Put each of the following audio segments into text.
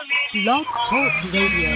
Blog Talk Radio.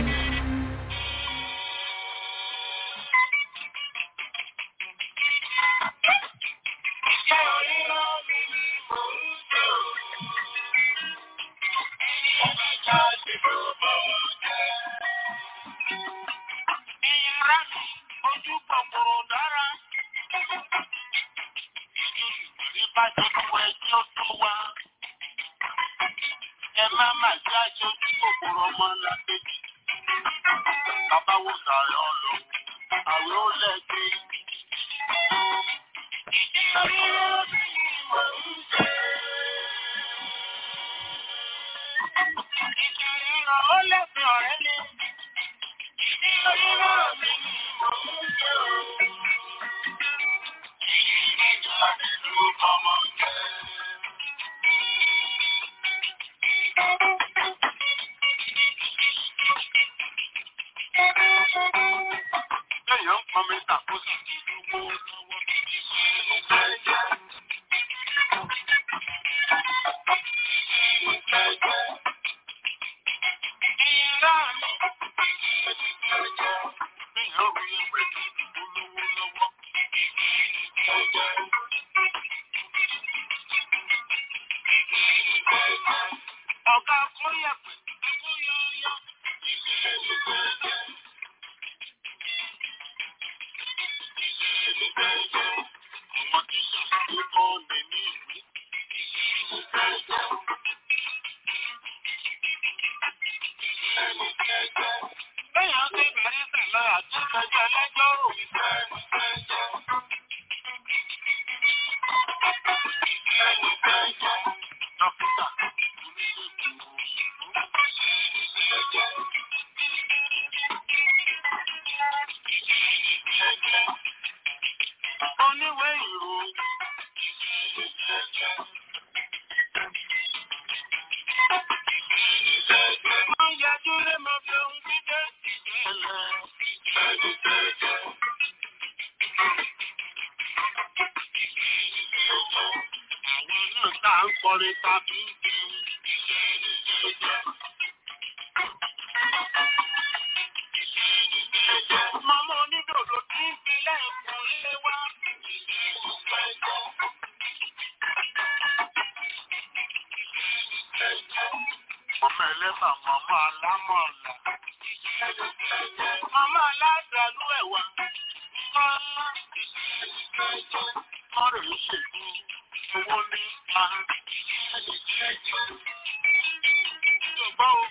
Ẹ má má jẹ́ aṣojú kòkòrò ọmọ làkejì. Bàbá wo sàrẹ̀ ọ̀lọ́, àwẹ̀ ó lẹ́gbẹ̀ẹ́. Ìdílé omi ni mò ń ṣe. Ìjìnlẹ̀ ó lẹ́gbẹ̀ẹ́ ọ̀rẹ́ mi. Ìdílé omi ni mò ń ṣe o. Ìyìn jáde ló bọ́mọ jẹ́. Lẹ́yìn ń pọn mi tàkóso ìdúgbò lọ́wọ́. Ìyá mi. Lẹ́yìn ó rí ẹgbẹ́ olówó lọ́wọ́. Ọ̀gá kóyẹ̀pẹ̀ kóyọ̀yọ̀. Àwọn tí ṣàkóso kọ́ mi ní ìwé. Lẹ́yìn ó ti bẹ̀rẹ̀ pẹ̀lú àti ìgbẹ́jọ́ lẹ́jọ́ rò. Dókítà oníwèé ìròyìn. Wọ́n yájú lé mọ bí ohun gbígbé ìṣẹ̀lẹ̀. Àwọn náà tá à ń kọrin tàbí ń bí. Màmá onídòdó tí ń fi lẹ́ẹ̀kùn lé wá. Ọmọ ẹlẹ́bà màmá alámọ̀ọ̀lá. Màmá aládàlú ẹ̀wà. Wọ́n rè é ṣètò owó ní pa. Yorùbá o.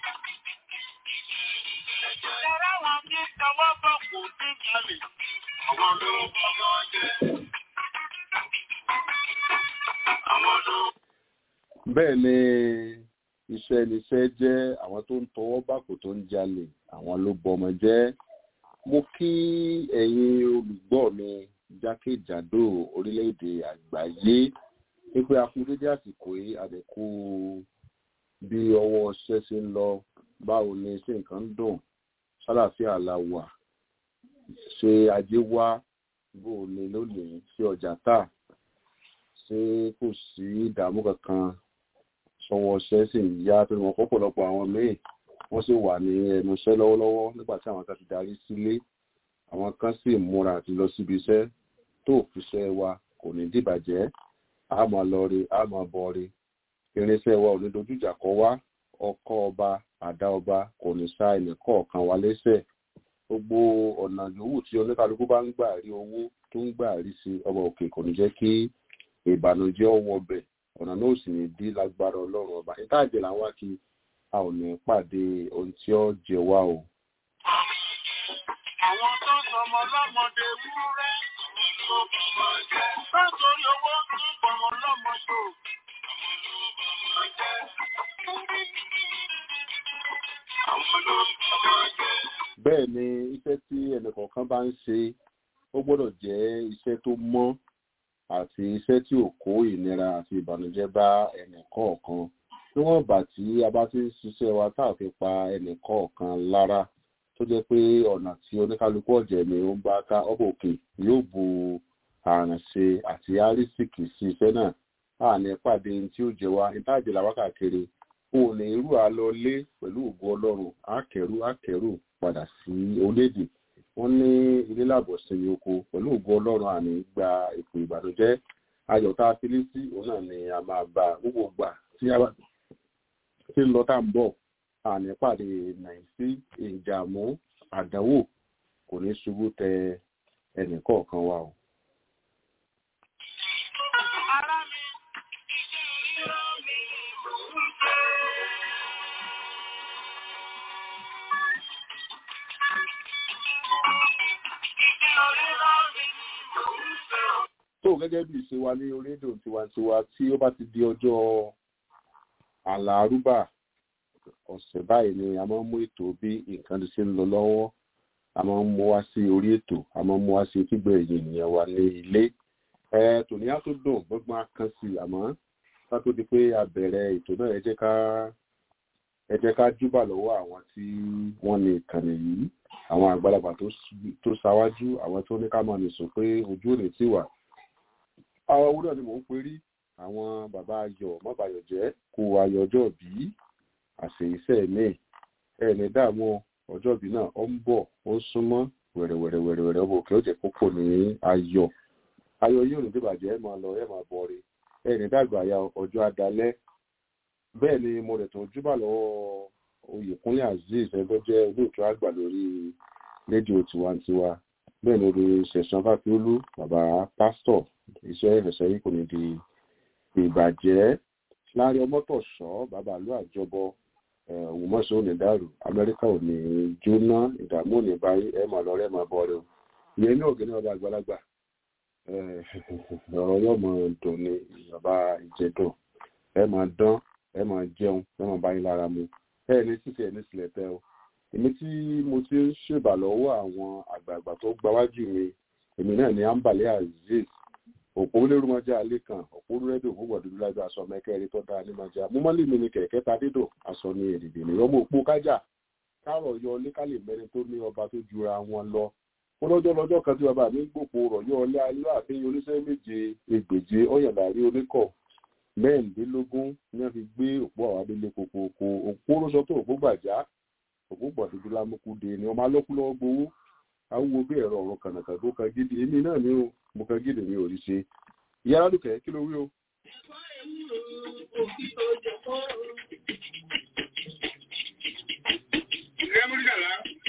Ẹ̀rọ àwọn tí tọwọ́ bọ̀ kò dín jalè. Àwọn ló bọ́mọ jẹ́. Àwọn ló. bẹ́ẹ̀ ni iṣẹ́ níṣẹ́ jẹ́ àwọn tó ń tọwọ́ bàkò tó ń jalè àwọn ló bọmọ jẹ́ mo kí ẹ̀yin olùgbọ́ mi jákèjádò orílẹ̀-èdè àgbáyé wípé a kú dédé àsìkò yìí àdẹ̀kù bí ọwọ́ ṣẹ́ ṣe ń lọ báwo ni ṣé nǹkan ń dùn ṣàlàáfíà la wà ṣe ajé wá bó o ní lónìí ṣé ọjà tà ṣé kò sí ìdààmú kankan sọwọ́ ṣẹ́ sì ń yá tó wọn pọ̀pọ̀lọpọ̀ àwọn míì wọ́n sì wà ní ẹnu iṣẹ́ lọ́wọ́lọ́wọ́ nígbà tí àwọn kan ti darí sílé àwọn kan sì múra àti lọ síbi iṣẹ́ tó òfiṣẹ́ wa kò ní dìbàjẹ́ a máa lọ rí a máa bọ̀ rí irinṣẹ́ wa ò ní dojújà kọ wá ọkọ ọba àdá ọba kò ní sá ẹnìkọ̀ọ̀kan wa lẹ́sẹ̀ gbogbo ọ̀nà yòówù tí oníkálukú bá ń gbà rí owó tó ń gbà rí sí ọba òkè kò ní jẹ́ kí ìbànújẹ́ ọwọ́ bẹ̀ ọ̀nà náà sì ní dí lágbára ọlọ́run ọba ìtajẹ̀ làwọn kí a ò ní pàdé ohun tí ó jẹ wá o. Àwọn tó sọmọ lọ́mọdé wúrẹ́. Àwọn ló bọ́mọ jẹ́. Nítorí owó tí bọ̀mọ lọ́mọ tó. Àwọn ló bọ́mọ jẹ́. Àwọn ló bọ́mọ jẹ́. bẹ́ẹ̀ ni iṣẹ́ tí ẹnìkọ̀ọ̀kan bá ń ṣe ó gbọ́dọ̀ jẹ́ iṣẹ́ tó mọ́ àti iṣẹ́ tí ò kó ìnira àti ìbànújẹ́ bá ẹnìkọ̀ọ̀kan níwọ̀n ìgbà tí a bá ti ń ṣiṣẹ́ wa tá a fi pa ẹnìkọ̀ọ̀kan lára tó jẹ́ pé ọ̀nà tí oníkálukú ọ̀jẹ̀ ni ó ń bá ká ọ̀bọ̀ òkè yóò bu àrànṣe àti àrísìkì sí iṣẹ́ náà a ní pàdé tí ó jẹ wá ìtajì làwọn káàkiri òun ní irú àlọlé pẹ̀lú ògo ọlọ́run àkẹ́rù àkẹ́rù padà sí orílẹ̀-èdè wọ́n ní ilé làbọ̀ sinmi oko pẹ̀lú ògo ọlọ́run àní gba ipò ìbànújẹ́ ayọ̀ tá a fi lé sí òun náà ni a máa bá gbogbo gbà tí a bá tí ń lọ tá ń bọ̀ àní pàdé nàìsí ìjàmú àdánwò kò ní ṣubú tẹ ẹnì kọ̀ọ̀kan wa o. Ará mi, ìró mi mò ń fẹ́. Ìró mi mò ń fẹ́. tó gẹ́gẹ́ bí ìṣe wa ní orílẹ̀-èdè tiwantiwa tí ó bá ti di ọjọ́ àlàárúbà ọ̀sẹ̀ báyìí ni a máa ń mú ètò bí nǹkan ti ṣe ń lọ lọ́wọ́ a máa ń mú wá sí orí ètò a máa ń mú wá sí kígbẹ́ ẹ̀yìn ènìyàn wa ní ilé ẹ tòní á tó dùn gbọ́gbọ́n á kan sí i àmọ́ ká tó di pé a bẹ̀rẹ̀ ètò náà ẹ jẹ́ ká ẹ jẹ́ ká júbà lọ́wọ́ àwọn tí wọ́n ní ìkànnì yìí àwọn àgbàlagbà tó s- tó ṣáwájú àwọn tó ní ká máa nìsùn pé ojú ò ní tì wá àwọn owó náà ni mò ń perí àwọn bàbá ayọ̀ mọ́bàyọ̀ jẹ́ kó ayọ̀ ọjọ́ bí àṣeyíṣẹ́ mi ẹni dààmú ọjọ́ bí náà ó ń bọ̀ ó ń súnmọ́ wẹ̀rẹ̀wẹ̀rẹ̀wẹ̀rẹ̀ ọmọ òkè ó jẹ́ kókò ní ayọ̀ ayọ̀ yóò ní dìbàjẹ́ ẹ̀ máa lọ ẹ̀ máa bọ̀ rí ẹni dàgbà ya ọjọ́ adalẹ́ bẹ́ẹ̀ ni mo rẹ̀ tó júbà lọ́wọ́ oyèkúnlé azeez ẹgbẹ́ jẹ́ olóòtú àgbà lórí rédíò tiwantiwa bẹ́ẹ̀ ni olórí ṣẹ̀sán fàfiolú bàbá pásítọ̀ iṣẹ́ ìrẹsẹ̀ yìí kò ní di ìbàjẹ́ láàrin ọmọtọ̀ṣọ́ bàbá àlú àjọbọ òwòmọ́sọ ò ní dàrú amẹ́ríkà ò ní jóná ìdààmú ò ní báyìí ẹ máa lọ rẹ máa bọ rẹ o ìyẹn ní ògì ní ọba àgbàlagbà eh, ọ̀rọ̀ yóò máa dùn ní bàbá ìjẹ̀dùn ẹ máa dán ẹ máa jẹun ẹ máa báyìí lára mu ẹ ní sísè ẹ ní sílẹ̀ tẹ́ o èmi tí mo ti ń ṣèbà lọ́wọ́ àwọn àgbààgbà tó gbáwájú mi èmi náà ni ambale azeez òpó olórúmọjá alẹ kan òpó rẹdò òpó dúdú lájọ aṣọ mẹkẹrin tó dáa ní mọjá mo mọlẹ mi ní kẹkẹ ta dídò aṣọ ní èdèdè ní ọmọ òpó kájà káàrọ yọ lẹkàlẹ mẹrin tó ní ọba tó jura wọn lọ ó lọ́jọ́ lọ́jọ́ kan tí bàbá mi ń gbòpò rọ yọ ọlẹ ayé àfihàn oníṣẹ́ méje ẹgbèje ọyàndàrí oníkọ mẹ́rìndínlógún ní wọ́n fi gbé òpó àwọn adélé kokoko òpó ló sọ tó òpó gbàjá òpó gbọdúdú lámúkúde ni ọmọ alọkúlọ gbowó awúwo bí ẹ̀rọ ọ̀run kànàkàn tó kan gidi èmi náà ni ó mo kan gidi mi ò rí ṣe ìyá aládùkẹ́ kí ló wí o. Ìrẹ́ Múrídàlá.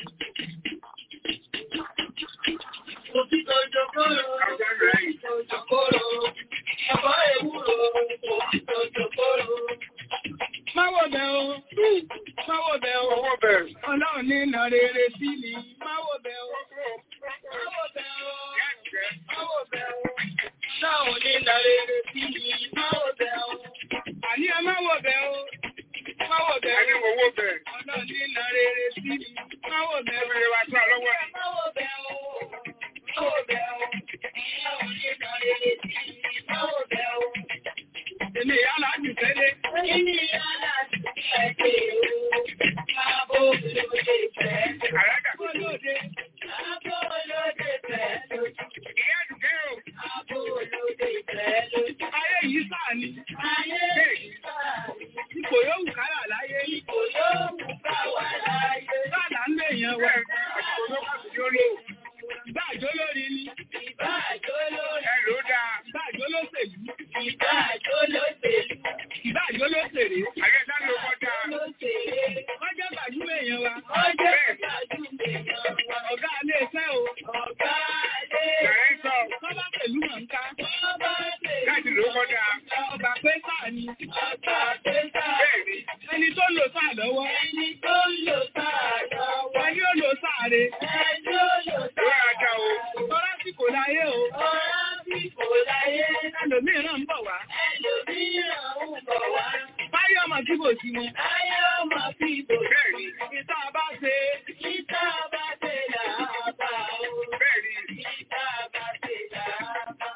Òtítọ́ ìjọkọ́rọ̀. Àgbà rẹ̀ yìí. Ìjọkọ́rọ̀. Ẹ̀fọ́ ewúro. Òtítọ́ ìjọkọ́rọ̀. Máwọ̀ bẹ̀ o. Máwọ̀ bẹ̀ o. Owó bẹ̀. Ọlọ́run ní ìnà rere sí mi. Máwọ̀ bẹ̀ o. Máwọ̀ bẹ̀ o. Máwọ̀ bẹ̀ o. Ọlọ́run ní ìnà rere sí mi. Máwọ̀ bẹ̀ o. Àní ẹ máwọ̀ bẹ̀ o. Máwọ̀ bẹ̀ o. Àní owó bẹ̀. Ọlọ́run ní ìnà rere sí mi. Máwọ̀ bẹ̀ o. Ẹgbẹ̀rẹ̀ wa tó àlọ́wọ́ ni. Máwọ̀ bẹ̀ o. Máwọ̀ bẹ̀ o. Ọlọ́run ní ìnà rere sí mi. Máwọ̀ bẹ̀ o. Èmi ìyá láti tẹ́lẹ̀. Èmi ìyá láti tẹ́lẹ̀ o. Káàbọ̀ olóde fẹ́. Àràgà. Olóde. Káàbọ̀ olóde fẹ́ lójú. Ìyá àdùkẹ́ o. Káàbọ̀ olóde fẹ́ lójú. Ayé yìí sáà ni. Ayé yìí sáà ni. Ipò yóò wù kálà láyé. Ipò yóò wù ká wà láyé. Sáàlà ń lè yan wa. Àsìkò ló bá ti yó lò. Ìbá àjọ lórí ni. Ìbá àjọ lórí. Ẹ ló dáa. Ìbá àjọ lóṣèlú. Ìbá àjọ lóṣèlú. Ìbá àjọ lóṣèré. Àyẹ̀ sáré owó dáa. Ọjọ́ gbàdúrà èèyàn wa. Ọjọ́ gbàdúrà èèyàn wa. Ọ̀gá ilé iṣẹ́ o. Ọ̀gá ilé iṣẹ́. Kọ́lá pẹ̀lú mọ̀ǹká. Kọ́lá pẹ̀lú. Láti ló kọ́ dáa. Ọba pé sáà ni. Ọba pé sáà. Bẹ́ẹ̀ni. Ẹni tó lò sáà lọ́wọ́. Ẹni tó lò sáà lọ́wọ́. Ẹni ó lò sáà re. Ẹni ó lò sáà. Lọ́ra jà o. Tọ́lá sì kò láyé o. Tọ́lá sì kò láyé. Ẹlòmíràn ń bọ̀ wá. Ẹlòmíràn ń bọ̀ wá. Báyọ̀ ọmọ tí kò sí wọn. Báyọ̀ ọmọ tí kò sí. Bẹ́ẹ̀ni. Ìta bá ṣe. Ìta bá ṣe làbà o. Bẹ́ẹ̀ni. Ìta bá ṣe làbà.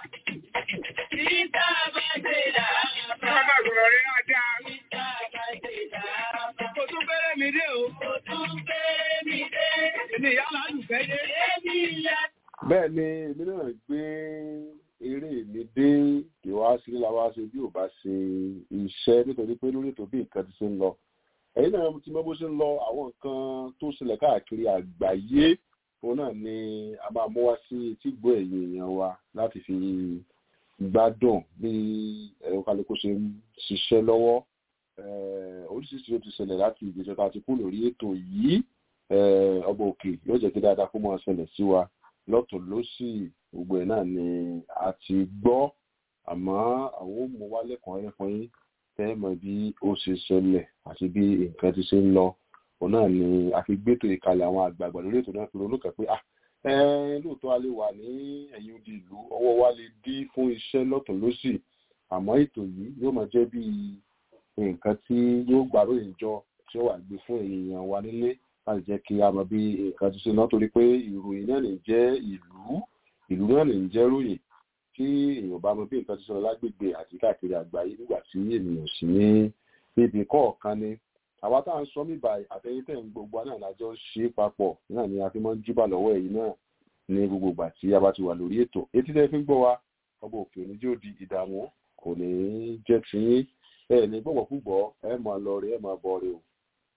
Ìta bá ṣe làbà. Bàbá àgùrọ̀ rẹ̀ á dá. Ìta bá ṣe làbà. Kò tún fẹ́rẹ́ mi dé o. Kò tún fẹ́rẹ́ mi dé. Èmi ìyá làálùfẹ́ dé. Èmi ìyá bẹ́ẹ̀ ni èmi náà gbé eré mi dé kí wá sí la wá ṣe bí ò bá ṣe iṣẹ́ nítorí pé lórí ètò bí nǹkan ti ṣe ń lọ ẹ̀yin náà ti mọ̀ bó ṣe ń lọ àwọn nǹkan tó ṣẹlẹ̀ káàkiri àgbáyé òun náà ni a máa mú wá sí etígbọ́ ẹ̀yin èèyàn wa láti fi gbádùn bí ẹ̀rọ kálukú ṣe ń ṣiṣẹ́ lọ́wọ́ oríṣiríṣi ló ti ṣẹlẹ̀ láti ìgbésẹ̀ tá a ti kú lórí ètò yìí ọba òkè yóò jẹ́ kí dáadáa kó máa ṣẹlẹ̀ sí wa lọ́tún lọ́sì gbogbo ẹ̀ náà ni a ti gbọ́ àmọ́ àwọn ò mú wá lẹ́kọ̀ọ́ rẹ̀ fún yín tẹ́ mọ̀ bí ó ṣe ṣẹlẹ̀ àti bí nǹkan ti ṣe ń lọ òun náà ni a fi gbétò ìkàlẹ̀ àwọn àgbààgbà lórí ètò náà fi ronú kàn pé ah lóòótọ́ a lè wà ní ẹ̀yìn odi ìlú ọwọ́ wa lè dí fún iṣẹ́ lọ́tún lọ́sì àmọ́ ètò yìí yóò máa jẹ́ bí nǹkan tí yóò gbàrò ìjọ tí ó wà gbé fún èèyàn wa nílé láti jẹ́ kí a mọ̀ bí nǹkan ti ṣe náà torí pé ìròyìn náà lè jẹ́ ìlú ìlú náà lè jẹ́ ròyìn tí èèyàn bá mọ̀ bí nǹkan ti ṣe lágbègbè àti káàkiri àgbáyé nígbà tí ènìyàn sì ní ibi kọ̀ọ̀kan ni àwa tá à ń sọ mí báyìí àtẹ̀yìntẹ̀ ń gbogbo náà lájọ ṣe é papọ̀ náà ni a fi máa ń júbà lọ́wọ́ ẹ̀yìn náà ní gbogbo ìgbà tí a bá ti wà lórí ètò etí tẹ́ fi ń gbọ́ wa ọba òkè òní tí ó di ìdààmú kò ní jẹ́ tiyín ẹ ní gbọ́gbọ́ púpọ̀ ẹ máa lọ rí ẹ máa bọ̀ rí o.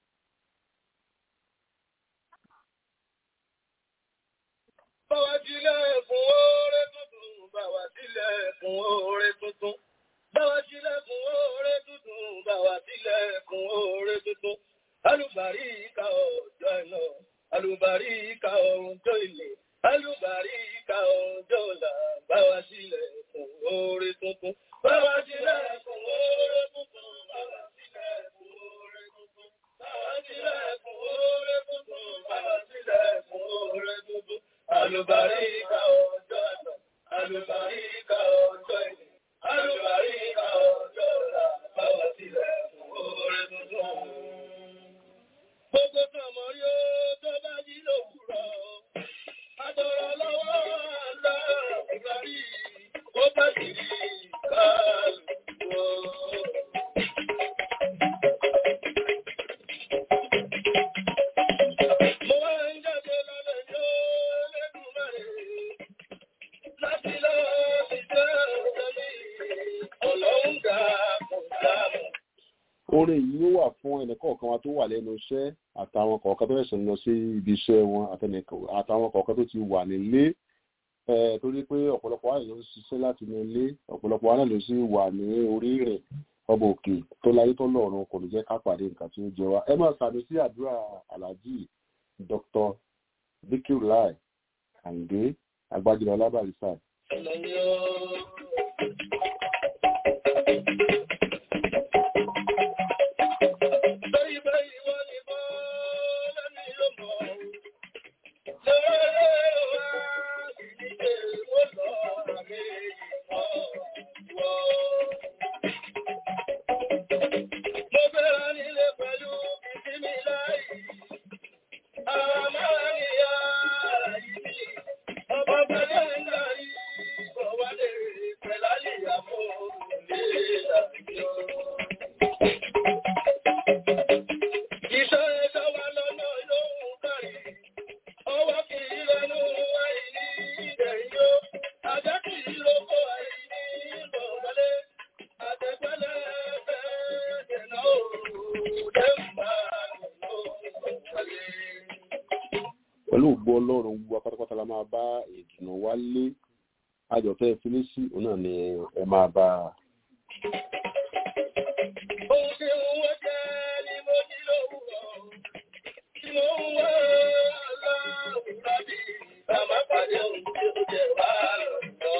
Báwa sílẹ̀ fún oore tuntun, báwa sílẹ̀ fún oore tuntun. Báwa sílẹ̀ fún oore tuntun, báwa sílẹ̀ fún oore tuntun. Alùbáríkà ọjọ́ iná, alùbáríkà ọjọ́ ilé, alùbáríkà ọjọ́ ọ̀la, báwa sílẹ̀ fún oore tuntun. Báwa sílẹ̀ fún oore tuntun, báwa sílẹ̀ fún oore tuntun. Báwa sílẹ̀ fún oore tuntun, báwa sílẹ̀ fún oore tuntun. Alùbáríkà ọjọ́ iná, alùbáríkà ọjọ́ ilé, alùbáríkà ọjọ́ ọ̀la, báwa sílẹ̀ fún oore tuntun. Gbogbo tọmọ yóò tó bá jí lòwúrọ̀. Àtọ̀rọ̀ lọ́wọ́ àlọ́ ìgbàrí, ó bá sì rí kálùkù. Mo wá ń jáde lọ́lẹ̀ yóò lẹ́nu mẹ́rin. Láti lọ sí jẹ́ òjòlì, ọlọ́run dá kò dámọ̀. orin yìí ó wà fún ẹnìkọ̀ọ̀kan wa tó wà lẹ́nu iṣẹ́ àtàwọn kọ̀ọ̀kan tó fẹ̀sẹ̀ lọ sí ibi iṣẹ́ wọn àtẹnìkọ̀- àtàwọn kọ̀ọ̀kan tó ti wà nílé ẹ̀ torí pé ọ̀pọ̀lọpọ̀ wa ló ń ṣiṣẹ́ láti inú ilé ọ̀pọ̀lọpọ̀ wa náà ló sì wà ní orí ìrìn ọba òkè tó láyé tó lọ́run kò ní jẹ́ ká pàdé nǹkan tí ó jẹ wá ẹ máa sàmì sí àdúrà aláàjì dr bikirulai kàǹdé agbájúlọ lábàrísà Iṣẹ́ ẹjọ́ wa lọ́nà lóhun kárí. Ọwọ́ kì í lẹ́nu àìní ìdẹ̀yìn ó. Ajá kì í lóko àìní ìbọ̀wọlé. Àtẹ̀gbẹ́lẹ̀ fẹ́ dènà òòrùn dẹ́mbà ìbọ̀wọlé. pẹ̀lú ògbó ọlọ́run gbogbo apátápátá la máa bá ìdùnnú wálé àjọ̀tẹ́ fínísì òun náà ni ẹ máa bá a. Ohun tí ń wọ́n jẹ́ ni mo jí lówùrọ̀. Tí mo ń wá aláwùrá bí bàbá pàdé ohun tí ó jẹ wá lọ́dọ̀.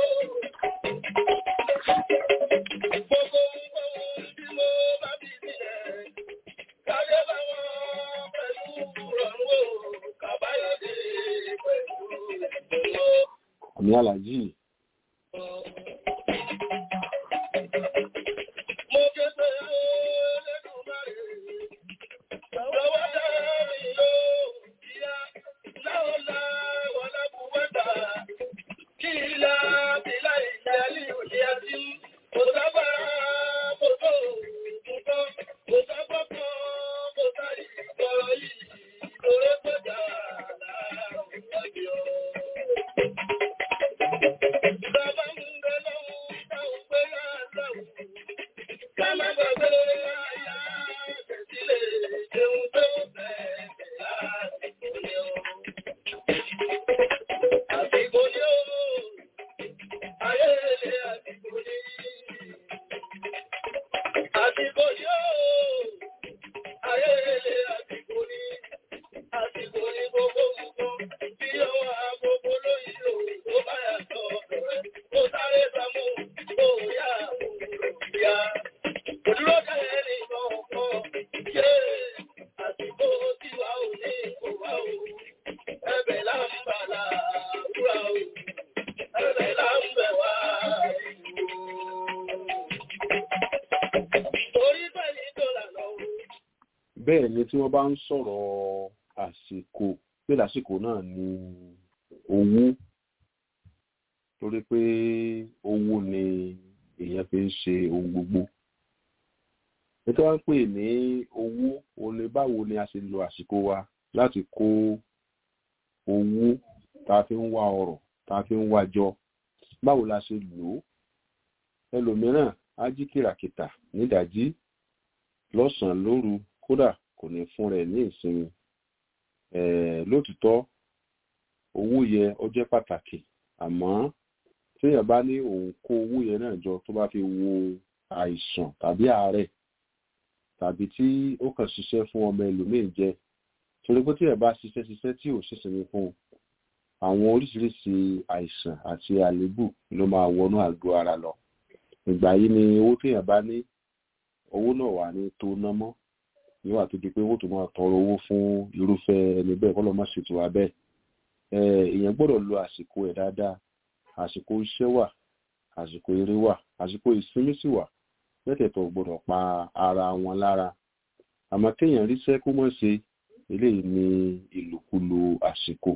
Gbogbo ohun tí mo bá bí sílẹ̀. Káyé bá wọn pẹ̀lú rọrùn o. Kàbáyọ̀dé pẹ̀lú ìdùnnú. àmì aláàjì Mo ké pé ó lẹ́dùn máa rè é. Lọ́wọ́ dárí ló kíá, láọ́lá wọlá buwọ́ta. Kí ilá bílá ìjẹ́ ní òní àti kò sábàá kò tó nǹkan, kò sábà kan kò sáré ìgbọ̀rọ̀ yìí. Lórí pẹ̀jà láàrùn ìgbàgbé ọ̀. bẹ́ẹ̀ ni tí wọ́n bá ń sọ̀rọ̀ àsìkò pé lásìkò náà ni owó torí pé owó ni èèyàn fi ń ṣe ohun gbogbo ètò wọn pè ní owó òun ni báwo ni a ṣe lo àsìkò wa láti kó owó tá a fi ń wá ọrọ̀ tá a fi ń wá jọ báwo la ṣe lò ó ẹlòmíràn á jí kìràkìtà nídàájí lọ́sàn-án lóru kódà kò ní fún rẹ̀ ní ìsinmi lótìtọ́ owó yẹ ó jẹ́ pàtàkì àmọ́ téèyàn bá ní òun kó owó yẹn náà jọ tó bá fi wo àìsàn tàbí àárẹ̀ tàbí tí ó kàn ṣiṣẹ́ fún ọmọ ẹlòmíín jẹ torí pé téèyàn bá ṣiṣẹ́ ṣiṣẹ́ tí ò ṣèṣinmi fún un àwọn oríṣiríṣi àìsàn àti àléébù ló máa wọnú àgọ́ ara lọ ìgbà yìí ni owó téèyàn bá ní owó náà wà ní tó ná mọ́ níwà tó di pé owó tó máa tọrọ owó fún irúfẹ́ ẹni bẹ́ẹ̀ kọ́ lọ́ má ṣètò wa bẹ́ẹ̀ èèyàn gbọ́dọ̀ lo àsìkò ẹ̀ dáadáa àsìkò iṣẹ́ wà àsìkò eré wà àsìkò ìsinmi sì wà mẹ́tẹ̀ẹ̀tọ̀ gbọ́dọ̀ pa ara wọn lára àmọ́ kéèyàn ríṣẹ́ kó mọ̀ ṣe eléyìí ní ìlòkulò àsìkò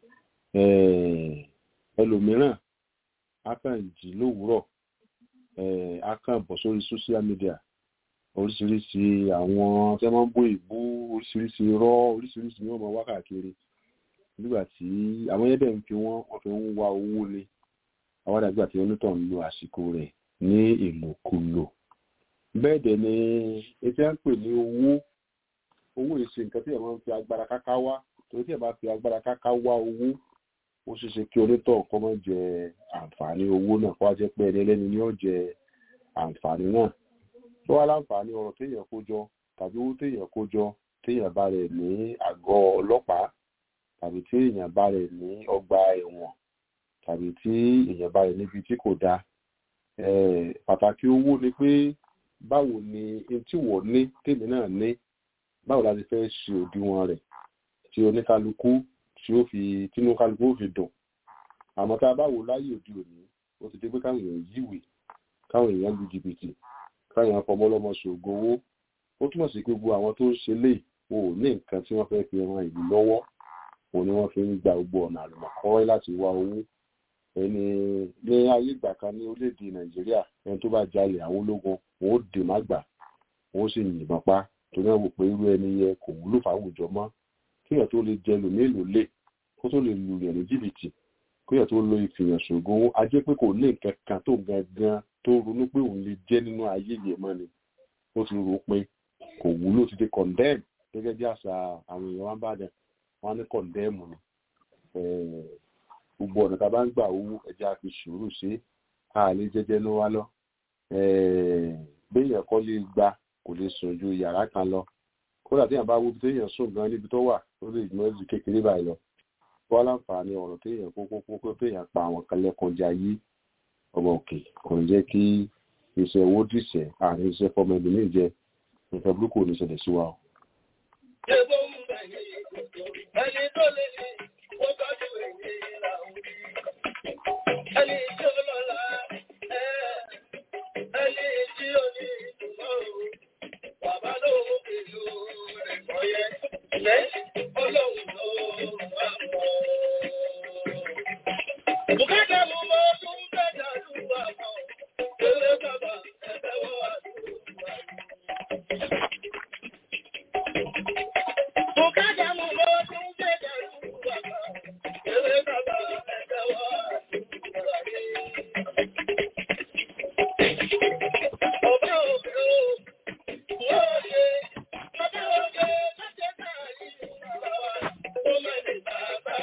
ẹlòmíràn á kàn jí lówùúrọ̀ á kàn bọ̀ sórí social media oríṣiríṣi àwọn tí wọ́n máa ń bó ìbú oríṣiríṣi irọ́ oríṣiríṣi ní ọmọ wákàkiri nígbà tí àwọn yẹn dẹ̀ ń fi wọ́n wọ́n fi ń wá owó ni àwọn àdàgbà tí onítọ̀ ń lo àsìkò rẹ̀ ní ìlòkulò bẹ́ẹ̀ dẹ̀ ni etí à ń pè ní owó owó ìṣe nǹkan tí ẹ̀ máa ń fi agbára káká wá torí tí ẹ̀ bá fi agbára káká wá owó ó ṣeé ṣe kí onítọ̀ kọ́ mọ́ jẹ àǹfààní owó náà kó wá jẹ́ pé ẹni ẹlẹ́ni ni ó jẹ àǹfààní náà tó wá láǹfààní ọ̀rọ̀ téèyàn kó jọ tàbí owó téèyàn kó jọ téèyàn bá rẹ̀ ní àgọ́ ọlọ́pàá tàbí tí èèyàn bá rẹ̀ ní ọgbà ẹ̀wọ̀n tàbí tí èèyàn bá rẹ̀ níbi tí kò dáa pàtàkì owó ni pé báwo ni tí wọ́n ní tèmi náà ní báwo la ti fẹ́ ṣe òdiwọ̀n rẹ̀ tí oníkálukú tí ó fi tínú kálukú ó fi dùn àmọ́ tá a bá wò láyé òde òní ó ti dé pé káwọn èèyàn yíwèé káwọn èèyàn lu jìbìtì káwọn èèyàn fọmọlọmọ ṣògo owó ó túmọ̀ sí pé gbogbo àwọn tó ń ṣe lè wọn ò ní nǹkan tí wọ́n fẹ́ fi ran ìlú lọ́wọ́ òun ni wọ́n fi ń gba gbogbo ọ̀nà àlùmọ̀kọ́rọ́ láti wá owó ẹni ní ayé ìgbà kan ní orílẹ̀-èdè nàìjíríà ẹni tó bá jalè àwọn ológun wọn ó dè má gbà wọn ó sì yìnbọn pa torí wọn wò pé irú ẹni yẹ kò wúlò fáwùjọ mọ́ kéèyàn tó lè jẹ lòmílò lè kó tó lè lu yẹn ní jìbìtì kéèyàn tó lo ìfìyàn ṣògo owó a jẹ́ pé kò ní nǹkan kan tó gangan tó ronú pé òun lè jẹ́ nínú ayé yẹn mọ́ ni ó ti rò pé kò wúlò ti di condemn gẹ́gẹ́ bí àṣà àwọn èèyàn wọn bá dẹ̀ wọn ní condemn ni gbogbo ọ̀nà tá a bá ń gbà owó ẹja fi sùúrù sí a lè jẹ́jẹ́ ní wá lọ béèyàn kọ́ lè gba kò lè sùn ju yàrá kan lọ kódà téèyàn bá wo bí téèyàn sùn gan níbi tó wà ó lè mọ ju kékeré báyìí lọ wọ́n láǹfààní ọ̀rọ̀ téèyàn kókó kókó téèyàn pa àwọn kan lẹ́kọjá yí ọmọ òkè kò ní jẹ́ kí iṣẹ́ owó dìṣẹ́ àárín iṣẹ́ fọmọ ẹni ní ìjẹ nǹkan burúkú ò ní ṣẹlẹ̀ sí wa o. ẹni tó lè ní ó tọ́jú èyí là ń rí ẹni tí ó lọ́la ẹni tí ó ní ìtumọ̀ bàbá lóhùn ìlú rẹ̀ kọ́yẹ lẹ́yìn ọlọ́run ló wà mọ́. Bùkátà mú mọ́ tún bẹ́jà lúwà mọ́, eré bàbá ẹgbẹ́ wọ́n wà lúwà. Bùkátà mú mọ́ tún bẹ́jà lúwà mọ́, eré bàbá ẹgbẹ́ wọ́n wà lúwà. Ọba òkè o, wọ́n ṣe, ọba òkè láti ẹ̀ka yìí, ó mẹ́rin bàbá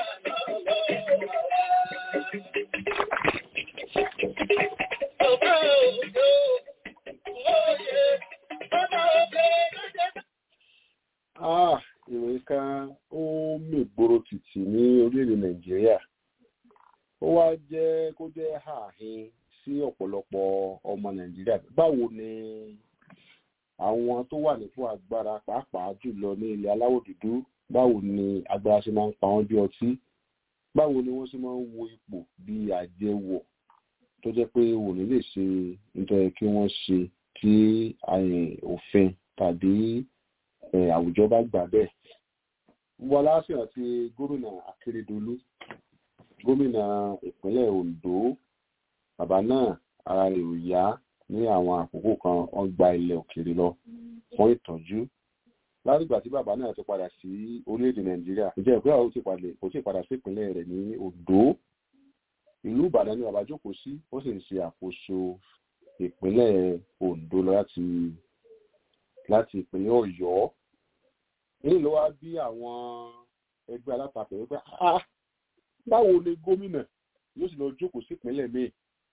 Ah, ìròyìn kan ó mègboro tìtì ní orílẹ̀-èdè nàìjíríà ó wá jẹ́ kó jẹ́ ààhin sí ọ̀pọ̀lọpọ̀ ọmọ nàìjíríà báwo ni àwọn tó wà nípò agbára pàápàá jùlọ ní ilẹ̀ aláwọ̀ dúdú báwo ni agbára ṣe máa ń pa wọ́n bí ọtí báwo ni wọ́n ṣe máa ń wo ipò bí àjẹwọ̀ tó jẹ́ pé òní lè ṣe nítorí kí wọ́n ṣe tí òfin tàbí àwùjọ bá gbà bẹ́ẹ̀ gbogbo aláṣẹ àti gómìnà akérèdọlù gómìnà ìpínlẹ̀ ondo bàbá náà ara rẹ̀ ò yá ní àwọn àkókò kan wọ́n gba ilẹ̀ òkèèrè lọ fún ìtọ́jú látìgbà tí bàbá náà ti padà sí orílẹ̀-èdè nàìjíríà ìjẹ́ ìpínlẹ̀ àwọn kò tí ì padà sí ìpínlẹ̀ rẹ̀ ní ondo ìlú ìbàdàn ni bàbá jókòó sí ó sì ń ṣe àkóso ìpínlẹ̀ ondo láti láti ìpínlẹ̀ ọ̀yọ́ èyí ló wá bí àwọn ẹgbẹ́ alátakò wípé báwo ni gómìnà yóò sì lọ jókòó sí ìpínlẹ̀ míì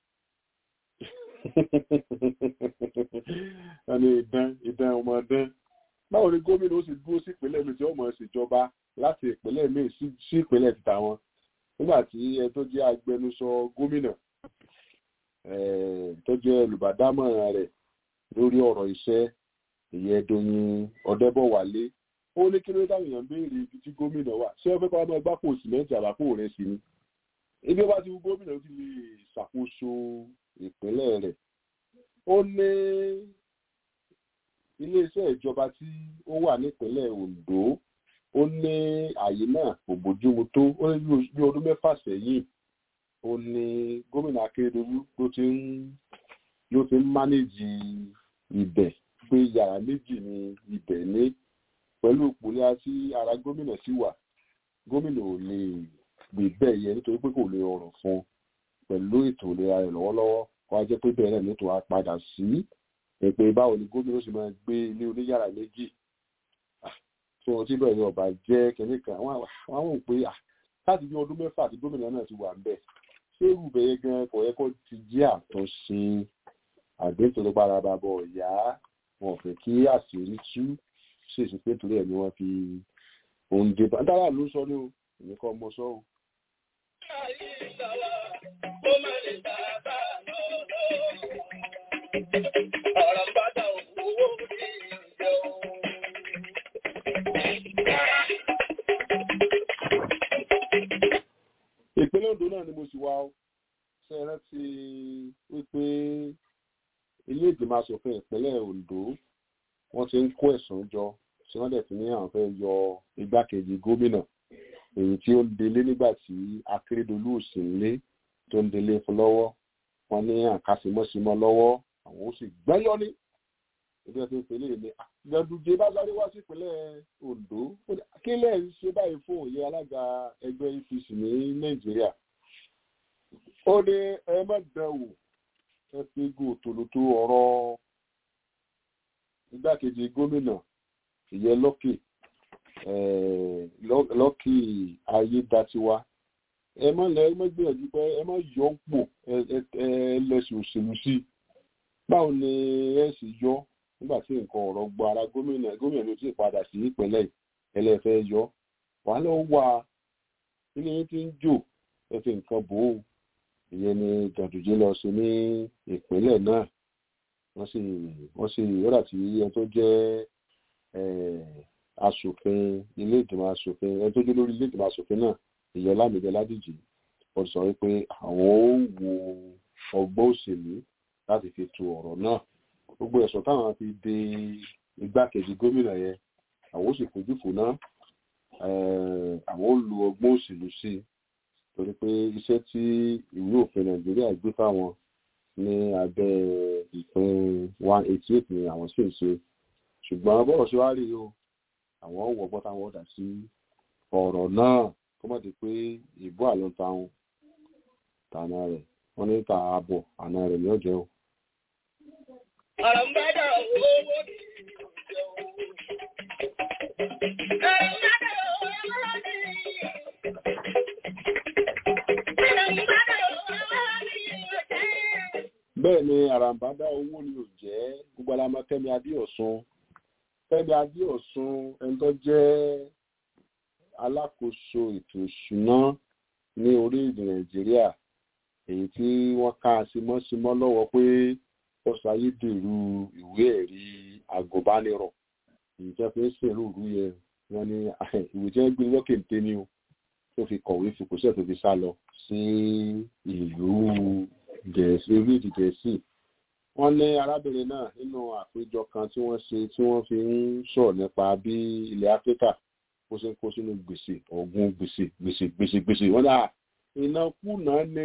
ẹni ìdán ìdán ọmọ dán báwo ni gómìnà ó sì dúró sí ìpínlẹ̀ míì tí ó mọ̀ ẹ́ ṣèjọba láti ìpínlẹ̀ míì sí ìpínlẹ̀ títà wọn nígbà tí ẹ tó jẹ́ agbẹnusọ gómìnà tó jẹ́ olùbádámọ̀ràn rẹ̀ lórí ọ̀rọ̀ iṣẹ́ ìyẹn doyin ọ̀dẹ́bọ̀wálé ó ní kí ló dáhùn èèyàn béèrè ibi tí gómìnà wà ṣé ẹ fẹ́ kọ́ ọmọ ẹgbẹ́ kò sìmẹ́ǹtì àbákò rẹ̀ sí ni ibi bá ti wú gómìnà ó ti lè ṣàkóso ìpínlẹ̀ rẹ̀ ó ní iléeṣẹ́ ìjọba tí ó wà nípínlẹ̀ ondo ó ní àyè náà kò bójúmu tó ó ní bí ọdún mẹ́fà sẹ́yìn ó ní gómìnà akérèdọ́lù ló ti ń ló ti ń mánéjì ibẹ̀ pé yàrá méjì ni ibẹ̀ ní pẹ̀lú ìpòlẹ́ àti ara gómìnà sí wà gómìnà ò lè gbé bẹ́ẹ̀ yẹ nítorí pé kò lè rọrùn fún un pẹ̀lú ètò ìlera rẹ̀ lọ́wọ́lọ́wọ́ kó a jẹ́ pé bẹ́ẹ̀ náà nítorí a padà sí pé báwo ni gómìnà ó sì máa gbé ilé oníyàrá méjì tí wọ́n ti bẹ̀rẹ̀ ọba jẹ́ kẹ́mí kan àwọn ò pé láti bí ọdún mẹ́fà tí gómìnà náà ti wà ń bẹ̀ ṣé irú bẹ̀yẹ gan kò yẹ kó ti jẹ́ àtúnṣe àgbẹ̀tò ló para bàbọ̀ ọ̀yá wọn fẹ́ kí àṣírí tú ṣèṣì pé torí ẹ̀ ni wọ́n fi oúnjẹ bá dára ló sọ ní o èmi kọ́ ọmọ sọ o. Ọ̀rọ̀ bá dà owó ní ìjẹun. ìpínlẹ̀ ondo náà ni mo sì wá ó ṣe é rántí wípé ilé ìgbìmọ̀ asòfin ìpínlẹ̀ ondo wọ́n ti ń kó ẹ̀sùn jọ tí wọ́n dẹ̀ ti ní àwọn fẹ́ yọ igbákejì gómìnà èyí tí ó ń delé nígbà tí akérèdọ́lù ò sí nílé tó ń delé fún lọ́wọ́ wọ́n ní àkàsímọ́símọ́ lọ́wọ́ àwọn ó sì gbẹ́yọ́ ní ìjọba tó ń pèlè ní gbẹdúgbẹ bá sáré wá sí ìpínlẹ̀ ondo kí lẹ ń ṣe báyìí fún òye alága ẹgbẹ́ apc ní nàìjíríà ó ní ẹ má dán wò ẹ fi gùn tòlótò ọ̀rọ̀ igbákejì gómìnà ìyẹn lọ́kì lọ́kì ayédatiwa ẹ má lẹ ẹ má gbìyànjú pé ẹ má yọ ọ́ pò ẹ lẹ́sìn òṣèlú sí báwo ni ẹ sì yọ nígbà tí nǹkan ọ̀rọ̀ gbọ́ ara gómìnà gómìnà ló ti padà sí ìpínlẹ̀ ẹlẹ́fẹ́ yọ wàhálà ó wà ilé yín ti ń jò ẹ fi nǹkan bò ó ìyẹn ni gàdùjẹ́ lọ sí ní ìpínlẹ̀ náà wọ́n sì wọ́n sì rọ́dà tí ẹni tó jẹ́ asòfin ilé ìgbìmọ̀ asòfin ẹni tó jẹ́ lórí ilé ìgbìmọ̀ asòfin náà ìyẹn lámìdé ládìjì wọ́n sọ wípé àwọn ó wo ọgbọ́n òṣèlú láti fi tu ọ̀rọ̀ náà gbogbo ẹ̀sùn táwọn fi de igbákejì gómìnà yẹn àwọn ó sì fojú fò náà àwọn ó lu ọgbọ́n òṣèlú sí i torí pé iṣẹ́ tí ìwé òfin nàìjíríà gbé fáwọn ní abẹ́ ìpín one eighty eight ni àwọn sì ń ṣe ṣùgbọ́n bọ́ọ̀ ṣe wá rí o àwọn wọ̀ gbọ́ táwọn ọ̀dà sí ọ̀rọ̀ náà kó má di pé ìbú àlọ́ táwọn tàná rẹ̀ wọ́n ní ta ààbọ̀ àná rẹ̀ ní ọ̀jẹ̀ o. Àràmbádà owó ní ìjẹun. Àràmbádà owó ní Àràmbádà owó ní ìjẹun. bẹ́ẹ̀ ni àràǹbádá owó ni ò jẹ́ gbogbo alamọ Fẹ́mi Adéọ̀sùn Fẹ́mi Adéọ̀sùn ẹni tó jẹ́ alákòóso ètò ìṣúná ní orílẹ̀-èdè Nàìjíríà èyí tí wọ́n ká símọ́símọ́ lọ́wọ́ pé ó ṣàyédèrú ìwé ẹ̀rí agùnbánirọ̀ èyí tí wọ́n fi ń ṣèrú ìlú yẹn wọ́n ní ìwé tí wọ́n gbé lókè ń tẹ́ ní o tó fi kọ̀wé fi kò sẹ́ẹ̀ tó fi sá lọ sí ìlú gẹ̀ẹ́sì orílẹ̀-èdè gẹ̀ẹ́sì wọ́n ní arábìnrin náà nínú àpéjọ kan tí wọ́n ṣe tí wọ́n fi ń sọ̀rọ̀ nípa bí ilẹ̀ áfíríkà bó ṣe ń kó sínú gbèsè ọ̀gùn gbèsè gbèsè gbèsè gbèsè wọ́n dà ìnákúnà ní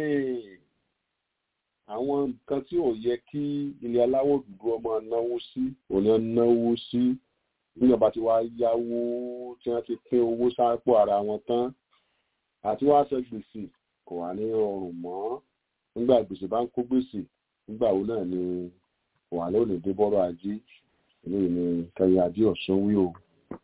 àwọn nǹkan tí ò yẹ kí ilẹ̀ aláwọ̀ dúdú ọmọ náwó sí òní náwó sí níjọba tí wàá yáwó tí wọ́n ti pín owó sápò ara wọn tán àti wàá ṣe gbèsè kò wà ní ọrùn mọ́ nígbà gbèsè bá ń kó gbèsè nígbà wo náà ni wà lónìí dé bọ́rọ̀ ajé eléyìí ni kẹyìn adé ọ̀sán wí o.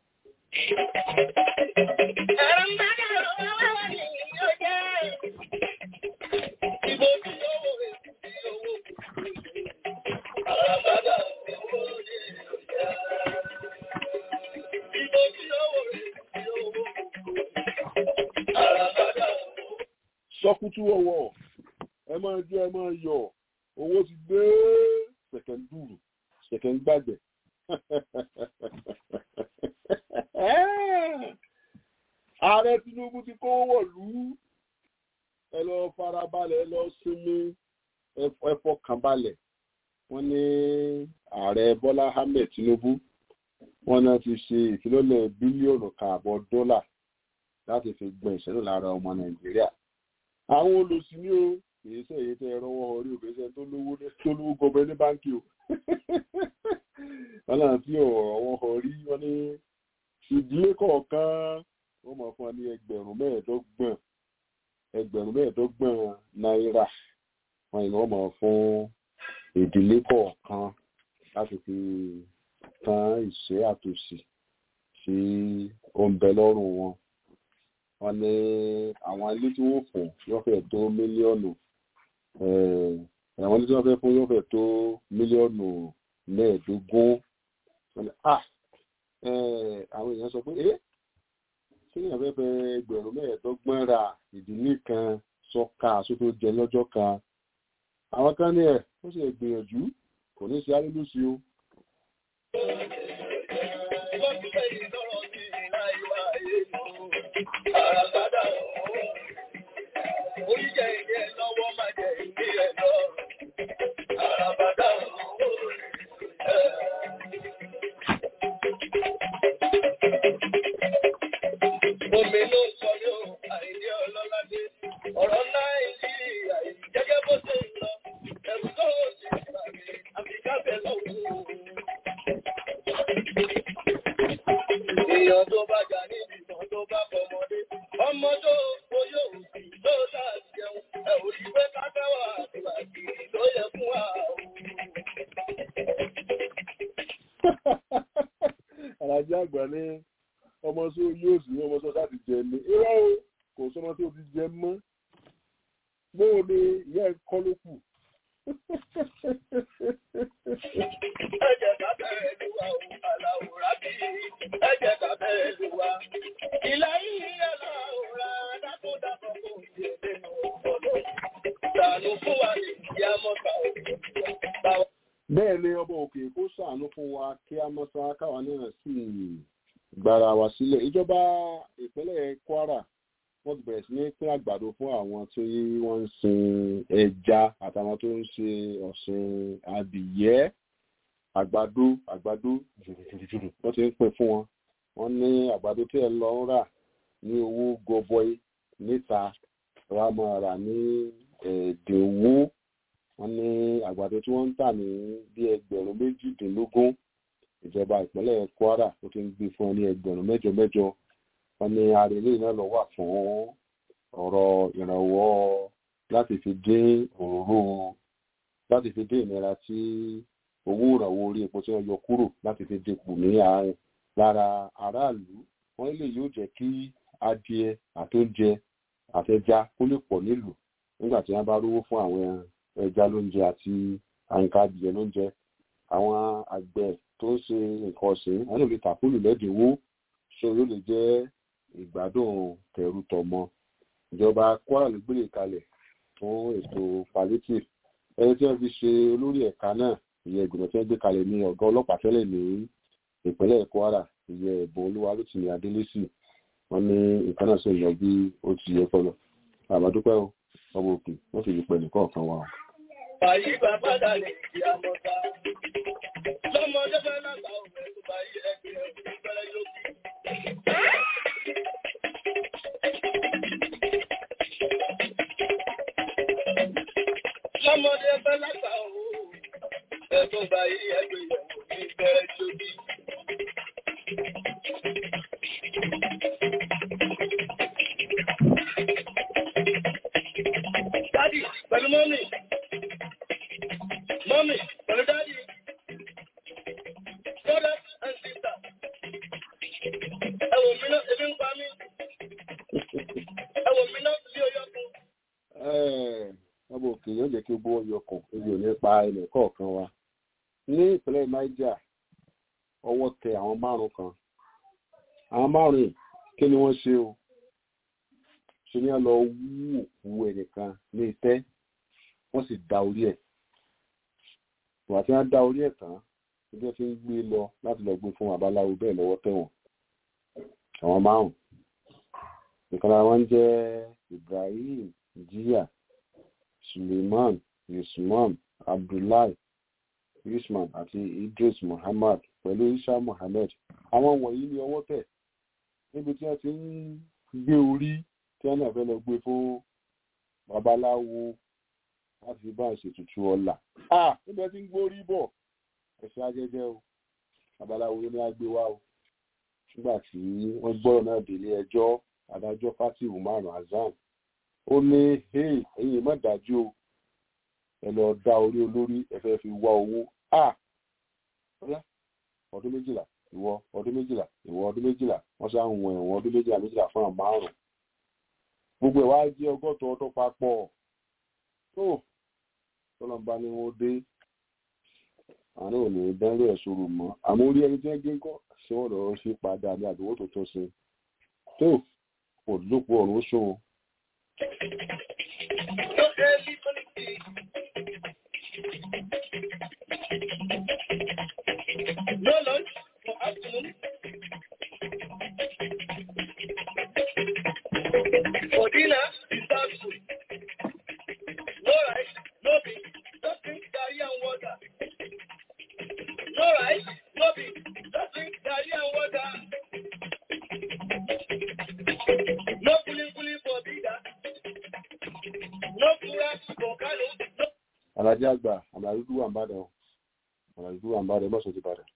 sọkútú ọwọ́ ẹ máa jẹ ẹ máa yọ owó ti gbé ṣẹ̀kẹ̀ndùrù ṣẹ̀kẹ̀ngbàgbẹ̀. ààrẹ tinubu ti kó wọ̀lú ẹ lọ farabalẹ̀ ẹ lọ sinmi ẹ fọkànbalẹ̀ wọ́n ní ààrẹ bọ́lá ahmed tinubu wọ́n náà ti ṣe ìfilọ́lẹ̀ bílíọ̀nù kààbọ̀ dọ́là láti fi gbọ̀n ìṣẹ́lẹ̀ lára ọmọ nàìjíríà àwọn olùsìn ní o kìí ṣe èyí tẹ ẹ rọwọ́ orí òbẹ́sẹ̀ tó lówó tó lówó gọbẹ ní báńkì o wọn náà fi ọ̀rọ̀ orí wọn ní ìdílé kọ̀ọ̀kan wọ́n mọ̀ fún wa ní ẹgbẹ̀rún mẹ́ẹ̀ẹ́dọ́gbọ̀n ẹgbẹ̀rún mẹ́ẹ̀ẹ́dọ́gbọ̀n náírà wọn ni wọ́n mọ̀ fún ìdílé kọ̀ọ̀kan láti fi tán ìṣẹ́ àtòsí sí oúnjẹ lọ́rùn wọn wọ́n ní àwọn ilé tí wọ́n fún yóò fẹ́ tó mílíọ̀nù àwọn ilé tí wọ́n fẹ́ fún yóò fẹ́ tó mílíọ̀nù mẹ́ẹ̀ẹ́dógún wọ́n ní ah àwọn èèyàn sọ pé ẹ́ kí ni àwọn fẹ́ ẹgbẹ̀rún mẹ́ẹ̀ẹ́dọ́gbọ̀n ra ìdílé kan sọ́ka sótó jẹ lọ́jọ́ kan àwọn kan ní ẹ̀ ó sì gbìyànjú kò ní sí alólùsí o. Àràbádà oríjẹ ìdí ẹ̀ lọ́wọ́ máa jẹ ìdí ẹ̀ lọ. Àràbádà Omi ló sọ yóò àìdí ọlọ́ládé. Ọ̀rọ̀ Nàìjíríà gẹ́gẹ́ bó ṣe ń lọ. Ẹ̀rù tó ò sí ìgbàgbé àfikábẹ̀ lọ́wọ́. Èèyàn tó bá jà níbi ìtàn tó bá fọmọdé. Ọmọ tó oyè òsì tó dá jẹun. Ẹ ò rí pé káfẹ́wà àtìwà kiri ló yẹ fún wa. Àlàjì àgbà ní ọmọ tó yóò sí ọmọ tó láti jẹ ní. Irọ́ o, kò sọmọ tó ti jẹ mọ́. Bóò ni ìyá ẹ̀ kọ́ ló kù. Ẹ̀jẹ̀ ká bẹ̀rẹ̀ lù wá o, àlàwòrán bí. Ẹ̀jẹ̀ ká bẹ̀rẹ̀ lù wá. Ìlà yìí àlàwòrán dákúndàbọ̀ kò sí nínú ọ̀dọ́. Ṣàánú fún wa ní ìyá mọ́ta o. Bẹ́ẹ̀ ni ọba òkè kó ṣàánú fún wa kí a mọ́ sá káwa náà sì gbára wa sílẹ̀. Ìjọba ìpínlẹ̀ Kwara wọ́n ti bẹ̀rẹ̀ sí ní pín àgbàdo fún àwọn tí wọ́n ń sin ẹja àtàwọn tó ń ṣe ọ̀sìn adìyẹ àgbàdo àgbàdo jùrùjùrù wọ́n ti ń pín fún wọn. Wọ́n ní àgbàdo tí ẹ lọ ń rà ní owó gọbọi níta wa máa rà ní ẹ̀ẹ́dínwó wọ́n ní àgbàdo tí wọ́n ń tà ní bí ẹgbẹ̀rún méjìdínlógún ìjọba ìpínlẹ̀ Kwara ó ti ń gbé fún ẹ ní ẹgbẹ̀rún mẹ́jọ mẹ́jọ wọ́n ní arèlé náà lọ wà fún ọ̀rọ̀ ìrànwọ́ láti fi dín òróró láti fi dín ìnira tí owó ìrànwọ́ orí epo tí wọ́n yọ kúrò láti fi dínkù ní àárín lára aráàlú wọ́n lè yóò jẹ́ kí adìẹ àtóúnjẹ àtẹja kó lè pọ̀ nílùú nígbà tí wọ́n bá rówó fún àwọn ẹja lóúnjẹ àti àyíká adìẹ lóúnjẹ àwọn àgbẹ̀ tó ń ṣe nǹkan ọ̀sìn wọn lè tà fúlù lẹ́dínwó ṣé yóò lè jẹ́ ìgbádùn tẹ̀rù tọmọ ìjọba Kwara ló gbélé kalẹ̀ fún ètò palliative ẹni tí wọ́n fi ṣe olórí ẹ̀ka náà ìyẹn ìgbìmọ̀ tí wọ́n gbé kalẹ̀ ní ọ̀gá ọlọ́pàá tẹ́lẹ̀ ní ìpínlẹ̀ Kwara ìyẹn ẹ̀bùn olúwa ló ti ní adélésì wọ́n ní nǹkan náà sì ń lọ bí ó ti yẹ kọlọ àbádúpẹ́ o ọmọ òkè wọ́n sì lè pẹ́ nìkan kan wà. Bàyí bàbá dà ní ìyá mọ́ta. Lọ́mọdé fẹ́ lágbà òfin tó bá yẹ ẹgbẹ́ ìfẹ́ lókè. Lọ́mọdé fẹ́ lágbà òfin tó bá yẹ ẹgbẹ́ ìfẹ́ lókè. Dádì pẹ̀lú mọ́mì. Mọ́mì pẹ̀lú dádì. Brothers and sisters. Ẹ wò mí náà, ebi ń pa mí. Ẹ wò mí náà sí oyọ́ kun. ọmọ òkè yóò jẹ́ kí ó bó yọkàn ebi ò ní pa ilẹ̀ kọ̀ọ̀kan wa ní ìpínlẹ̀ Niger ọwọ́ tẹ àwọn márùn kan àwọn márùn yìí kí ni wọ́n ṣe o ṣe ní lọ wú òkú ẹnìkan ní itẹ́ wọ́n sì da orí ẹ̀ ìwà tí wọ́n dá orí ẹ̀ tán ẹgbẹ́ fi ń gbé lọ láti lọ gbé fún babaláwo bẹ́ẹ̀ lọ́wọ́ tẹ̀wọ̀n àwọn márùn ìkan lára wọn jẹ́ Ibrahim Jiya Suleiman Usman Abdullahi Usman àti Idris Muhammad pẹ̀lú Isa Muhammad àwọn wọ̀nyí ni ọwọ́ tẹ̀ níbi tí wọ́n ti ń gbé orí tí wọ́n náà fẹ́ lọ gbé fún babaláwo láti fi bá ìṣètùtù ọ̀la. níbẹ̀ tí ń gbórí bọ̀ ẹ̀sẹ̀ ajẹ́jẹ́ o babaláwo ní agbé wá o nígbà tí wọ́n gbọ́rọ̀ náà délé ẹjọ́ adájọ́ fati umar hasan ó ní ẹ̀yin má dájú o ẹ lọ dá orí olórí ẹ fẹ́ fi wá owó ọdún méjìlá ìwọ ọdún méjìlá ìwọ ọdún méjìlá wọ́n ṣáà ń wọn ẹ̀wọ̀n ọdún méjìlá méjìlá fún àwọn márùn gbogbo ẹ̀ wá jẹ́ ọgọ́ta ọdún papọ̀ tó tọ́lọ́mbá ni wọ́n dé àárín òní dánrò ẹ̀ sọ̀rọ̀ mọ́ àmọ́ orí ẹni tí wọ́n gé kọ́ ṣé wọ́n lọ́ọ́ ṣe padà ní àdúgbò tó tó ṣe tó kò lópo ọ̀run ó ṣòwò. No lunch for afternoon. For dinner, without food. No rice, no beef, just drink garri and water. No rice, no beef, just drink garri and water. No kuli kuli for bida. No kura for kano. No alájẹ àgbà àmàlùdú wà ń bàdàn o àmàlùdú wà ń bàdàn mọ́sọ̀ ti bàdàn.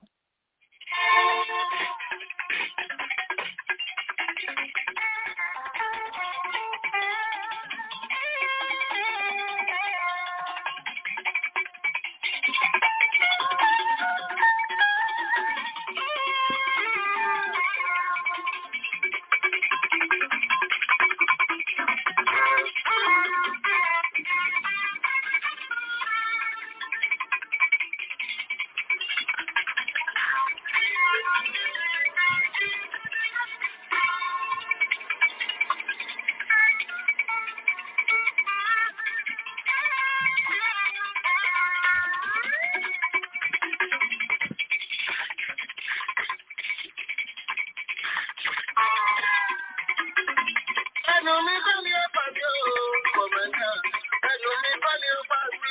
Ẹnu mi bá mi ọ̀pá mi ò kọ̀mọ̀dá. Ẹnu mi bá mi ọ̀pá mi.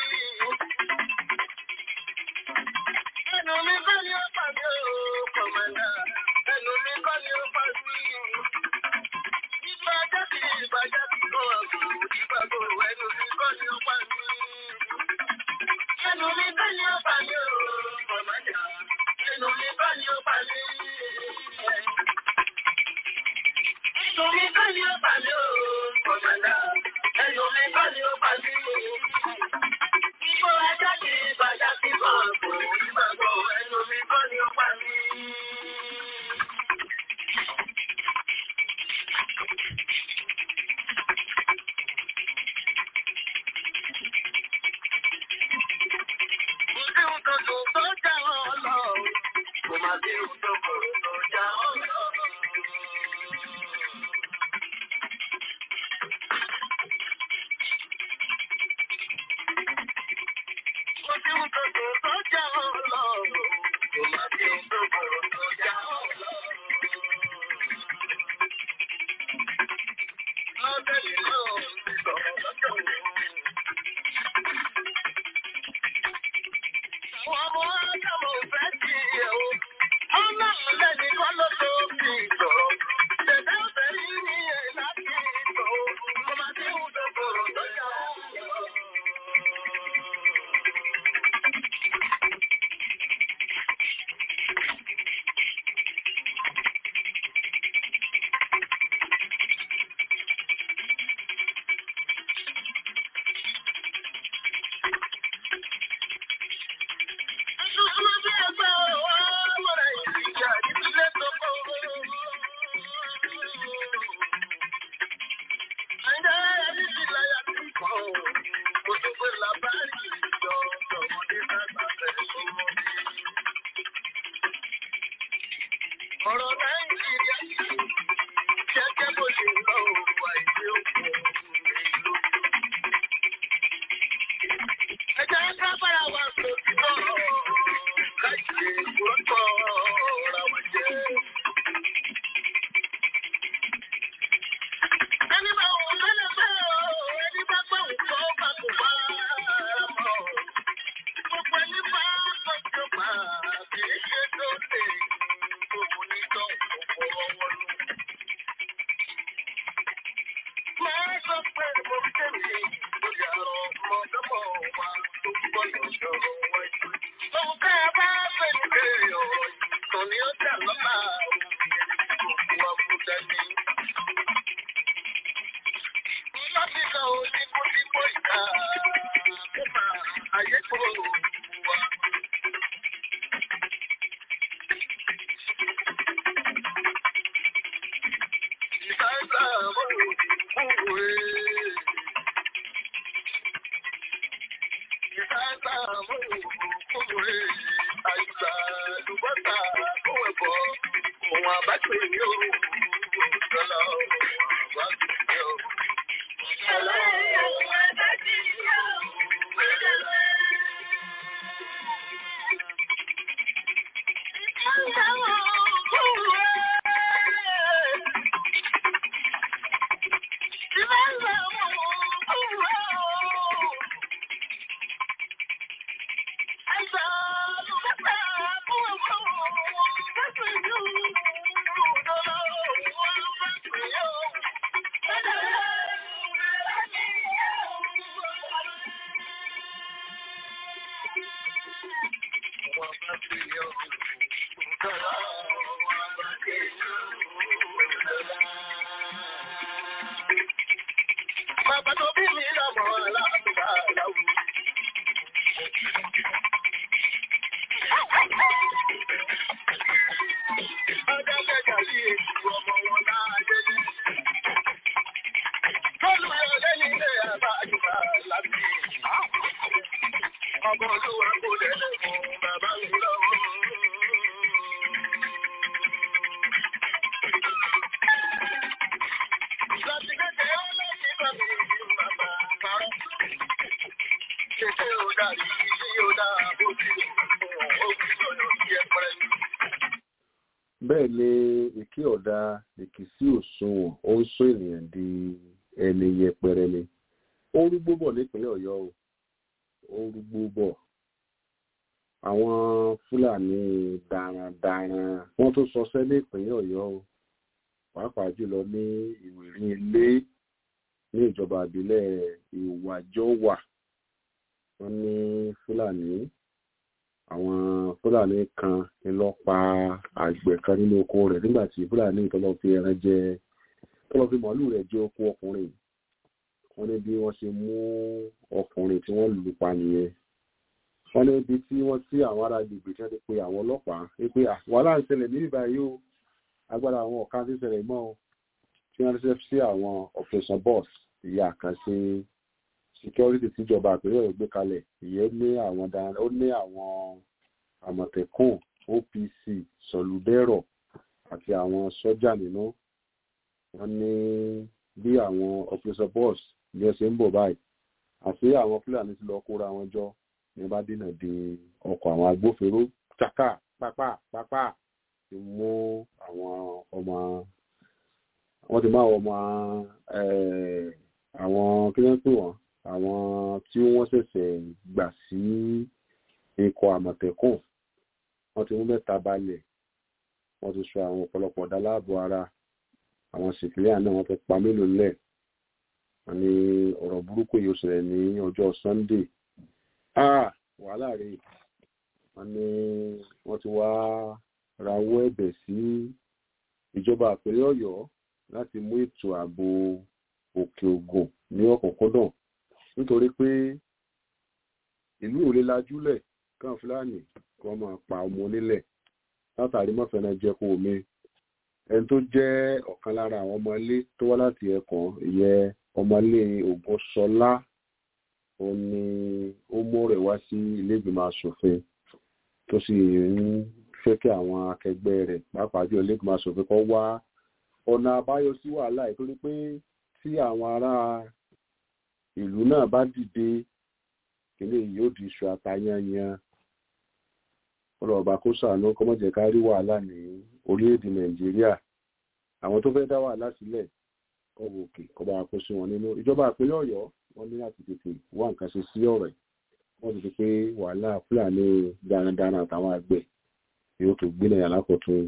Ẹnu mi bá mi ọ̀pá mi ò kọ̀mọ̀dá. Ẹnu mi bá mi ọ̀pá mi. Ìgbà ajá sí ìbàjá sí kọ́ àgbò. Ìgbà gbòòrò ẹnu mi bá mi ọ̀pá mi. Ẹnu mi bá mi ọ̀pá mi ò kọ̀mọ̀dá. Ẹnu mi bá mi ọ̀pá mi. Ẹnu mi bá ní ọ̀pá mi ó, kọ̀mọ̀dá. Ẹnu mi bá ní ọ̀pá mi ó. Igbó ajá kì í bàjá sí bọ̀ọ̀bù. Ìgbàgbọ́ ẹnu mi bá ní ọ̀pá mi. Kò sí ohun kan tó tó já ọ lọ. Kò má sí ohun tó kò tó já ọ lọ. ọ̀rọ̀ nàìjíríà jẹ́jẹ́ bó ṣe lọ wà ìdí òkú ìlú. ẹ jẹ́ ká bára wa sòtítọ́ káyé gbọ́tọ̀ ra wọn jẹ́. ẹni bá wù lọ́lẹ̀ bẹ́ẹ̀ o ẹni bá gbọ́ nǹkan bá kò bá mọ̀. gbogbo ẹni bá gbọ́dọ̀ bá kì í ṣe tó lè òun ní tán òkú ọwọ́ lù. máa sọ pé mo ń tẹ̀lé lórí àrọ̀ ọmọdọ́mọ wa tó gbọ́dọ̀ sọ̀rọ̀ wájú. ohun tá a bá fẹ́ ní bèrè ọ̀rọ̀ ìtàn ni ó dà lọ́la òun ìrìn òkú abúdání. láti sọ onígbòdìgbò ìta kó máa ayé kúrò wá. Ìbáṣà mọ̀ òkúwe. Ìbáṣà mọ̀ òkúwe. Àìsà lùbọ́tà kó ẹ̀bọ̀. Òun àbáṣe ní òun. Ìjọba òun àbáṣe ní òun. Ìjọba òun àbáṣe ní òun. Ìjọba òkúwe. Bàbá tó bí mi lọ́mọ aláàbùbá láwù. Ọjọ́ kẹta sí èṣù ọmọ wọn láàyè ní. Tọ́lú yọ lẹ́yìn ilé àbá àjùbá lábí. Ọmọ olúwa kò lẹ́nu fún bàbá mi lọ́wọ́. Láti kékeré ọlọ́sìn bá mi ní bàbá parọ́. Kété ò dàrí sí ò dáa bó ti lè fún ọ, ó fi sọ̀rọ̀ sí ẹ̀pẹ̀rẹ̀ mi. bẹ́ẹ̀ ni èké ọ̀dà èkìsí òṣùwọ̀n ó ń sún ènìyàn di ẹni yẹpẹrẹ ni ó ń rúgbó bọ̀ nípínlẹ̀ ọ̀yọ́ o ó ń rúgbó bọ̀ àwọn fúlàní darandaran wọ́n tún sọsẹ́ ní ìpínlẹ̀ ọ̀yọ́ o pàápàá jùlọ ní ìwérí ilé ní ìjọba ìbílẹ̀ ìwàjọwà wọ́n ní fúlàní àwọn fúlàní kan ni lọ pa àgbẹ̀ kan nínú oko rẹ̀ nígbà tí fúlàní tó lọ fi ẹran jẹ tó lọ fi màálù rẹ̀ jẹ oko ọkùnrin wọ́n ní bí wọ́n ṣe mú ọkùnrin tí wọ́n lù pa nìyẹn wọ́n ní ibi tí wọ́n tí àwọn ará agbègbè tí wọ́n ti pe àwọn ọlọ́pàá wípé "Ah, wàhálà ń ṣẹlẹ̀ níbí báyìí o agbára àwọn ọ̀ka ti ṣẹlẹ̀ mọ́ o tí wọ́n ṣe sí àwọn operation boss ìyá àkànṣe security tíjọba àpérò rẹ̀ gbé kalẹ̀ ìyẹn ní àwọn daran ó ní àwọn àmọ̀tẹ́kùn opc sọlùdẹ́rọ̀ àti àwọn sọ́jà nínú wọ́n ní bí àwọn operation boss bí wọ́n ṣe ń bọ̀ báyìí àti àwọn fúlàní ti lọ kóra wọn jọ ní bá dínà de ọkọ̀ àwọn agbófinró chaka pápá pápá ti mú àwọn ọmọ wọ́n ti mú àwọn ọmọ eh, àwọn kí wọ́n pè wọ́n àwọn tí wọ́n ṣẹ̀ṣẹ̀ gbà sí ikọ̀ àmọ̀tẹ́kùn wọ́n ti mú mẹ́ta balẹ̀ wọ́n ti sọ àwọn ọ̀pọ̀lọpọ̀ ọ̀dà láàbò ara àwọn sìkìlíà náà wọ́n ti pa mélòó lẹ̀ wọ́n ní ọ̀rọ̀ burúkú yìí ó ṣẹlẹ̀ ní ọjọ́ sunday ah wàhálà rè wọ́n ní wọ́n ti wá rawọ́ ẹ̀bẹ̀ sí ìjọba àpẹẹrẹ ọ̀yọ́ láti mú ètò ààbò òkè ògùn ní ọ̀kọ̀ọ̀kọ̀dàn nítorí pé ìlú ò lè lajúlẹ̀ káwọn fúlàní kí wọ́n máa pa ọmọ onílẹ̀ látàrí mọ́fẹ́nà jẹ́kọ̀ omi ẹni tó jẹ́ ọ̀kan lára àwọn ọmọ ilé tó wá láti ẹ̀kọ́ ìyẹn ọmọ ilé ògúnṣọlá ó ní ó mú rẹ̀ wá sí ilé ìgbìmọ̀ asòfin tó sì ń fẹ́ kí àwọn akẹgbẹ́ rẹ̀ pàápàá jù lẹ́gbọ̀n aṣòfin kan wá ọ̀nà àbáyọ sí wàhálà yìí torí pé tí àwọn ará ìlú náà bá dìde kílé yìí yóò di iṣu àtayányan ọ̀rọ̀ ọba kó sàánú kọ́mọ̀jẹ̀ ká rí wàhálà ní orílẹ̀-èdè nàìjíríà àwọn tó fẹ́ dá wàhálà sílẹ̀ ọwọ́ òkè kọba kó sí wọn nínú ìjọba ìpínlẹ̀ ọ̀yọ́ wọ́n ní láti tètè wá nǹkan ṣe sí ọ̀rọ̀ yìí wọ́n ti fi pé wàhálà fúlàní darandaran àtàwọn àgbẹ̀ yóò tó gbé nàìjíríà lákòótún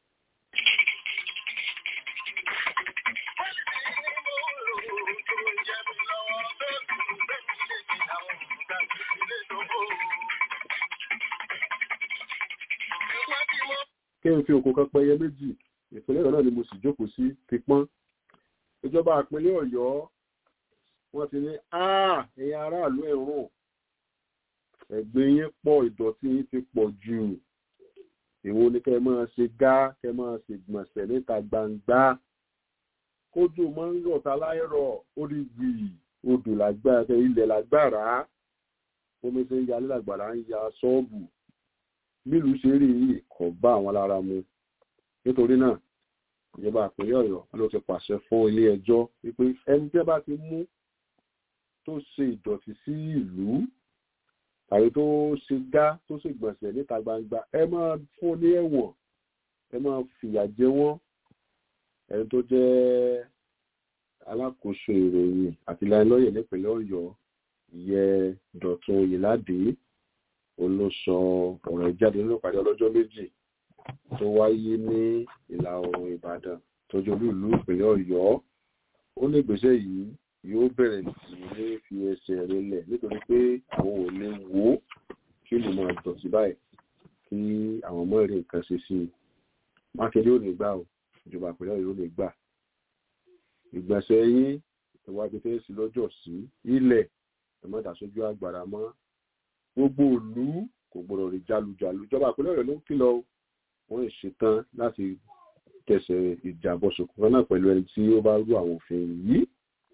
kí n fi òkú kan pẹyẹ méjì ìpínlẹ̀ ọ̀yọ́ náà ni mo sì jókòó sí ti pọ́n ìjọba ìpínlẹ̀ ọ̀yọ́ wọ́n ti ní ẹ̀yin aráàlú ẹ̀rùn ẹ̀gbin yín pọ̀ ìdọ̀tí yín ti pọ̀ jù èwo ni kẹ́ ẹ máa ṣe gá kẹ́ ẹ máa ṣe gbọ̀nsẹ̀ níta gbangba kójú máa ń rọ̀ ta láìrọ̀ ó rí gbì odò lágbára ilẹ̀ lágbára omi ṣe ń yalé lágbára ń ya ṣọ́ọ̀bù bílùú ṣe rí yìí kò bá àwọn lára mu nítorí náà ìjọba àpínlẹ̀ ọ̀yọ́ ló ti pàṣẹ fún ilé ẹjọ́ wípé ẹni tí ẹ bá ti mú tó ṣe ìdọ̀tí sí ìlú tàbí tó ṣe gá tó ṣe gbọ̀nsẹ̀ níta gbangba ẹ máa fún ní ẹ̀wọ̀n ẹ máa fìyà jẹ wọ́n ẹni tó jẹ́ alákòóso ìròyìn àti ìlanilọ́yẹ̀ nípínlẹ̀ ọ̀yọ́ ìyẹ dọ̀tun oyèládé olóṣọ ọ̀rọ̀ ìjáde nínú ìpàdé ọlọ́jọ́ méjì tó wáyé ní ìlà oòrùn ìbàdàn tọ́jú olú ìlú ìpínlẹ̀ ọ̀yọ́ ó ní ìgbésẹ̀ yìí yóò bẹ̀rẹ̀ sí ní fi ẹsẹ̀ rinlẹ̀ nítorí pé àwọn ò lè wò ó kí lè máa dọ̀tí báyìí kí àwọn ọmọ èrè nǹkan ṣe sí i mákindé ò ní gbà ó ìjọba ìpínlẹ̀ ọ̀yọ́ ò ní gbà ìgbọ̀nsẹ̀ yín ìwádìí fẹ́ sí lọ́jọ́ sí ilẹ̀ ẹ̀mọ́dà sójú àgbàrá mọ́ gbogbo ìlú kò gbọdọ̀ rí jalujalu ìjọba ìpínlẹ̀ ọ̀yọ́ ló ń kìlọ̀ wọ́n ń ṣetán láti tẹ̀sẹ̀ ìjàbọ̀ ṣòkò kan náà pẹ̀lú ẹni tí ó bá rú àwọn òfin yìí.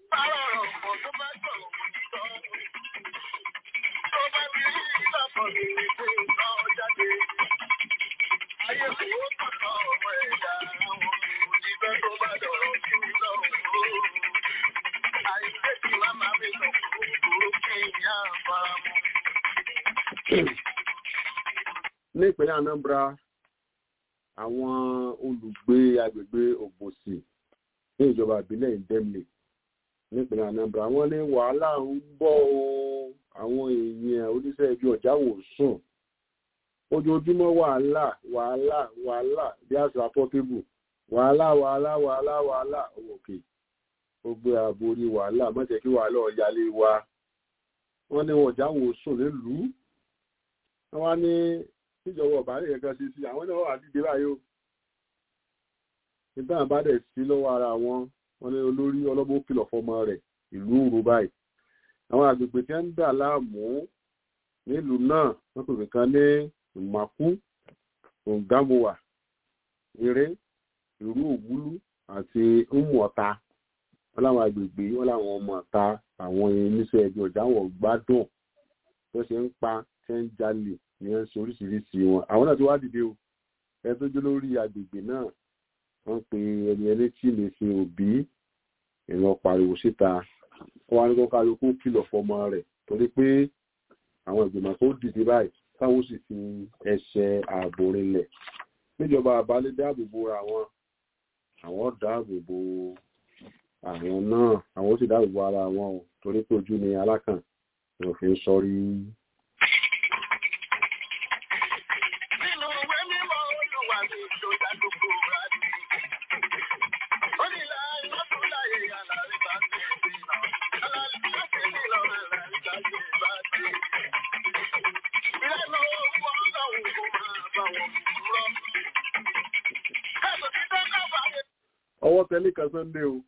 ní ìpínlẹ̀ anambra àwọn olùgbé agbègbè ògbòsì ní ìjọba ìbílẹ̀ ìdẹ́mìlẹ̀ nípínlẹ̀ anambra wọ́n ní wàhálà ń bọ̀ o àwọn èèyàn oníṣẹ́ ibi ọ̀já wò sùn ojoojúmọ́ wàhálà wàhálà wàhálà bí àṣà pọ́tébù wàhálà wàhálà wàhálà wàhálà òkè ó gbé ààbò orí wàhálà má jẹ́ kí wàhálà ọ̀yálé wa wọ́n ní ọ̀já wò sùn nílùú wọ́n wá ní tíjọba ọ̀bá rẹ̀ kankan ṣe sí àwọn náà wà dídé báyìí o nígbà bá dẹ̀ sí lọ́wọ́ ara wọn wọn ní olórí ọlọ́gbọ́n kìlọ̀ fọmọ rẹ̀ ìlú òru báyìí àwọn àgbègbè tí wọ́n ń dà láàmú nílùú náà wọ́n pèpè kan ní ìmàkú òǹgámowà eré ìlú òwúlú àti ńmọ̀ta wọn láwọn àgbègbè wọn láwọn ọmọ ọ̀ta àwọn oníṣẹ́ ẹbí ọ̀já wọn gbádùn tó ṣe ń pa tẹ́ ń jalè ní ẹ̀ ń ṣe oríṣiríṣi wọn àwọn náà ti wá dìde o ẹ tó jó lórí agbègbè náà wọ́n pe ẹni ẹni tí lè ṣe òbí ìran pariwo síta wọ́n á ní kó kálukú kìlọ̀ fọmọ rẹ̀ torí pé àwọn ìgbìmọ̀ tó dìde báyìí táwọn sì fi ẹsẹ̀ ààbò rinlẹ̀ níjọba àbálẹ̀ dáàbò bo àwọn àwọn dáàbò bo àwọn náà àwọn sì dáàbò bo ara wọn o torí pé ojú ni alákàn òfin sọrí ọwọ́ tẹ́lẹ̀ kan sunday o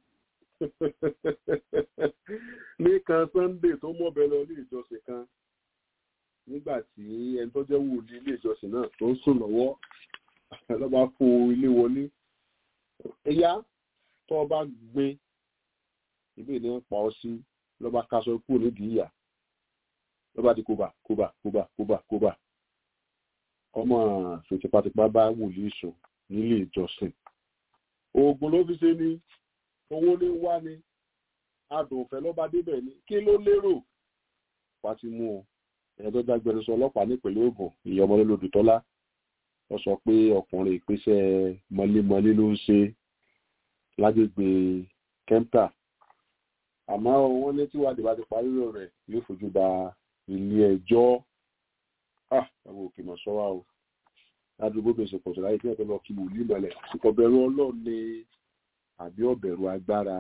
ní kan sunday tó mọ̀bẹ lọ ní ìjọsìn kan nígbà tí ẹni tó jẹ́ wòlíì ilé ìjọsìn náà tó ń sùn lọ́wọ́ lọ́ba fo ilé wọlé ẹ̀yà tó ọba gbin ibi ìní ń pa ọ sí lọ́ba kaṣọ kúrò nídìí ìyà lọ́ba di kóbà kóbà kóbà kóbà kóbà ọmọ fi tipátipá bá wòlíì sùn nílé ìjọsìn oògùn ló fi ṣe ní owó ní wá ní adùnfẹ́ ló bá débẹ̀ ní kí ló lérò wá ti mú o ẹ̀ẹ́dọ́ dágbẹnusọ ọlọ́pàá nípínlẹ̀ Ògùn ìyá ọmọ lólu tọ́lá ó sọ pé ọkùnrin ìpèsè mọ́lémọ́lé ló ń ṣe lágbègbè kẹ́ńtà àmọ́ wọ́n ní tíwádìí bá ti parí rẹ̀ yóò fojú ba ilé ẹjọ́ àwọn òkè mọ̀ sọ́wọ́ o ládùúgbò bèsè pọ̀ sí láyé tí wọ́n tó lọ kí wòlíì mọ́lẹ̀ àsìkò bẹ̀rù ọlọ́run ní àbí ọ̀bẹ̀rù agbára.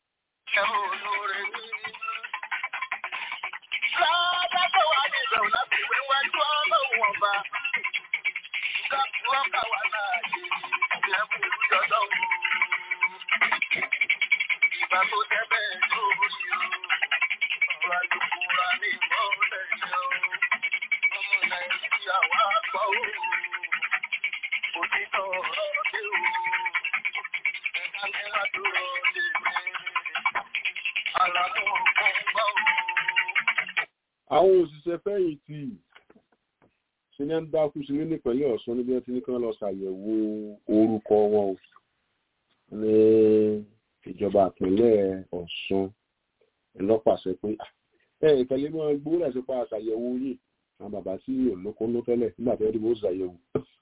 Ìgbà tó jẹ́ bẹ́ẹ̀ lórí o, ọ̀rọ̀ àlùkùrá ní ìmọ̀lẹ̀ yẹn o, ọmọ Nàìjíríà wá gbọ́ o, òtítọ́ ọ̀rọ̀ dé o, ẹ̀ka mẹ́ta dúró lè mẹ́rin, àlàmú ọ̀gbọ́n gbọ́ o. àwọn òṣìṣẹ́ fẹ̀yìntì ṣe ní ń dákú sí ní nípínlẹ̀ Ọ̀ṣun níbi wọ́n ti ní kí wọ́n lọ ṣàyẹ̀wò orúkọ wọn o ní ìjọba ìpínlẹ̀ Ọ̀ṣun ńlọ́pàṣẹ pé ẹ ìkẹlẹ́ mọ́ gbówó láti pa àṣàyẹ̀wò yìí àwọn bàbá tí olóko ló tẹ́lẹ̀ nígbà tó dìbò ṣàyẹ̀wò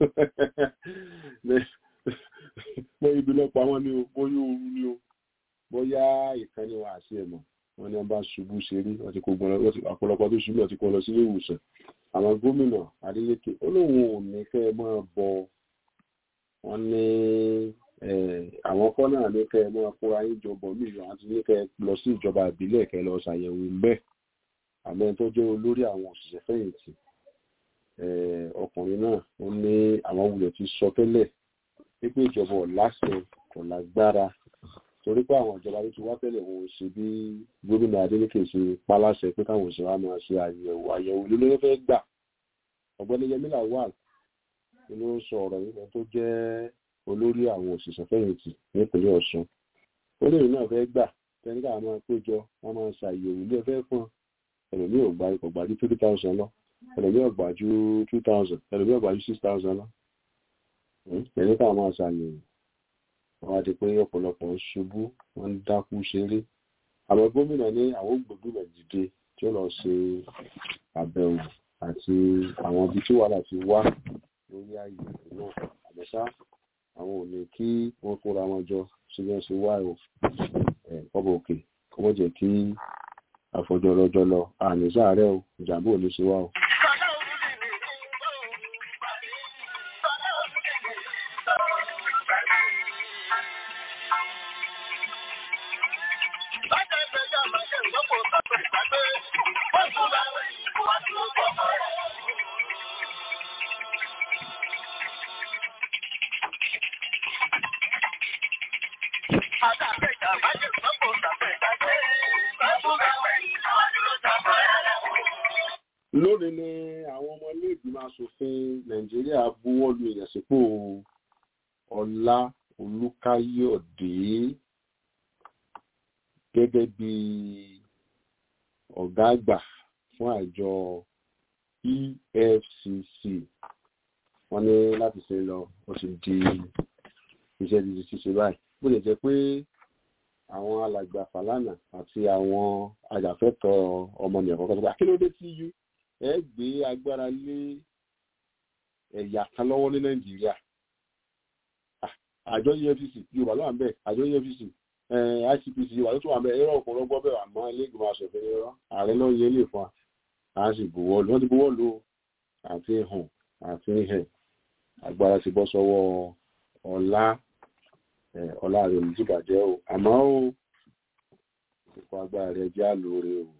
pé ibi lọ́pọ̀ àwọn ni o bóyá ooru ni o bóyá ìkànnì wa àti ẹ̀mọ́ wọn ni wọn bá ṣubú ṣeré wọn ti kó gbọn lọ ọ̀pọ̀lọpọ̀ tó ṣubú ọtí kó lọ sílé ìwòsàn àwọn gómìnà Adeleke ó lóun ò ní kẹ́ ẹ máa bọ wọn ní àwọn kọ́ náà ní kẹ́ ẹ máa kóra yín jọ bọ̀ mí ìyọ̀ àti ní kẹ́ ẹ lọ sí ìjọba ìbílẹ̀ kẹ́ ẹ lọ ṣàyẹ̀wò ńbẹ́ àmọ́ ẹni tó jẹ́ olórí àwọn òṣìṣẹ́ fẹ̀yìntì ọkùnrin náà ó ní àwọn wulẹ̀ ti sọ tẹ́lẹ̀ wípé ìjọba ọ̀láṣẹ kò lágbára torí pé àwọn ìjọba tó ti wá tẹ́lẹ̀ wọn ò ṣe bí gómìnà Adeleke ṣe paláṣẹ pé káwọn òṣèré wa máa ṣe àyẹ̀wò àyẹ̀wò ló ló fẹ́ gbà ọ̀gbẹ́ni Yẹmí Lawal ni ló ń sọ ọ̀rọ̀ yìí tó jẹ́ olórí àwọn òṣìṣẹ́ fẹ̀yìntì nípínlẹ̀ Ọ̀ṣun ó lè náà fẹ́ gbà tẹ́ni káwọn máa péjọ wọ́n máa ṣe àyẹ̀wò ilé ẹ̀fẹ́ fún ẹlòmíì ò gbà kò gbà ju three thousand lọ ẹlòmíì ò gbà ju two thousand ẹlòmíì ò gbà ju six thousand lọ tẹ́ni káwọn máa ṣàyẹ̀wò wọ́n á di pé ọ̀pọ̀lọpọ̀ ń ṣubú wọ́n ń dákú ṣeré àwọn gómìnà ní àwọn gbòógbìmọ̀ dìde tí ó lọ ṣe àbẹ̀wò àti àwọn ibi tí wàhálà ti wá lórí ààyè náà àbẹ̀ṣá àwọn ò ní kí wọ́n kóra wọn jọ sí bí wọ́n ṣe wá ẹ̀ kọ́bọ̀ òkè kó wọ́n jẹ́ kí àfọjọ́ ọlọ́jọ́ lọ àní sáàárẹ̀ o ìjàmbá ò ní ṣe wá o. lónìí ni àwọn ọmọ ilé ìgbìmọ̀ asòfin nàìjíríà buwọ́lu ìyànsípò ọlá olùkáyọ̀dé gẹ́gẹ́ bí ọ̀gá àgbà fún àjọ efcc wọ́n ní láti ṣe lọ ó sì di iṣẹ́ dídí ṣíṣe báyìí bó lè jẹ́ pé àwọn alàgbà Fàlànà àti àwọn ajàfẹ́tọ̀ọ́ ọmọnìyàn kọ́kọ́ tó bá kí ló dé tí yú ẹ gbé agbára lé ẹ̀yà kan lọ́wọ́ ní nàìjíríà àjọ efcc yorùbá ló wà ń bẹ àjọ efcc icpc yorùbá ló tún wà ń bẹ ẹ̀rọ ọ̀pọ̀lọpọ̀ bẹ̀ àmọ́ iléègbìmọ̀ asòfin ẹ̀rọ ààrẹ ló yẹ lè fún wa a sì buwọ́ lù wọ́n ti buwọ́ lù àti hàn àti hẹ̀ agbára ti bọ́ sọ́wọ́ ọlá ọlá rẹ̀ ní ìbàjẹ́ o àmọ́ o ìfọ̀ agbára rẹ̀ já lóore o.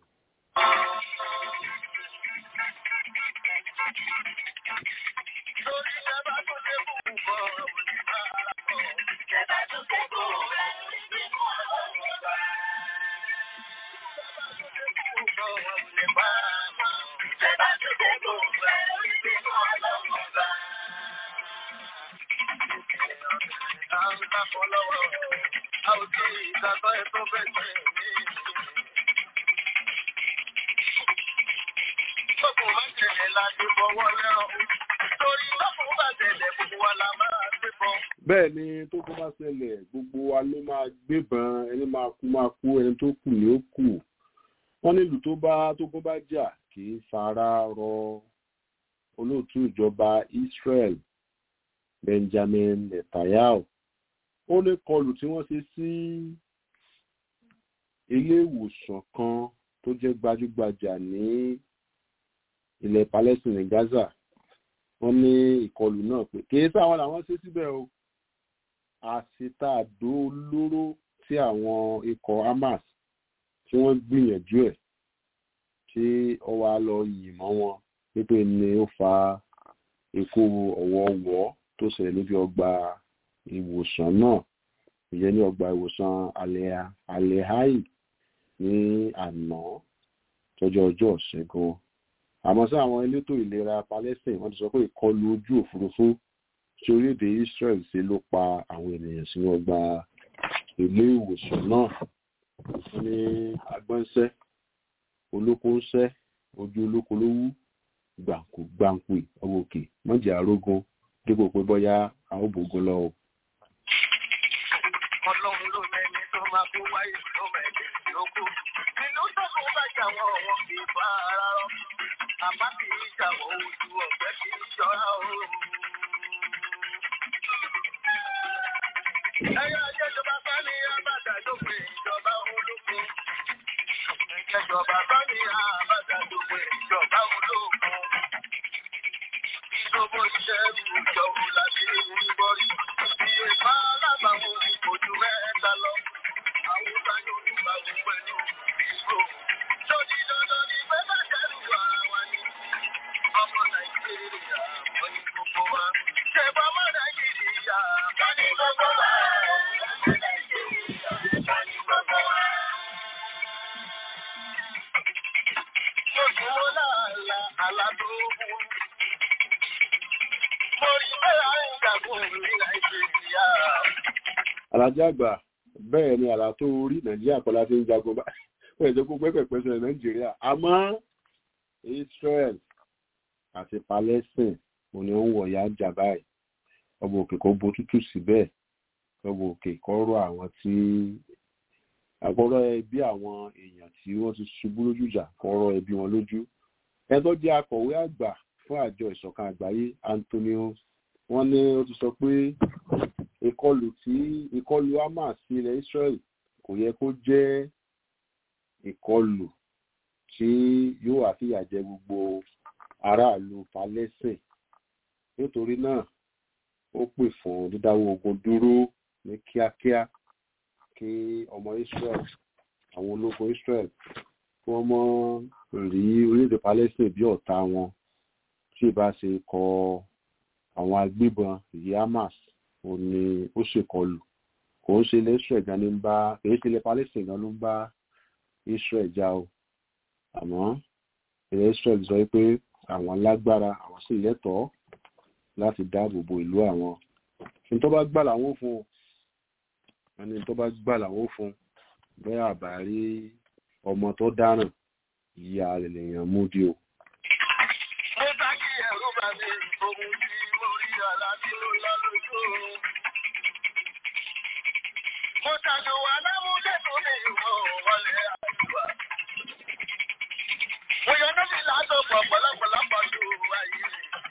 Torí lọ́kùnrin bá tẹ̀lé gbogbo wa la máa gbé bọ́. bẹ́ẹ̀ ni tó kọ́ bá ṣẹlẹ̀ gbogbo wa ló máa gbébọn ẹni máa kú máa kú ẹni tó kù ni ó kù wọ́n nílùú tó bá tó kọ́ bá jà kì í fara rọ olóòtú ìjọba Israel Benjamin Netanyahu ó ní kọlù tí wọ́n ṣe sí ilé ìwòsàn kan tó jẹ́ gbajúgbajà ní ilẹ̀ Palestine ní Gaza wọ́n ní ìkọlù náà pé kì í sáwọn làwọn ṣe síbẹ̀ o àṣetàdó olóró tí àwọn ikọ̀ Hamas tí wọ́n gbìyànjú ẹ̀ tí ó wá lọ yìn mọ́ wọn wípé ni ó fa ikú ọ̀wọ̀ọ̀wọ́ tó ṣẹlẹ̀ níbi ọgbà ìwòsàn náà ìyẹn ní ọgbà ìwòsàn alehai ní àná tọjọ́ ọjọ́ ṣẹ́gun àmọ́ sí àwọn elétò ìlera Palestine wọ́n ti sọ pé ìkọlù ojú òfurufú tí orílẹ̀-èdè Israel ṣe ló pa àwọn ènìyàn sínú ọgbà ilé ìwòsàn náà wọ́n ní agbọ́nṣẹ́ olókóńṣẹ́ ojú olóko ló wú gbàǹkù gbàǹkù ọwọ́ òkè mọ́jà arógún dípò pé bọ́yá àwọn òbògùn lọ. Ọlọ́run ló mẹ́ni tó máa kó wáyé tó mẹ́ni tó kú. Inú sọ́kùn bá jà wọ́n wọn kì í bá ara rọ. Àbá kì í jà wọ́n ojú ọ̀fẹ́ kì í ṣọ́ra o. Ẹyọ ìjẹjọba bá ní àbàdà lópin ìjọba ológun. Ìjẹjọba bá ní àbàdà lópin ìjọba ológun. Ìjọba iṣẹ́ ìjọba láti ń bọ́rí. Iye máa lábàáwọn ojú mẹ́ta lọ. Àwùjọ yóò ní báwo pẹ̀lú ìṣó. Lórí dandan ni pé bá dẹ́rù ara wa ni. Ọmọ Nàìjíríà wọ́n ní gbogbo wa. Ṣèbọn mọ́ Nàìjíríà wọ́n ní gbogbo wa. Ọmọ Nàìjíríà wọ́n ní gbogbo wa. Mo sùn mo láàlá àlá tó mú. Mo rí bẹ́ẹ̀ àìjàgùn ní Nàìjíríà. alájà àgbà bẹ́ẹ̀ ni àlá tó rí nàìjíríà kọ́lá fi ń jagun bá ó yẹ kó pẹ́pẹ́pẹ́ sọ nàìjíríà àmọ́ Israel àti Palestine òun ni ó ń wọ̀ ya jà báyìí ọmọ òkè kò bo tútù síbẹ̀ ọmọ òkè kọ́ rọ àwọn tí àkọ́rọ́ ẹbí àwọn èèyàn tí wọ́n ti ṣubú lójú ìjà kọ́rọ́ ẹbí wọn lójú ẹjọ́ jẹ́ akọ̀wé àgbà fún àjọ ìṣọ̀kan àgbáyé Antonio wọ́n ní ó ti sọ pé ìkọlù tí ìkọlù Hamas sí ilẹ̀ Israel kò yẹ kó jẹ́ ìkọlù tí yóò wá fìyà jẹ gbogbo aráàlú Palestine nítorí náà ó pè fún dídáwọ́ ogun dúró ní kíákíá kí ọmọ Israel àwọn ológun Israel kí wọ́n mọ́ rí orílẹ̀-èdè Palestine bí ọ̀tá wọn tí ì bá ṣe kọ àwọn agbébọn ìyí Hamas ò ní ó ṣèkọlù kò ń ṣe ilẹ̀ Israel gan ni ń bá kì í ṣe ilẹ̀ Palestine gan ló ń bá Israel já o àmọ́ ilẹ̀ Israel sọ pé àwọn lágbára àwọn sì lẹ́tọ̀ọ́ láti dáàbò bo ìlú àwọn ní tó bá gbà làwọn ò fún o ẹni tó bá gbà làwọn ò fún bẹ́ẹ̀ àbárí ọmọ tó dáràn ìyá rẹ̀ lèèyàn mú di o. Mo bá kí ẹ̀rú bá mi ohun tí mo rí àlàbí ló lọ lójú oorun. Mo tàjò wà lámúlẹ̀ tó lè wọ wọlé àdúrà. Mo yọ níbi látọ̀pọ̀ pọ̀lọ́pọ̀lọpọ̀ ju ayé.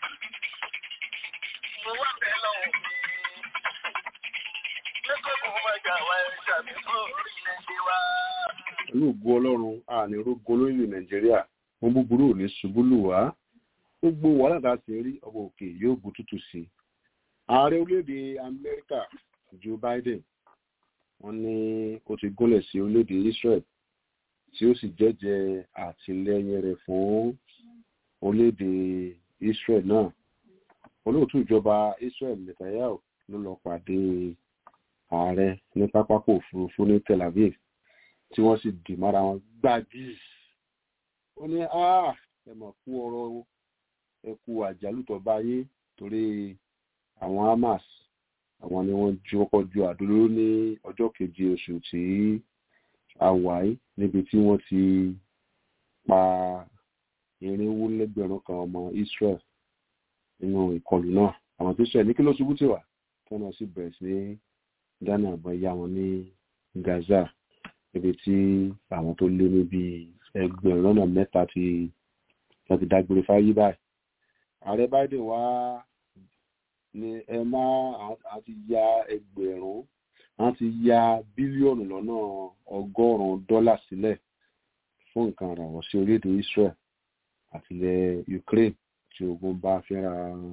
Mo wá bẹ́ẹ̀ lọ́wọ́ mi. Lẹ́kọ̀ọ́ mo máa jà wá ẹja mi fún orílẹ̀-èdè wa. pẹ̀lú ògo ọlọ́run àní rógo lórílẹ̀ nàìjíríà wọn búburú ò ní ṣubú lù wá gbogbo wàhálà tá a sì rí ọmọ òkè yóò bu tútù sí i ààrẹ orílẹ̀-èdè amẹ́ríkà joe biden wọ́n ní ó ti gúnlẹ̀ sí orílẹ̀-èdè israel tí ó sì jẹ́jẹ́ àtìlẹ́yìn rẹ̀ fún orílẹ̀-èdè israel náà olóòtú ìjọba israel netanyahu ló lọ pàdé ààrẹ ní pápákọ̀ òfurufú ní tel aviv tí wọ́n sì dì mára wọn gbági ó ní ẹ mọ̀ kú ọ̀rọ̀ ẹ kú àjálù tó bá yé torí àwọn hamas àwọn ni wọ́n ju ọkọ̀ ju àdúró ní ọjọ́ keje oṣù tí a wà yìí níbi tí wọ́n ti pa irinwó lẹ́gbẹ̀rún kan ọmọ israel nínú ìkọlù náà àwọn tó ṣẹ̀ ní kí ló ṣubú tì wá tí wọ́n sì bẹ̀rẹ̀ sí dáná àbọ̀ ya wọn ní Gaza ibi tí àwọn tó lé níbi ẹgbẹ̀rún lọ́nà mẹ́ta ti wọ́n ti dágbére fáyé báyìí ààrẹ Biden wá ní ẹ má àti ya ẹgbẹ̀rún àti ya bílíọ̀nù lọ́nà ọgọ́rùn-ún dọ́là sílẹ̀ fún nǹkan ìrànwọ́ sí orílẹ̀-èdè Israel àti ilẹ̀ Ukraine tí ogun bá fẹ́ra wọn.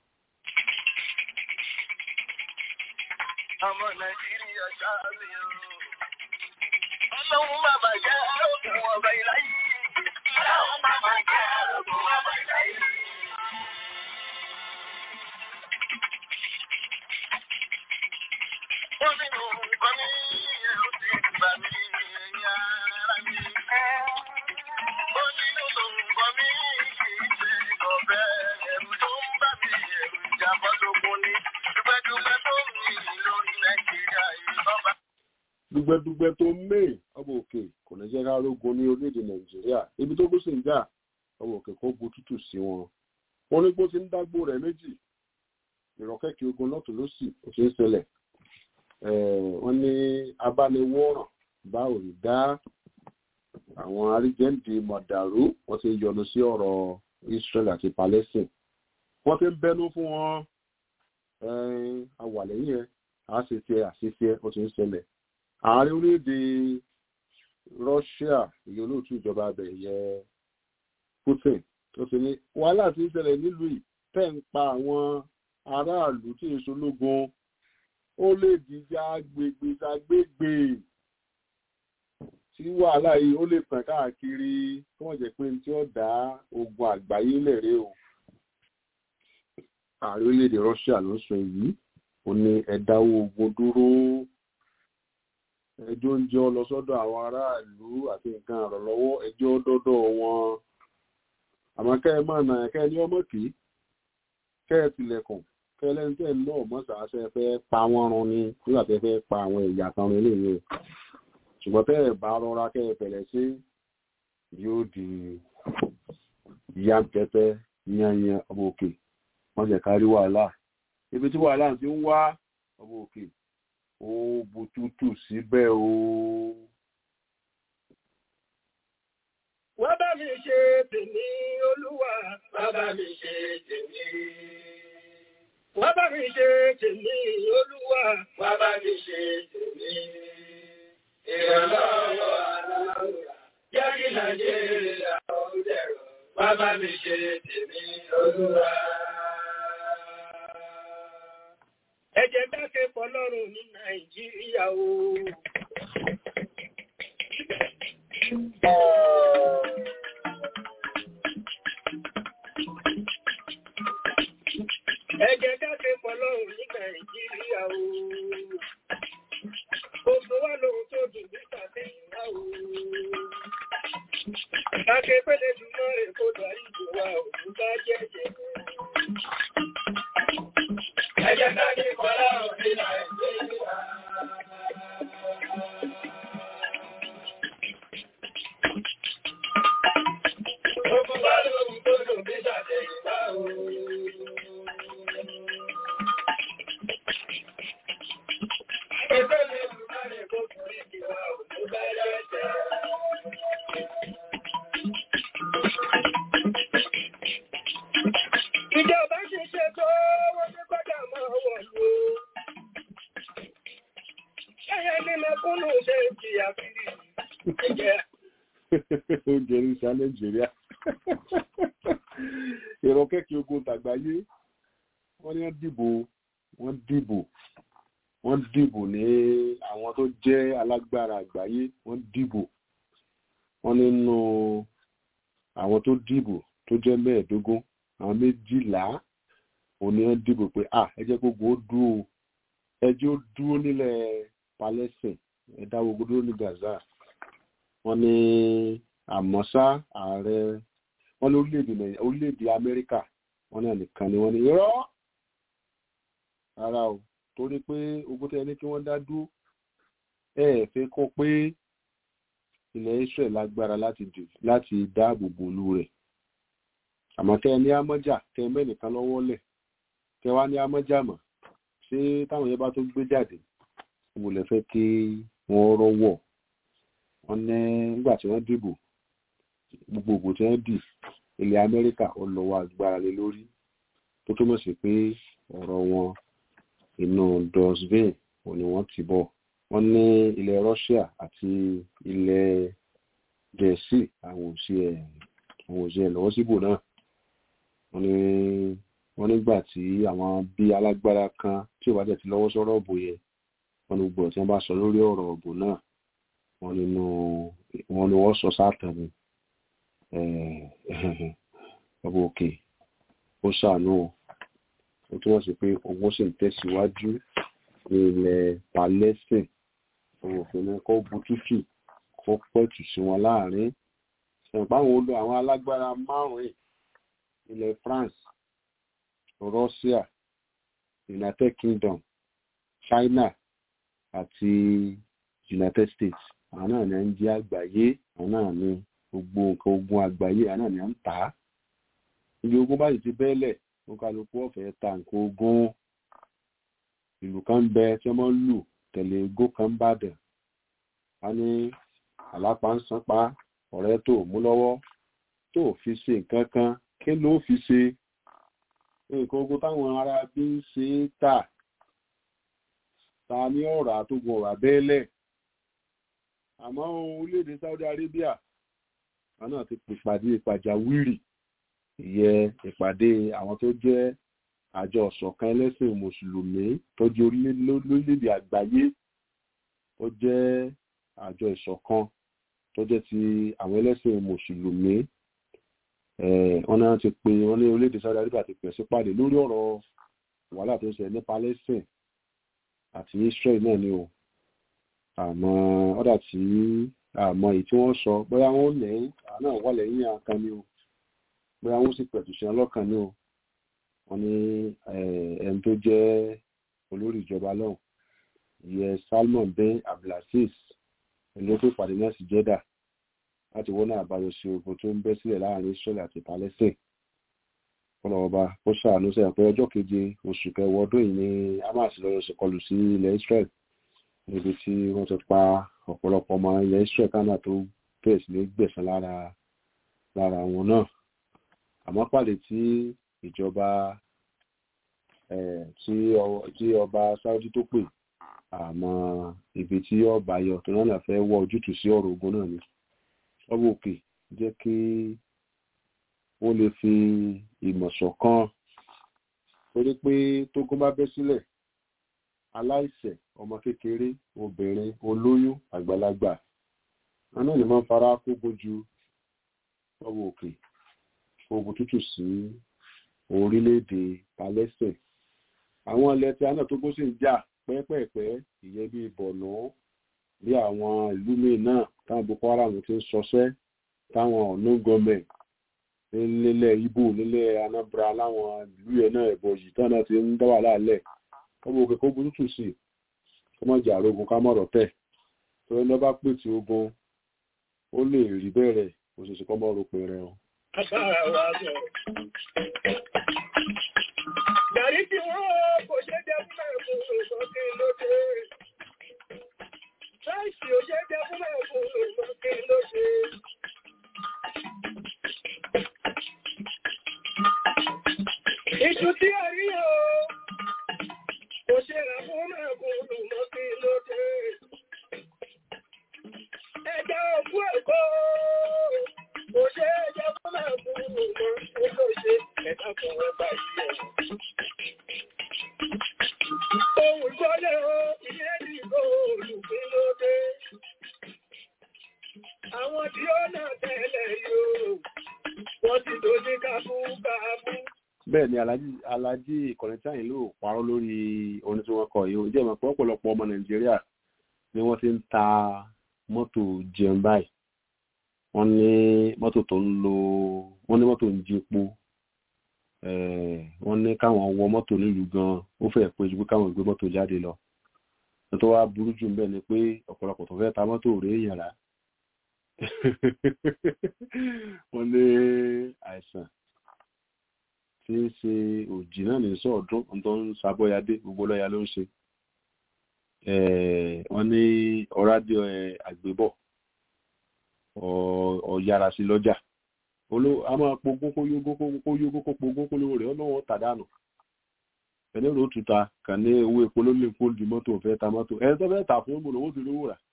ọmọ nàìjíríà ṣáàbì o. ọlọ́run bàbá jẹ́ àròkùn ọba ìláyé. ọlọ́run bàbá jẹ́ àròkùn ọba ìláyé. ó sì nù nǹkan ní ẹ̀rù ti gbà mí ẹ̀yìn ara mi. ó nínú nǹkan mi kì í ṣe ọ̀bẹ ẹ̀rù tó ń bà mí ẹ̀rù ìjàmbá tó kún ní. dúpẹ́dúpẹ́ tó ń mi lórí nàìjíríà yìí lọ́ba. dùgbẹ́dùgbẹ́ tó mé ọmọ òkè kò ní jẹ́ ká rógun ní orílẹ̀-èdè nàìjíríà ibi tó bó sì ń jà ọmọ òkè kó bu tútù sí wọn wọn ní bó ti ń dágbó rẹ̀ méjì ìrọ̀kẹ́kẹ́ ogun lọ́tún lọ́sì kò ṣeé ṣẹlẹ̀ wọ́n ní abániwọ̀ràn bá ò rí dá àwọn arígẹ́ǹdì mọ̀dàrú wọ́n ti ń yọnu sí ọ̀rọ̀ Israel àti Palestine wọ́n ti ń bẹnu fún wọn awàlẹ́yìn ẹ̀ àṣìṣe àṣìṣe ó ti ń ṣẹlẹ̀ ààrẹ orílẹ̀-èdè Russia ìyẹn olóòtú ìjọba abẹ yẹ Putin ó ti ní wàhálà ti ń ṣẹlẹ̀ nílùú yìí tẹ̀ ń pa àwọn aráàlú tí èso lógun ó lè dìjà agbègbè sàgbègbè tí wàhálà yìí ó lè tàn káàkiri kí wọ́n jẹ́ pé tí ó dá ogun àgbáyé lẹ̀rẹ́ o ààrẹ orílẹ̀-èdè Russia ló sọ èyí ó ní ẹ̀dáwó ogun dúró ẹjọ́ ń jẹ́ ọ lọ sọ́dọ̀ àwọn aráàlú àti nǹkan àrọ̀lọ́wọ́ ẹjọ́ dọ́dọ̀ wọn àmọ́ kẹ́ ẹ máa nà kẹ́ ẹ ní ọmọ kì í kẹ́ ẹ tilẹ̀kùn kẹ́ ẹ lẹ́nu tẹ́ ẹ náà mọ́ sàásẹ́ fẹ́ pa wọ́n run ni nígbà tẹ́ fẹ́ pa àwọn ẹ̀yà kan run léyìn ṣùgbọ́n tẹ́ ẹ bá rọra kẹ́ ẹ bẹ̀rẹ̀ sí yóò di yánkẹ́tẹ́ yányán ọmọ òkè wọ́n jẹ́ kárí wàhálà ibi tí wàhálà ti ń wá ọmọ òkè ó bùtútù síbẹ̀ o. wọ́n bá mi ṣe tèmi olúwa wọ́n bá mi ṣe tèmi. wọ́n bá mi ṣe tèmi olúwa wọ́n bá mi ṣe tèmi. ìrànlọ́wọ́ aláwòrán jẹ́ kí nàìjíríà ó dẹ̀rọ̀ wọ́n bá mi ṣe tèmi olúwa. ẹ jẹ́ dákẹ́ fọlọ́run ní nàìjíríà o. ẹ jẹ́ dákẹ́ fọlọ́run ní nàìjíríà o. gbogbo wa lóhun tó dùn ní tàbíyìnwá o. dákẹ́ pẹ́lẹ́ jùlọ èkó darí ìbò wa òun bá jẹ́jẹ́. ẹ jẹ́ dákẹ́ fọlọ́run ní nàìjíríà. Gbogbo wa lóhun tó dùn ní tàbíyìnwá o. Ìjọba ṣe ṣe tó wọ́n ní kọ́dà máa wọ̀ ló. Ṣẹ́yẹ ní mẹ́kúnnù ṣe jìyà fìrí. Ẹ̀jẹ̀ oúnjẹ ní sa nàìjíríà ìrọ̀ kẹ́kẹ́ ogun tàgbáyé wọ́n ní wọ́n dìbò wọ́n dìbò wọ́n dìbò ní àwọn tó jẹ́ alágbára àgbáyé wọ́n dìbò wọ́n nínú àwọn tó dìbò tó jẹ́ mẹ́ẹ̀ẹ́dógún àwọn méjìlá òní wọ́n dìbò pé à ẹ jẹ́ gbogbo ó dúró ẹ jẹ́ ó dúró nílẹ̀ Palestine ẹ dá gbogbo dúró ní Gaza wọ́n ní àmọ́sá ààrẹ wọ́n ní orílẹ̀-èdè Nàìjíríà orílẹ̀-èdè Amẹ́ríkà wọ́n ní ẹnìkan ni wọ́n ní irọ́ rárá o torí pé ogun tẹ́ ní kí wọ́n dá dúró ẹ ẹ̀ fẹ́ kọ́ pé ilẹ̀ Israel lágbára láti dì láti dáàbò bo olú rẹ̀ àmọ́ kẹ́ ẹ ní amọ́jà kẹ́ ẹ mẹ́nìkan lọ́wọ́ lẹ̀ kẹ́ ẹ wá ní amọ́jà mọ̀ ṣé táwọn yẹn bá tó gbé jáde mo lè fẹ́ kí wọ́n rọ́wọ́ wọn ní nígbà tí wọ́n dìbò gbogbo ògbò tí wọ́n dì ilẹ̀ amẹ́ríkà ó lọ́wọ́ agbára lé lórí tó túmọ̀ sí pé ọ̀rọ̀ wọn inú dustbin òun ni wọ́n ti bọ̀ wọ́n ní ilẹ̀ russia àti ilẹ̀ gẹ̀ẹ́sì àwọn òsì ẹ̀ àwọn òsì ẹ̀ lọ́wọ́ síbò náà wọ́n ní wọ́n nígbà tí àwọn bí alágbára kan tí ò bá tẹ̀ ti lọ́wọ́ sọ́rọ̀ ọ̀bù yẹn wọ́n ní gbọ́ tí wọ́n bá sọ lórí ọ̀rọ̀ ọ̀bù náà wọ́n nínú wọ́n ní wọ́n sọ sáàtàn ni ọba òkè ó ṣàánú ó túmọ̀ sí pé owó sì ń tẹ̀síwájú ní ilẹ̀ palestine òun òfin ní kó bu tútù kó pẹ̀tù sí wọn láàrin ṣùgbọ́n olú àwọn alágbára márùn-ún ilẹ̀ france russia united kingdom china àti united states àwọn náà ní ń jẹ́ àgbáyé àwọn náà ní gbogbo nǹkan ogun àgbáyé àwọn náà ní ń tà á ibi ogun báyìí ti bẹ́ẹ̀lẹ̀ wọn kálukú ọ̀fẹ́ ta nǹkan ogun ìlú kan ń bẹ tí wọ́n lù tẹ̀lé egó kan ń bàdàn a ní àlápá ń sanpa ọ̀rẹ́ tó mú lọ́wọ́ tó fi ṣe nǹkan kan kí ló fi ṣe nǹkan ogun táwọn ará bí ń ṣe é tà ta ní ọ̀rọ̀ àtògùn ọ̀rọ̀ abẹ́lẹ̀ àmọ́ orílẹ̀-èdè Saudi Arabia wọn náà ti pèpàdé pàjáwìrì ìyẹ ìpàdé àwọn tó jẹ́ àjọ ọ̀ṣọ̀kan ẹlẹ́sìn mùsùlùmí tó jẹ́ orílẹ̀-èdè àgbáyé tó jẹ́ àjọ ìṣọ̀kan tó jẹ́ ti àwọn ẹlẹ́sìn mùsùlùmí wọn náà ti pè wọn ní orílẹ̀-èdè Saudi Arabia ti pè sí pàdé lórí ọ̀rọ̀ wàhálà tó ń ṣẹlẹ̀ ní Palestine àti Israel náà ni o àmọ́ ọ̀dà tí àmọ́ èyí tí wọ́n sọ bóyá wọ́n lẹ́yìn àná wà lẹ́yìn àkan ni o bóyá wọ́n sì pẹ̀tù sí ọlọ́kan ni o wọ́n ní ẹni tó jẹ́ olórí ìjọba lọ́hùn ìyẹ Salman bin Abdulaziz ló pè pàdé náà sí Jeddah láti wọ́n náà àbáyọ sí ogun tó ń bẹ́ sílẹ̀ láàrin Israel àti Palestine kọlọ́ọ̀ba ó ṣàánú sẹ́yìn pé ọjọ́ keje oṣù kẹwàá ọdún yìí ni Hamas lọ́yọ̀ ṣèkọlù sí ilẹ̀ Israel níbi tí wọ́n ti pa ọ̀pọ̀lọpọ̀ ọmọ ilẹ̀ Israel kánà tó bẹ̀rẹ̀ sí ní gbẹ̀san lára lára wọn náà àmọ́ pàdé tí ìjọba tí ọba Saudi tó pè àmọ́ ibi tí ọba yọ tó náà fẹ́ wọ ojútùú sí ọ̀rọ̀ ogun náà ni ọba òkè jẹ́ kí ó lè fi ìmọ̀ ṣọ̀kan torí pé tógun bá bẹ́ sílẹ̀ aláìṣẹ̀ ọmọ kékeré obìnrin olóyún àgbàlagbà wọn náà ní máa ń fara kógo ju ọwọ́ òkè ogun tútù sí orílẹ̀-èdè Palestine àwọn ilẹ̀ tí a náà tó gbó sì ń jà pẹ́pẹ́pẹ́ ìyẹn bíi bọ̀nà bí àwọn ìlú míì náà táwọn Boko Haram ti ń ṣọṣẹ́ táwọn ọ̀nà gọọmẹ̀ntì nílẹ̀ Ìgbò nílẹ̀ Anambra láwọn ìlú yẹn náà ẹ̀bọ̀ yìí tán náà ti ń dá wà láàlẹ̀ ọmọ òkè kó burú tù sí ọmọ ìjà arógun ká mọ̀rọ̀ tẹ̀ tó ẹni bá pè tí ogun ó lè rí bẹ̀rẹ̀ òṣìṣẹ́ kọ́ mọ́rọ̀ pé rẹ̀ o. Gàrí tí wọ́n kò ṣe jẹ́ fún ẹ̀kùn ìgbọ́kí lóde. Láìsí ò ṣe jẹ́ fún ẹ̀kùn ìgbọ́kí lóde. Ìṣù tí a rí o, kò ṣe rà fún ẹ̀kùn ìgbọ́kí lóde. Ẹja òkú ẹ̀kọ́, kò ṣe jẹ́ fún ẹ̀kùn ìgbọ́kí lóde. Ẹ̀dá fún ẹgbà ìṣẹ́. Ohun ìgbọ́lẹ̀ o, ilé ìgbò olùgbín lóde. Àwọn tí ó náà tẹ́lẹ̀ yóò, wọ́n ti tó ní kábú kábú. bẹ́ẹ̀ ni alájí alájí ìkọ̀lẹ́ tí àyìn ló parọ́ lórí orin tí wọ́n kọ yìí ó jẹ́ ìmọ̀ pé ọ̀pọ̀lọpọ̀ ọmọ nàìjíríà ni wọ́n ti ń ta mọ́tò jẹun báyìí wọ́n ní mọ́tò tó ń lo wọ́n ní mọ́tò ń jí epo wọ́n ní káwọn wọ mọ́tò nílùú gan ó fẹ́ pé ju pé káwọn gbé mọ́tò jáde lọ tó wá burú jù ń bẹ̀ ni pé ọ̀pọ̀lọpọ̀ tó fẹ́ ta mọ́tò rèé èèyàn rà wọ́n ní àìsàn tí í ṣe òjì náà ní sọ̀ọ́dún tó ń sabọ́yadé gbogbo lọ́ya ló ń ṣe wọ́n ní ọ̀rádìó àgbébọ̀ ọ̀yára sí lọ́jà a máa pogún kó yógún kó yógún kó pogún kó lówó rẹ̀ ọlọ́wọ́ tàdánù ẹni ló tuta kà ní owó epo ló lè kó di mọ́tò fẹ́ ta mọ́tò ẹni tó fẹ́ tà fún ìmọ̀lẹ̀ owó ti lówó rà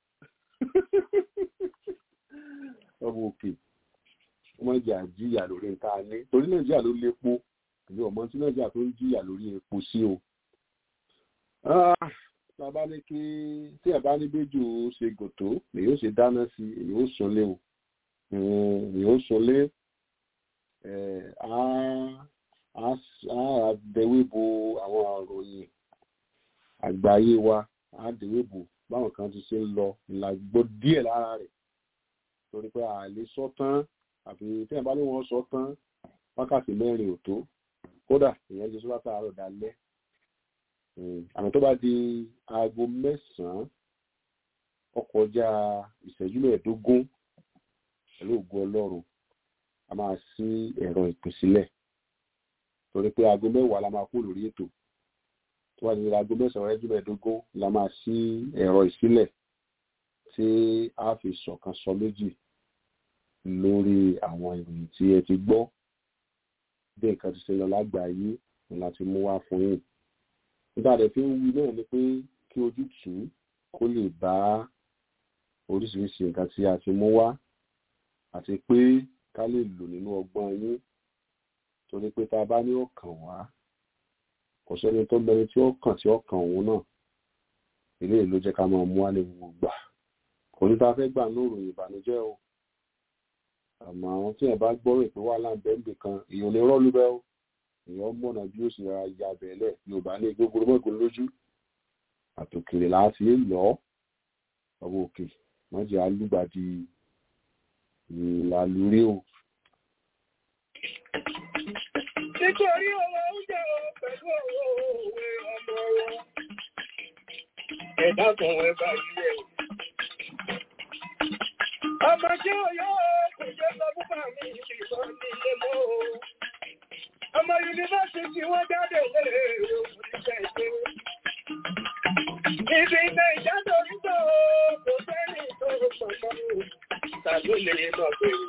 ọmọ òkè ọmọ ìjà jìyà lórí nǹkan ní torí nàìjíríà ló lépo àbí ọmọ tí nàìjíríà tó ń jìyà lórí epo sí o bàbá ní kí tí ẹ bá ní bẹjù ṣe gòtó èyí ó ṣe dáná sí èyí ó sunlé o èyí ó sunlé á dẹwé bo àwọn àròyìn àgbáyé wa á dẹwé bo báwọn kan ti ṣe ń lọ ìlàgbọ́ díẹ̀ lára rẹ̀ torí pé àlè sọ tán àfi tí ẹ bá ní wọn sọ tán wákàtí mẹ́rin ò tó kódà ìyẹn ti sọ látàárọ̀ dalẹ́ àmọ́ tó bá di aago mẹ́sàn-án ọkọjá ìṣẹ́jú mẹ́ẹ̀ẹ́dógún pẹ̀lú ògo ọlọ́run a máa ṣí ẹ̀rọ ìpè sílẹ̀ torí pé aago mẹ́wàá la máa kú lórí ètò tó bá di aago mẹ́sàn-án ìṣẹ́jú mẹ́ẹ̀ẹ́dógún la máa ṣí ẹ̀rọ ìsílẹ̀ tí a fi ṣọ̀kan sọ méjì lórí àwọn ìròyìn tí ẹ ti gbọ́ bí nǹkan ti ṣe lọ lágbàáyé ni láti mú wá fún yín nígbà rẹ̀ fi ń wí náà ni pé kí ojútùú kó lè bá oríṣiríṣi nǹkan tí a ti mú wá àti pé ká lè lò nínú ọgbọ́n yín torí pé tá a bá ní ọkàn wá kò sẹ́ni tó mẹni tí ó kàn tí ó kàn òun náà eléyìí ló jẹ́ ká máa mú wá ní gbogbo gbà kò ní ta fẹ́ gbà ní òròyìn ìbànújẹ́ o àmọ́ tí ẹ̀ bá gbọ́rò pé wà láǹbẹ̀ǹbẹ̀ kan èèyàn lè rọ́ọ̀lù bẹ́ẹ̀ o èèyàn mọ̀nà bí ó sì ra ya bẹ̀ẹ́lẹ̀ yorùbá ní gbogbo mọ́gbọ́n lójú àtòkèrè láti lọ ọwọ́ òkè wọ́n jẹ́ alúgbàdì ìlàlúrí o. nítorí owó oúnjẹ o pẹ̀lú owó òwe ọmọ wọn ẹ̀dá kan wẹ́ bá ilé o. ọmọ tí ó yọ kò jẹ́ sọ fún bàmí ìbọn ní ilé mọ́ o. ọmọ yunifásitì wọ́n jáde lérè òṣìṣẹ́ ìṣe. Ibi ilé ìjáde orítọ̀ kò sẹ́ni tó pọ̀pọ̀ tàbí lè lọ bẹ̀rẹ̀.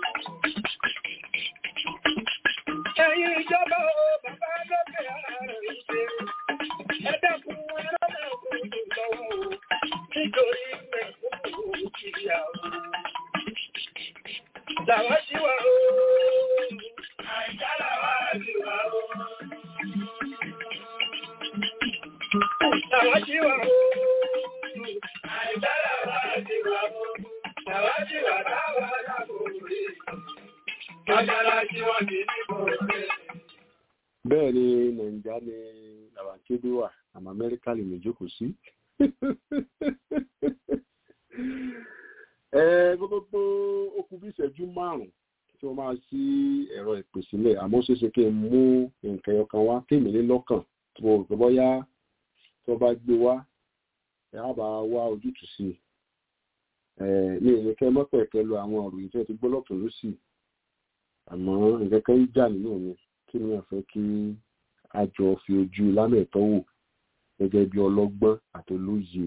Ẹ̀yin ìjọba o, bàbá lókè ààrẹ ìṣe. Ẹ̀dẹ́kun ẹlọ́dẹ̀kun lọ́wọ́ o, nítorí mẹ́kúrú kiri àwọn. Làwá sí wa o, àìjá làwá sí wa o. Làwá sí wa o, àìjá làwá sí wa o. Làwá sí wa láwá lábòrè. Mọ́ṣáláṣí wọ́n ti ní bòrè. bẹ́ẹ̀ ni nàìjíríà ní làwàkédé wà àmọ́ amẹ́ríkà lè méjókòó sí. ẹ gbogbo ó kù bí ìṣẹ́jú márùn-ún tí wọ́n máa ṣí ẹ̀rọ ìpè sílẹ̀ àmọ́ ó ṣeéṣe kí n mú nǹkan ẹyọkan wá kí èmi ní lọ́kàn tí mo rò pé bọ́yá tí wọ́n bá gbé wá ẹ á bá wá ojútùú sí i. ẹ ní ìrìnkẹ́ mọ́pẹ̀ẹ́kẹ́ lo àwọn ọ̀rọ̀ yìí tí wọ́n ti gbọ́ lọ́tún lọ́sì àmọ́ nǹkan kan ń jà nínú mi kí ni a fẹ́ kí a jọ fi ojú lámẹ̀tọ́ wò gẹ́gẹ́ bí ọlọ́gbọ́n àtolóye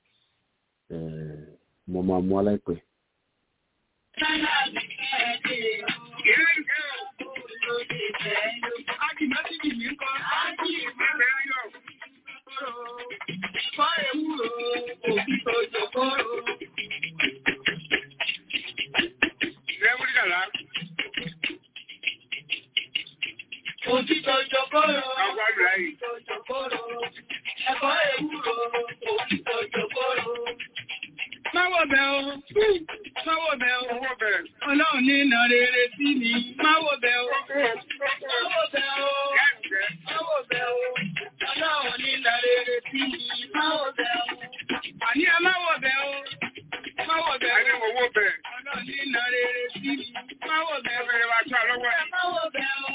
mo máa mú aláìpẹ́. Òtítọ́ jọkọ́rọ̀, òtítọ́ jọkọ́rọ̀, ẹ̀kọ́ ewúro, òtítọ́ jọkọ́rọ̀. Máwọ̀ bẹ̀ o, máwọ̀ bẹ̀ o, ọlọ́run ní ìnà rere sí mi, máwọ̀ bẹ̀ o, máwọ̀ bẹ̀ o, máwọ̀ bẹ̀ o, ọlọ́run ní ìnà rere sí mi, máwọ̀ bẹ̀ o. Àní ẹ máwọ̀ bẹ̀ o, máwọ̀ bẹ̀ o, ọlọ́run ní ìnà rere sí mi, máwọ̀ bẹ̀ o, máwọ̀ bẹ̀ o.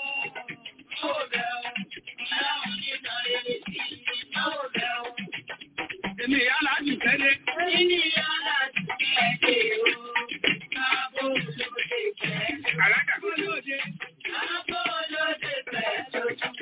Èmi ìyá láti tẹ́lé. Nínú ìyá láti tẹ́lé o. Káàbọ̀ lóde fẹ́. Àlájà. Káàbọ̀ lóde. Káàbọ̀ lóde fẹ́ lójú.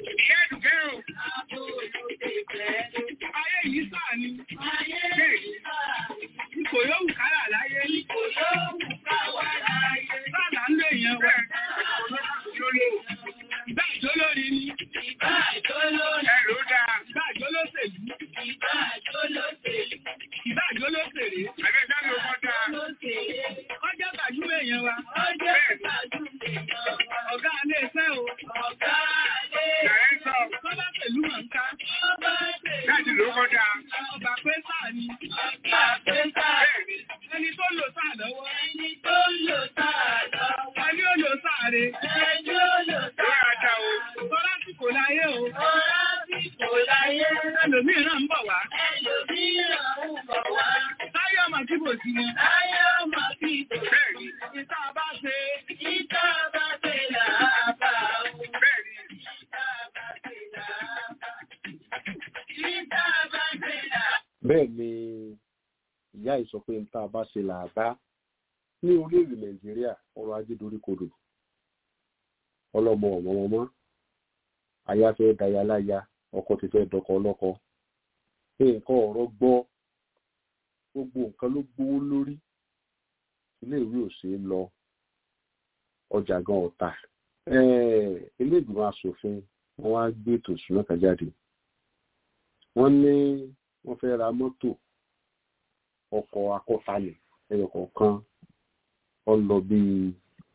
sáà lọ́wọ́. Ẹni tó lò sáà lọ́wọ́. Ẹni ó lò sáà re. Ẹni ó lò sáà lọ́wọ́. Tọ́lá sì kò láyé o. Tọ́lá sì kò láyé. Ẹlòmíràn ń bọ̀ wá. Ẹlòmíràn ń bọ̀ wá. Táyọ̀ mà kí bò sí wọn. Táyọ̀ mà kí bò sí. Bẹ́ẹ̀ni. Ìta bá ṣe. Ìta bá ṣe là á bá o. Bẹ́ẹ̀ni. Ìta bá ṣe là á bá. Ìta bá ṣe là á bẹ́ẹ̀ ni ìyá yìí sọ pé n tá a bá ṣe là á bá ní orílẹ̀-èdè nàìjíríà ọrọ̀ ajé doríkodò ọlọ́mọ ọ̀mọ́mọ́mọ́ aya fẹ́ daya láya ọkọ ti fẹ́ dọkọ ọlọ́kọ nǹkan ọ̀rọ̀ gbọ́ gbogbo nǹkan ló gbówó lórí iléèwé ò ṣeé lọ ọjà gan ọ̀tà ilé ìgbìmọ̀ asòfin wọn wá gbé ètò ìṣúná kan jáde wọ́n ní wọ́n fẹ́ ra mọ́tò ọkọ̀ akọ́talẹ̀ ẹyọ kọ̀ọ̀kan ó lọ bíi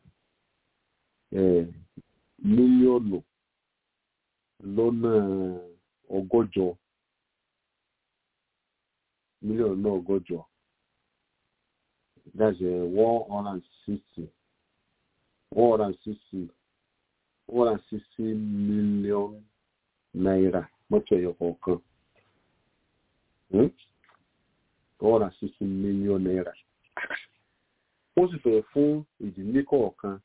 mílíọ̀nù lọ́nà ọgọ́jọ mílíọ̀nù náà ọgọ́jọ that's uh, one hundred and sixty one hundred and sixty one hundred and sixty million naira mọ́tò ẹyọ kọ̀ọ̀kan one hundred and sixty million naira wọ́n sì fẹ́ fún ìdílé kọ̀ọ̀kan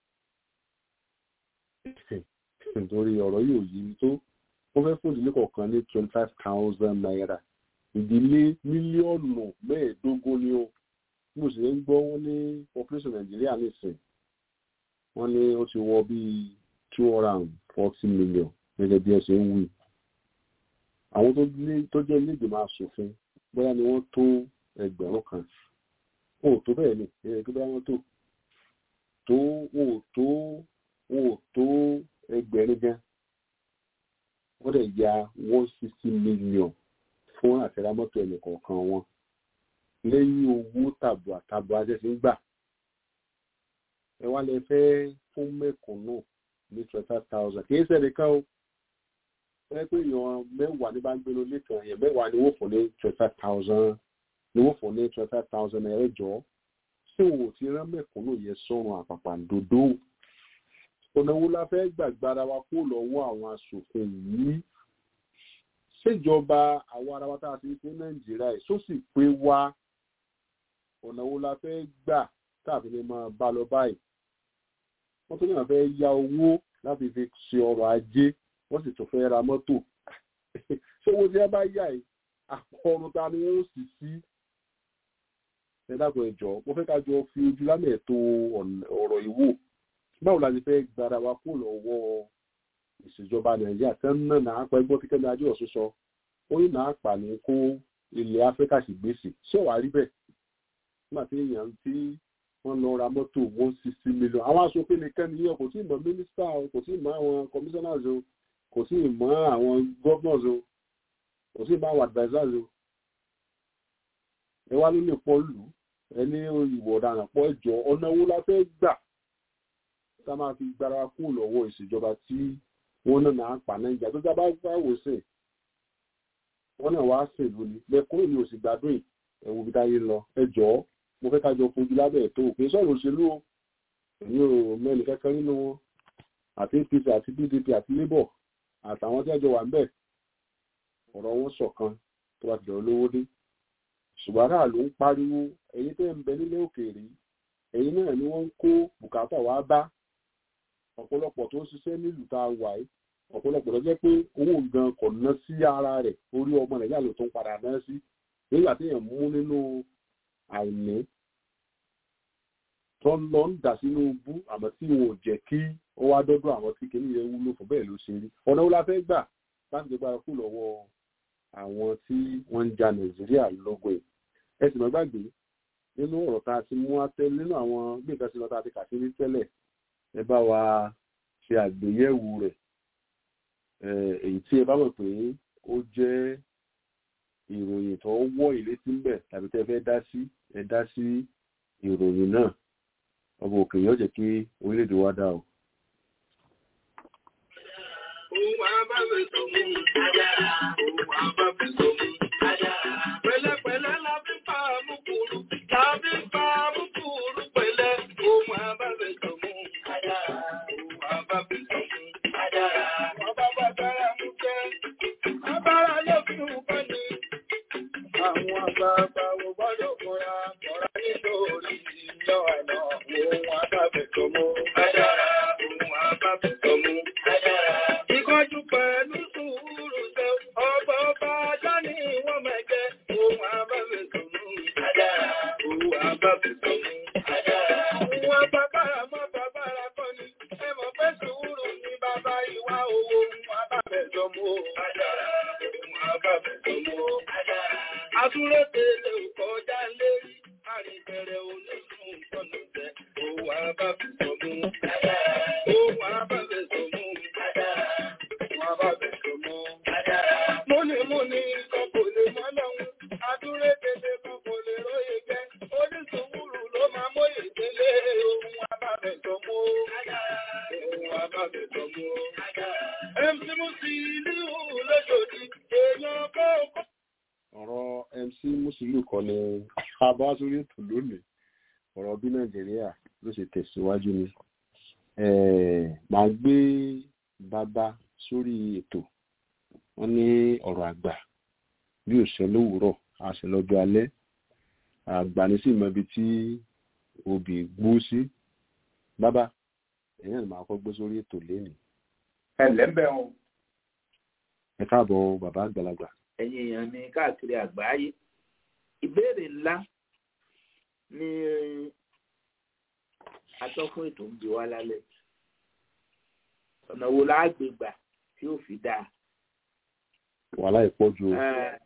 nítorí ọ̀rọ̀ yóò yí mi tó wọ́n fẹ́ fún ìdílé kọ̀ọ̀kan ní twenty five thousand naira ìdílé mílíọ̀nù mẹ́ẹ̀ẹ́dógún ni ó mo sì ń gbọ́ wọ́n ní population nàìjíríà nìsín wọ́n ní ó ti wọ bíi two hundred and forty million gẹ́gẹ́ bí ẹ ṣe ń wí àwọn tó jẹ́ ilé ìgbìmọ̀ asòfin bóyá ni wọ́n tó ẹgbẹ̀rún kan wọn ò tó bẹ́ẹ̀ ni ẹ̀rẹ́ tó bá wọn tó tó wọn ò tó wọn ò tó ẹgbẹ̀rún gan wọ́n dẹ̀ ya one sixty million fún àtẹ̀rámọ́tò ẹnì kọ̀ọ̀kan wọn lẹ́yìn owó tàbùà tàbùà ṣẹ̀ṣẹ̀ ń gbà ẹ wá lẹ fẹ́ fún mẹ́kùnún ní twenty five thousand kì í ṣẹ̀lẹ̀ kan o ẹ pé èèyàn mẹ́wàá ní bá ń gbé lórí kan èèyàn mẹ́wàá ni wọ́n fún ní twenty five thousand ni wọ́n fún ní twenty five thousand naira jọ ṣé o ti rán mẹ́kúnnù yẹn sọ́run àpàpàǹdodo ọ̀nà wo la fẹ́ gbàgbára wa kó lọ́wọ́ àwọn aṣòfin yìí ṣèjọba àwọn ará wa tá a ti ṣe nàìjíríà yìí só sì pé wá ọ̀nà wo la fẹ́ gbà tàbí lè máa bá lọ báyìí wọ́n tún náà fẹ́ ya owó láti fi ṣe ọrọ̀ ajé wọ́n sì tún fẹ́ ra mọ́tò ṣé owó tí wọ́n bá yà yìí àpọ̀run ta ni wọ́n sì sí ẹ dákun ẹ jọ̀ọ́ mo fẹ́ ká jọ fi ojú lámẹ̀ tó ọ̀rọ̀ ìwò báwo la ti fẹ́ gbára wa kó lọ́wọ́ ìṣèjọba nàìjíríà tẹ́ ń náà náà pa ẹgbọ́n tí kẹ́mi ajé ọ̀sùn sọ ó ní náà pa ní kó ilẹ̀ áfíríkà sì gbèsè ṣé wàá rí bẹ́ẹ̀ nígbà tí èèyàn tí wọ́n lọ ra mọ́tò one sixty million àwọn aṣòfin nìkan nìyẹn kò tí ì mọ mínísítà o kò tí ì mọ àwọn commissioners o kò tí ì mọ àwọn governors o kò tí ì mọ àwọn advisers o ẹ wá ló lè pọ̀ lù ẹni ìwọ̀ ọ̀daràn pọ̀ ẹjọ́ ọ̀nà owó la fẹ́ gbà tá a máa fi gbára kú lọ́wọ́ ìṣèjọba tí wọ́n náà náà pa nàìjíríà tó dábàá bá wò sí wọ́n náà wá ṣèlú ni lẹ́kùnrin mi ò sì gbádùn ẹ̀wù bí táyé lọ ẹjọ́ mo fẹ́ ká jọ fojú lábẹ́ ètò òkè sọ̀rọ̀ òṣèlú o èmi ò mẹ́ni kankan nínú wọn àti apc àti pdp àti labour àtàwọn tí ẹjọ́ wà ń bẹ̀ ọ̀rọ̀ wọn ṣọ̀kan tó bá ti dọ̀rọ̀ lówó dé ṣùgbọ́n aráàlú ń pariwo ẹ̀yin tẹ́ ń bẹ nílé òkèèrè ẹ̀yin náà ni wọ́n ń kó bùkátà wá bá ọ̀pọ̀lọpọ̀ tó ń ṣiṣẹ́ nílùú tá a wà yìí ọ̀pọ̀lọpọ̀ ló jẹ́ pé owó gan kò ná sí ara rẹ̀ orí ọmọ nàìjíríà ló tó ń padà ná sí nígbà tí èèyàn mú nínú àìní tó ń lọ ń dà sínú bú àmọ́ tí wọn ò jẹ́ kí ó wá dọ́dọ̀ àwọn tí kìíní yẹn wúlò fún bẹ́ẹ̀ ló ṣe rí ọ̀nà wo la fẹ́ gbà láti gbégbá kú lọ́wọ́ àwọn tí wọ́n ń ja nàìjíríà lógun ẹ̀ ẹ sì mọ́ gbàgbé nínú ọ̀rọ̀ tá a ti mú atẹ́ nínú àwọn bí nǹkan sí lọ́ta àti kàṣírí tẹ́lẹ̀ ẹ bá wa ṣe àgbéyẹ̀wò rẹ̀ èyí tí ẹ bá mọ̀ pé ó jẹ́ ìròyìn tó wọ́ ìlétí ńbẹ̀ tàbí tẹ́ fẹ́ dá sí ẹ dá sí ìròyìn náà ọmọ òkè yóò jẹ́ kí orílẹ̀-èdè wa dá o. Òun àbábẹ̀ tó mú ajára, òun àbábẹ̀ tó mú ajára. Pẹ̀lẹ́pẹ̀lẹ́ la fi pa àmúkúrú, la fi pa àmúkúrú. yọ àná òun abáfẹ́tọ̀ mú. Adára òun abáfẹ́tọ̀ mú. Adára. Ìkọ́jú pẹ̀lú sùúrù ṣe ọba ọba ajá ni wọ́n máa jẹ́ òun abáfẹ́tọ̀ mú. Adára òun abáfẹ́tọ̀ mú. Adára. Òun abábára mọ́ bàbára kọ́ ni ẹ mọ̀ pé sùúrù ni bàbá ìwà owó òun abáfẹ́tọ̀ mú. Adára òun abáfẹ́tọ̀ mú. Adára. Àtúrò tèlè ò kọjá lérí àrìbẹ̀rẹ̀ onísùn tọ̀nà jẹ́ òun abáfẹ́tọ̀ mú. Òun abáfẹ́tọ̀ mú. Òun abáfẹ́tọ̀ mú. Múnimúni kan kò lè mọ́ lọ́hún. Àtúrò tèlè kan kò lè róye jẹ́. Onísùúrù ló máa móye délé. Òun abáfẹ́tọ̀ mú. Òun abáfẹ́tọ̀ mú. MC Musiliu lójoojú èèyàn kọ́kọ́. ọ̀rọ̀ mc musiliu kan ni abá sórí ètò lónìí ọ̀rọ̀ bí nàìjíríà ló ṣe tẹ̀síwájú ni Eh, màá gbé bàbá sórí ètò wọn ní ọ̀rọ̀ àgbà bí òṣè lówùúrọ̀ àṣẹ lọ́jọ́ alẹ́ àgbà ní sì mọ ibi tí obì gbó sí bàbá ẹ̀yìn àti màá kọ́ gbé sórí ètò lénìí ẹlẹ́bẹ̀ o ẹ káàbọ̀ bàbá àgbàlagbà ẹ̀yin èèyàn ní káàkiri àgbáyé ìbéèrè ńlá ni atọ́kùn ètò ń bi wá lálẹ́ ọ̀nà wo la gbé gbà tí ó fi dáa wàhálà ìpọ́jù o.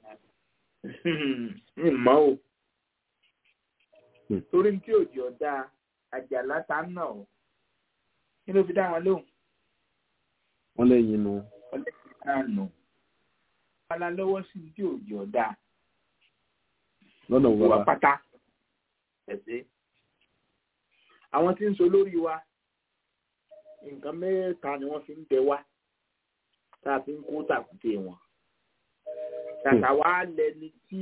ní mọ́ o Hmm. torí tí òjì ọ̀dà àjàlá ta ń nà ọ́ kí ló fi dá wọn lóhùn wọ́n lẹ́yìn inú ọlẹ́sìn náà nù wàhálà lọ́wọ́ sí tí òjì ọ̀dà lọ́nà wo wà bàbá pátá ẹ̀sẹ̀. àwọn tí ń so lórí wa nǹkan mẹ́ta ni wọ́n fi ń bẹ wá tá a fi ń kó tàkùté wọn. tàtà wá lẹni tí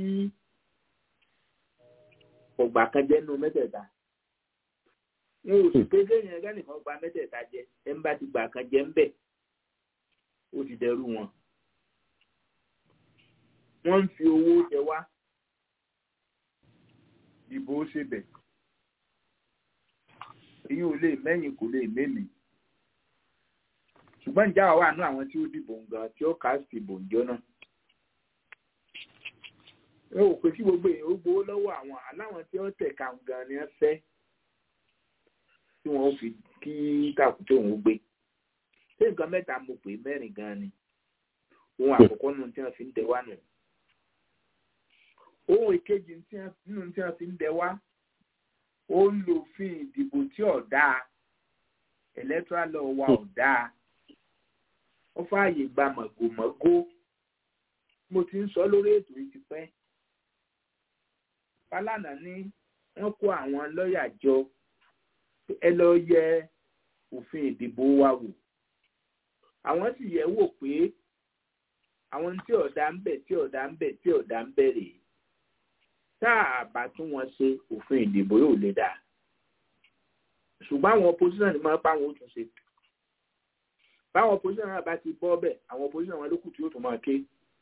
ọgbà kan jẹ́ nínú mẹ́tẹ̀ẹ̀ta. wọn ò sì pé kéèyàn ẹgbẹ́ nìkan gba mẹ́tẹ̀ẹ̀ta jẹ ẹ̀ ń bá ti gbà kan jẹ ń bẹ̀ ó ti dẹrú wọn. wọ́n ń fi owó jẹ wá ìbò ó ṣe bẹ̀. èyí ò lè mẹ́yìn kò lè mélèé. ṣùgbọ́n ìjà wà wà nú àwọn tí ó dìbò gan tí ó kà á sí ìbò ìjọ náà. ẹ ò pé kí gbogbo èèyàn ó gbowó lọ́wọ́ àwọn aláwọn tí ó tẹ̀ka gan ni wọ́n fẹ́ tí wọ́n fi kí kàkútó òun gbé. ṣé nǹkan mẹ́ta mo pè mẹ́rin gan ni ohun àkọ́kọ́ nù tí wọ́n fi ń tẹ̀ wá nù ohun ìkejì nínú tí wọn fi ń dẹ wá ó ń lo òfin ìdìbò tí ò dáa electoral law wa ò dáa ó fààyè gba màgòmágó mo ti ń sọ lórí ètò yìí ti pẹ́ Fálànà ní wọ́n kó àwọn lọ́ọ̀yà jọ ẹ lọ yẹ òfin ìdìbò wa wò àwọn sì yẹ̀ wò pé àwọn tí ọ̀dà ń bẹ̀ tí ọ̀dà ń bẹ̀ tí ọ̀dà ń bẹ̀ rèé tá a bá tún wọn ṣe òfin ìdìbò yóò lè dà ṣùgbọ́n àwọn opposition ni máa bá wọn ó tún ṣe báwọn opposition náà bá ti bọ́ bẹ̀ àwọn opposition wọn lókùn tí yóò tún máa ké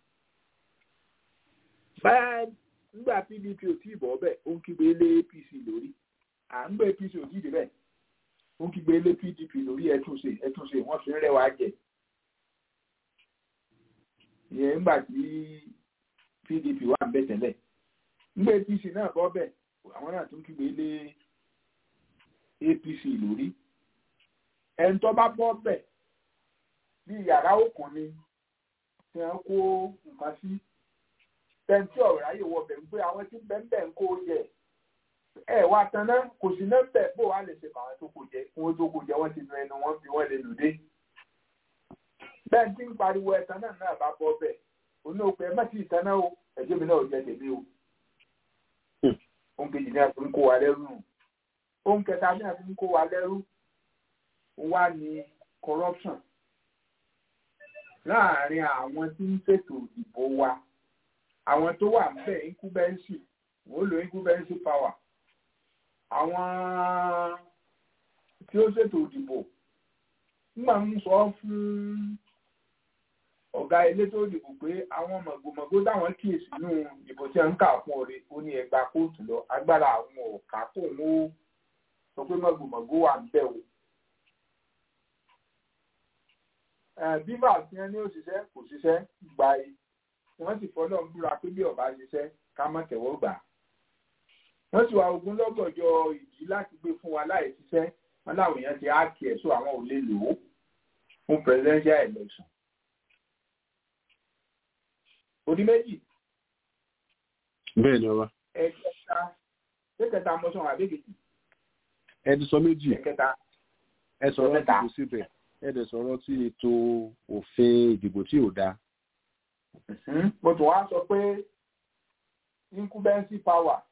báyà nígbà PDP ò tí ì bọ́ bẹ̀ ó ń kígbe lé APC lórí à ń gbé APC ò tí ì débẹ̀ ó ń kígbe lé PDP lórí ẹtúnṣe ẹtúnṣe wọ́n fi ń rẹwà jẹ ìyẹn nígbà tí PDP wà ń bẹ̀ tẹ́lẹ̀ nígbà apc náà bọ́ bẹ̀ àwọn náà tún kígbe lé apc lórí ẹni tó bá bọ́ bẹ̀ bí yàrá òkun ni tí wọ́n kó nǹkan sí tẹ̀ǹtì ọ̀rọ̀ ayé wọ bẹ̀ ń gbé àwọn tí bẹ́ẹ̀ ń kó jẹ ẹ wá tan náà kò sí náà bẹ̀ bó wàá lè ṣe fàwọn tó kò jẹ kí wọ́n tó kò jẹ wọ́n ti nu ẹnu wọn bí wọ́n lè lù dé bẹ́ẹ̀ tí ń pariwo ẹ̀tàn náà náà bá bọ́ bẹ̀ òun ò pé ẹ má sì tán náà o ẹ̀jẹ̀ mi náà ò jẹ tèmi o ohun kejì ní a fi ń kó wa lẹ́rú ohun kẹta ní a fi ń kó wa lẹ́rú wá ní corruption láàárín àwọn tí ń ṣètò ìbò wa àwọn tó wà níbẹ̀ incumbency wọ́n lo incumbency power àwọn tí ó ṣètò ìdìbò nígbà ń sọ fún ọ̀gá elétò ìdìbò pé àwọn mọ̀gbọ̀mọ̀gbó táwọn kíyèsí nínú ìbò tí wọ́n ń kà fún ọ̀rẹ́ ó ní ẹgbàá kóòtù lọ agbára àwọn ọ̀kà kò ń ó sọ pé mọ̀gbọ̀mọ̀gbó wà ń bẹ̀ wò. bíbà tí wọ́n ní òṣìṣẹ́ kò ṣiṣẹ́ gba e wọ́n sì fọlọ́ ń búra pé bí ọba ṣiṣẹ́ ká má tẹ̀wọ́ gbà. wọ́n sì wá ogun lọ́gọ̀jọ ìdí láti gbé fún wa láì ṣiṣẹ́ wọn láwọn èèyàn ti á kí ẹ̀ sọ àwọn ò lè lò ó fún presidential election. Odi méjì. bẹ́ẹ̀ ni ọba. Ẹ̀kẹta ẹ̀kẹta mọ́sán àbẹ́kẹ̀tì. ẹni sọ méjì Ẹ̀kẹta. ẹ sọ̀rọ̀ Ẹ̀kẹta. ìdìbò síbẹ̀ ẹ dẹ̀ sọ̀rọ̀ tí ètò òfin ìdìbò tí ò dáa. Mo tún wá sọ pé incumbency power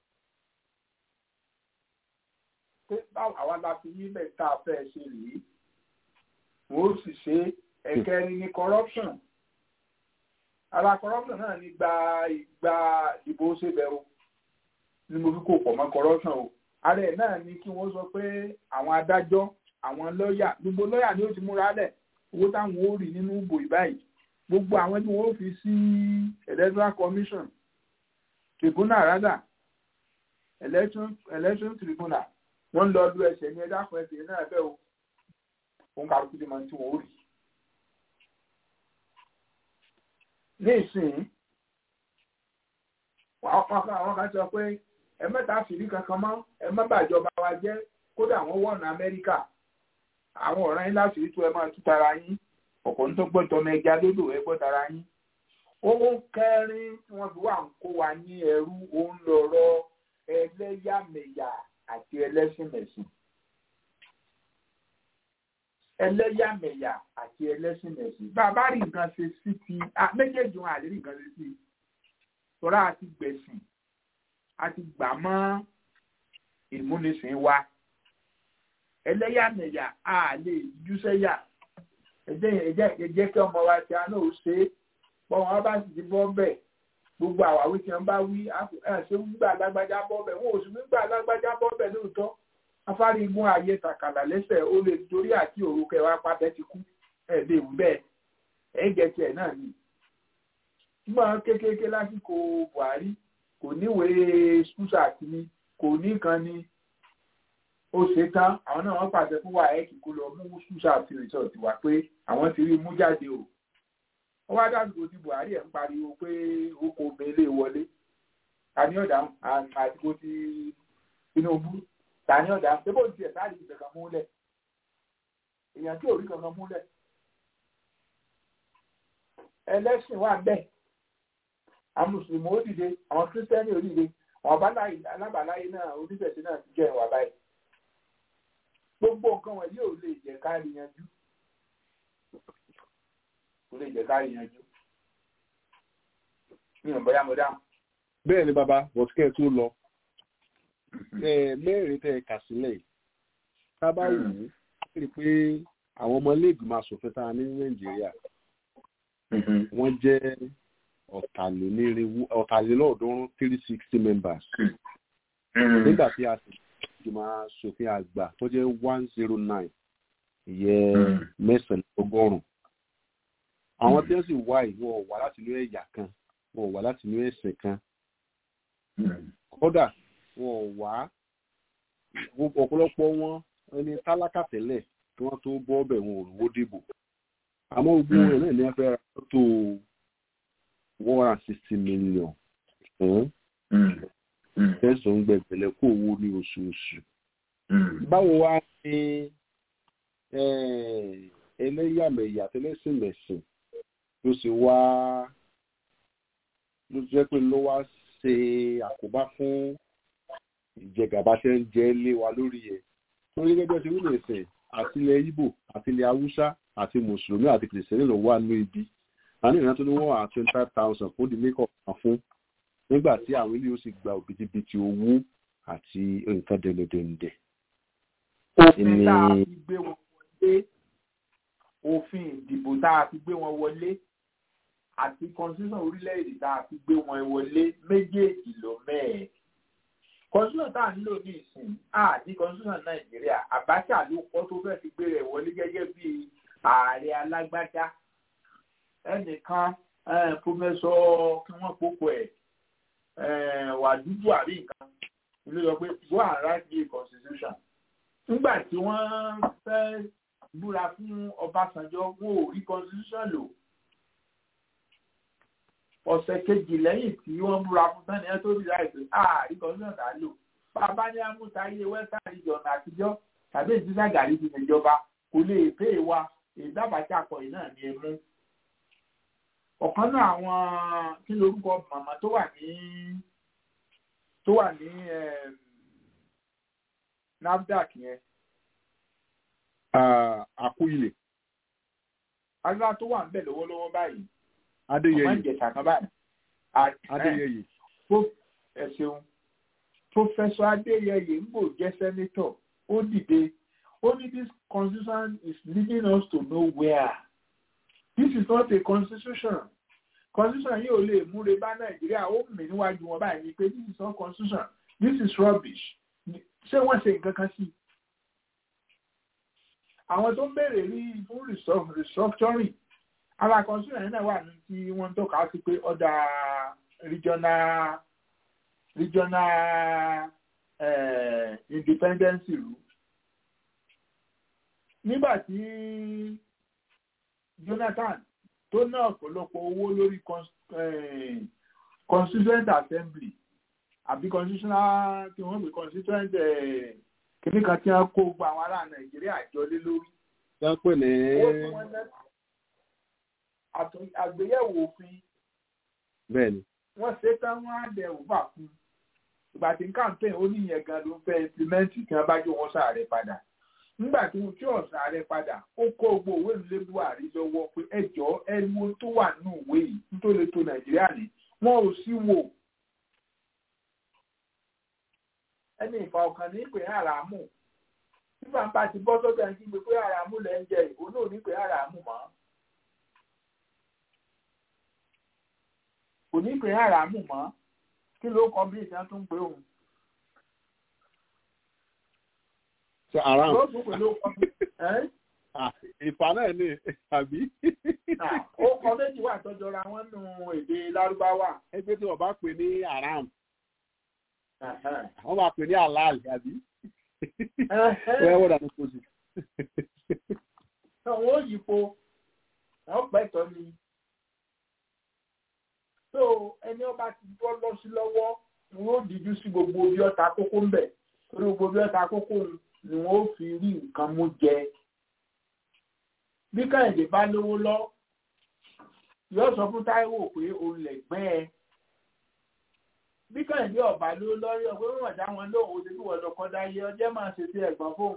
pé báwo àwa la fi níbẹ̀ tá a fẹ́ ṣe rèé wọ́n ó sì ṣe ẹ̀kẹrin ní corruption ara corruption náà ní gba ìgbà ìbò ṣèbẹ̀ o ni mo fi kó pọ̀ mọ́ corruption o ara ẹ̀ náà ni kí wọ́n sọ pé àwọn adájọ́ àwọn lọ́ọ̀yà gbogbo lọ́ọ̀yà ni ó ti múra lẹ̀ owó táwọn ó rí nínú ìbò ìbáyìí gbogbo àwọn tí wọ́n ó fi sí electoral commission tribunal rather election election tribunal wọ́n lọ lu ẹsẹ̀ ní ẹ̀dá kan ẹsẹ̀ náà bẹ́ẹ̀ o òun kàrúkú ti máa ń tí wọ́n ó rí. ní ìsìn àwọn kan sọ pé ẹ mẹ́ta fìrí kankan mọ́ ẹ má bàjọba wa jẹ́ kódà wọ́n wọ̀nà amẹ́ríkà àwọn ọ̀ràn yín láti rí tó ẹ máa tú tara yín ọ̀pọ̀ ní tó gbọ́ tọmọ ẹja lódò ẹ gbọ́ tara yín. owó kẹrin tí wọ́n fi wà ń kó wa ní ẹrú òun lọ̀rọ̀ ẹlẹ́yàmẹ̀yà àti ẹlẹ́sìnmẹ̀sìn. ẹlẹ́yàmẹ̀yà àti ẹlẹ́sìnmẹ̀sìn. bàbá rí nǹkan ṣe sí ti méjèèjì wọn àlè rí nǹkan ṣe sí i. tọ́lá àti gbẹ̀sìn àti gbà mọ́ ìmúnisìn wa. ẹlẹ́yàmẹ̀yà a lè júṣẹ́yà. ẹ jẹ́ kí ọmọ wa ti àná ò ṣe é. bọ́n wọn bá sì ti bọ́ bẹ́ẹ̀ gbogbo àwáwí tí wọn bá wí ṣé gbígbà lágbájá bọ́ bẹ́ẹ̀ wọn ò sì gbígbà lágbájá bọ́ bẹ́ẹ̀ lóòótọ́ afárí igun ààyè tàkàlà lẹ́sẹ̀ ó lè torí àti òru kẹwàá pàtẹ́ ti kú ẹ̀ lè wí bẹ́ẹ̀ ẹ̀ jẹ́ tiẹ̀ náà ni. ṣùgbọ́n kékeré lásìkò Buhari kò níwèé ṣúṣà àti ni kò ní kan ni ó ṣe tán àwọn náà wọ́n pàṣẹ fún wàhálà kó lọ mú ṣúṣà àti rìsọ̀tì wá pé àwọn ti rí mú jáde o wọ́n wá dásìkò tí Buhari ẹ̀ ń pariwo pé oko mele wọlé tani ọ̀dà àtìkò tí Tinubu tani ọ̀dà ṣé bó ń tiẹ̀ sáà lè kankan múlẹ̀ èèyàn tí ò rí kankan múlẹ̀ ẹlẹ́sìn wà bẹ́ẹ̀ àwọn mùsùlùmí ó dìde àwọn kírísítẹ́nì ó dìde àwọn alábàáláyé náà oníṣẹ̀ṣẹ̀ náà ti jẹ́ ìwà báyìí gbogbo nǹkan wọ̀nyí ò lè jẹ́ ká rí yanjú kò lè jẹ́ ká yanjú. Mi ò bọ́yá mo dáhùn. bẹ́ẹ̀ ni bàbá bọ̀tíkẹ́ tó lọ mẹ́rin tẹ́ ẹ kà sílẹ̀ yìí tá a bá wù ú rí i pé àwọn ọmọ ilé ìgbìmọ̀ asòfin tá a ní nàìjíríà wọ́n jẹ́ ọ̀tàlélọ́ọ̀ọ́dúnrún three sixty members nígbà tí a sì ìgbìmọ̀ asòfin àgbà tó jẹ́ one zero nine ìyẹn mẹ́sàn-án ọgọ́rùn-ún àwọn tí wọ́n sì wá yìí wọ́n wá láti inú ẹ̀yà kan wọ́n wá láti inú ẹ̀sìn kan kódà wọ́n wá ọ̀pọ̀lọpọ̀ wọn ẹni tálákà tẹ́lẹ̀ kí wọ́n tó bọ́ ọbẹ̀ wọn ò rówó dìbò àmọ́ ogun rẹ̀ náà ní wọ́n fẹ́ ra tó one hundred and sixty million fún tẹ̀sán gbẹ̀gbẹ̀lẹ̀ kó owó ní oṣooṣù báwo wá ní ẹlẹ́yàmẹ̀yà tẹ́lẹ̀sìnmẹ̀sìn ló sì wá ló jẹ́ pé ló wá ṣe àkóbá fún ìjẹgàba tẹ́ ń jẹ lé wa lórí ẹ̀ torí gẹ́gẹ́ bí ẹ ti wí nìsín àti ilẹ̀ Ìgbò àti ilẹ̀ Haúsá àti mùsùlùmí àti kìrìsìtẹ́nì ló wà ní ibi àní ìrántí tó ní wọ́n wà twenty five thousand fún ìdílé kọ̀ọ̀kan fún nígbà tí àwọn ilé yóò sì gba òbítíbitì owó àti nǹkan dẹ̀ndẹ̀dẹ̀ndẹ̀. òfin tá a fi gbé wọn wọlé òfin ìdìbò tá a fi gbé wọn wọlé àti constitution orílẹ̀-èdè tá a fi gbé wọn wọlé méjèèjì lọ mẹ́ẹ̀. constitution tá a ń lò ní ìsìn àti constitution nàìjíríà Abacha ló kọ́ tó fẹ́ fi gbé rẹ̀ wọlé gẹ́gẹ́ bí ààrẹ alágbádá ẹnìkan pọfẹsọ kí wọ́n pópó ẹ̀ wàdúdú àrí nǹkan ló sọ pé go and write the constitution nígbà tí wọ́n fẹ́ búra fún Ọbásanjọ́ wọn ò rí constitution lò ọ̀sẹ̀ kejì lẹ́yìn tí wọ́n búra fún sani ẹ tó rí láìpẹ́ ààrí constitution dá lò bàbá ní amútayé western region àtijọ́ tàbí ìdílé gàrí ti ṣèjọba kò lè pè é wa èyí dábàá akọ̀yìn náà ní ẹmú ọ̀kan náà àwọn kí lorúkọ màmá tó wà ní tó wà ní NAFDAC yẹn. Akúilè. agbára tó wà ń bẹ̀ lọ́wọ́lọ́wọ́ báyìí. Adéyẹyè. ọmọ ìjẹ̀sà kan báyìí. Adéyẹyè. ẹ ṣeun Professor Adéyẹyè ń bò jẹ́ sẹ́nétọ̀ ó dìde ó ní this constitution is leading us to nowhere this is not a constitution constitution yìí ò lè múre bá nàìjíríà ó mì níwájú wọn báyìí ni pé this is not constitution this is rubbish ṣé wọ́n ṣe nǹkan kan sí i àwọn tó ń béèrè rí fún restructuring ara constitution yìí náà wà ní tí wọ́n ń tọ́ka sí pé ọ̀dà regional regional uh, independence rule nígbà tí Jonathan tó ná ọ̀pọ̀lọpọ̀ owó lórí constituent assembly àbí constitutional tí wọ́n pè constituent kìíní kan tí wọ́n kó gba àwọn ará Nàìjíríà jọ lé lórí. wọ́n pè ní. àgbéyẹ̀wò òfin. bẹ́ẹ̀ni. wọ́n ṣe tán wọ́n á dẹ̀ òfà fún ìgbà tí campaign ó ní ìyẹn gan ló ń fẹ́ implement tí wọ́n bá jó wọn sáré padà nígbà tí mo tí ọ̀sán rẹ padà ó kó gbogbo òwe ìlú buhari lọ́wọ́ pé ẹjọ́ ẹnu tó wà nínú ìwé yìí nítorí tó nàìjíríà ní wọn ò sí wò. ẹni ìfà ọkàn ní pé àràmù nígbà bá ti bọ́ sọ́dọ̀ ẹni tí mo pé àràmù lẹ́ ń jẹ ìbò náà ní pé àràmù mọ́. kò ní pé àràmù mọ́ kí ló kọ bí ìṣẹ́ tó ń pè òun. ṣe aram. Ló tún pẹ̀lú ọkọ mi. Ìfà náà ni àbí. Ó kọ méjì wà tọ́jọra wọn nù èdè Lárúbáwá. Ẹgbẹ́ tí wọ́n bá pè ní aram. Wọ́n máa pè ní halal àbí. Wọ́n wọ́n dànù kó sí. Àwọn òyìnbó wọ́n pẹ̀tọ́ ni. So ẹni ọba ti bọ́ lọ sí lọ́wọ́ ni wọ́n dìjú sí gbogbo bí ọta kókó ń bẹ̀. Torí gbogbo bí ọta kókó ń ni wọ́n fi rí nǹkan mú jẹ. bí kẹ́hìndé bá lówó lọ yóò sọ fún táíwò pé òun lè gbẹ́ ẹ. bí kẹ́hìndé ọ̀bà ló lọ́rí ọ̀pẹ́ wọ́n dá wọn lóhùn ó ti bí wọ́n lọ́kọ́ dáyé ọjọ́ máa ṣe sí ẹ̀gbọ́n fóun.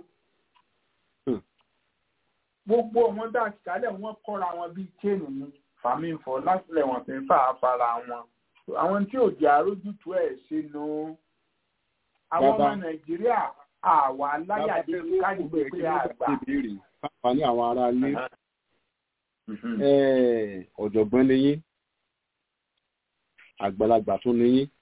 gbogbo wọn dá kálẹ̀ wọ́n kọ́ra wọn bíi chain ni fàmífọ́ lásìlẹ̀ wọn fi ń fà á fara wọn. àwọn tí ò jẹ́ àrójútu ẹ̀ sínú àwọn ọmọ nàìjíríà àwa aláyàdé káyọ̀ pé àgbà. Fàní àwọn ará ilé. Ọ̀jọ̀gbọ́n ni yín. Àgbàlagbà tún ni yín.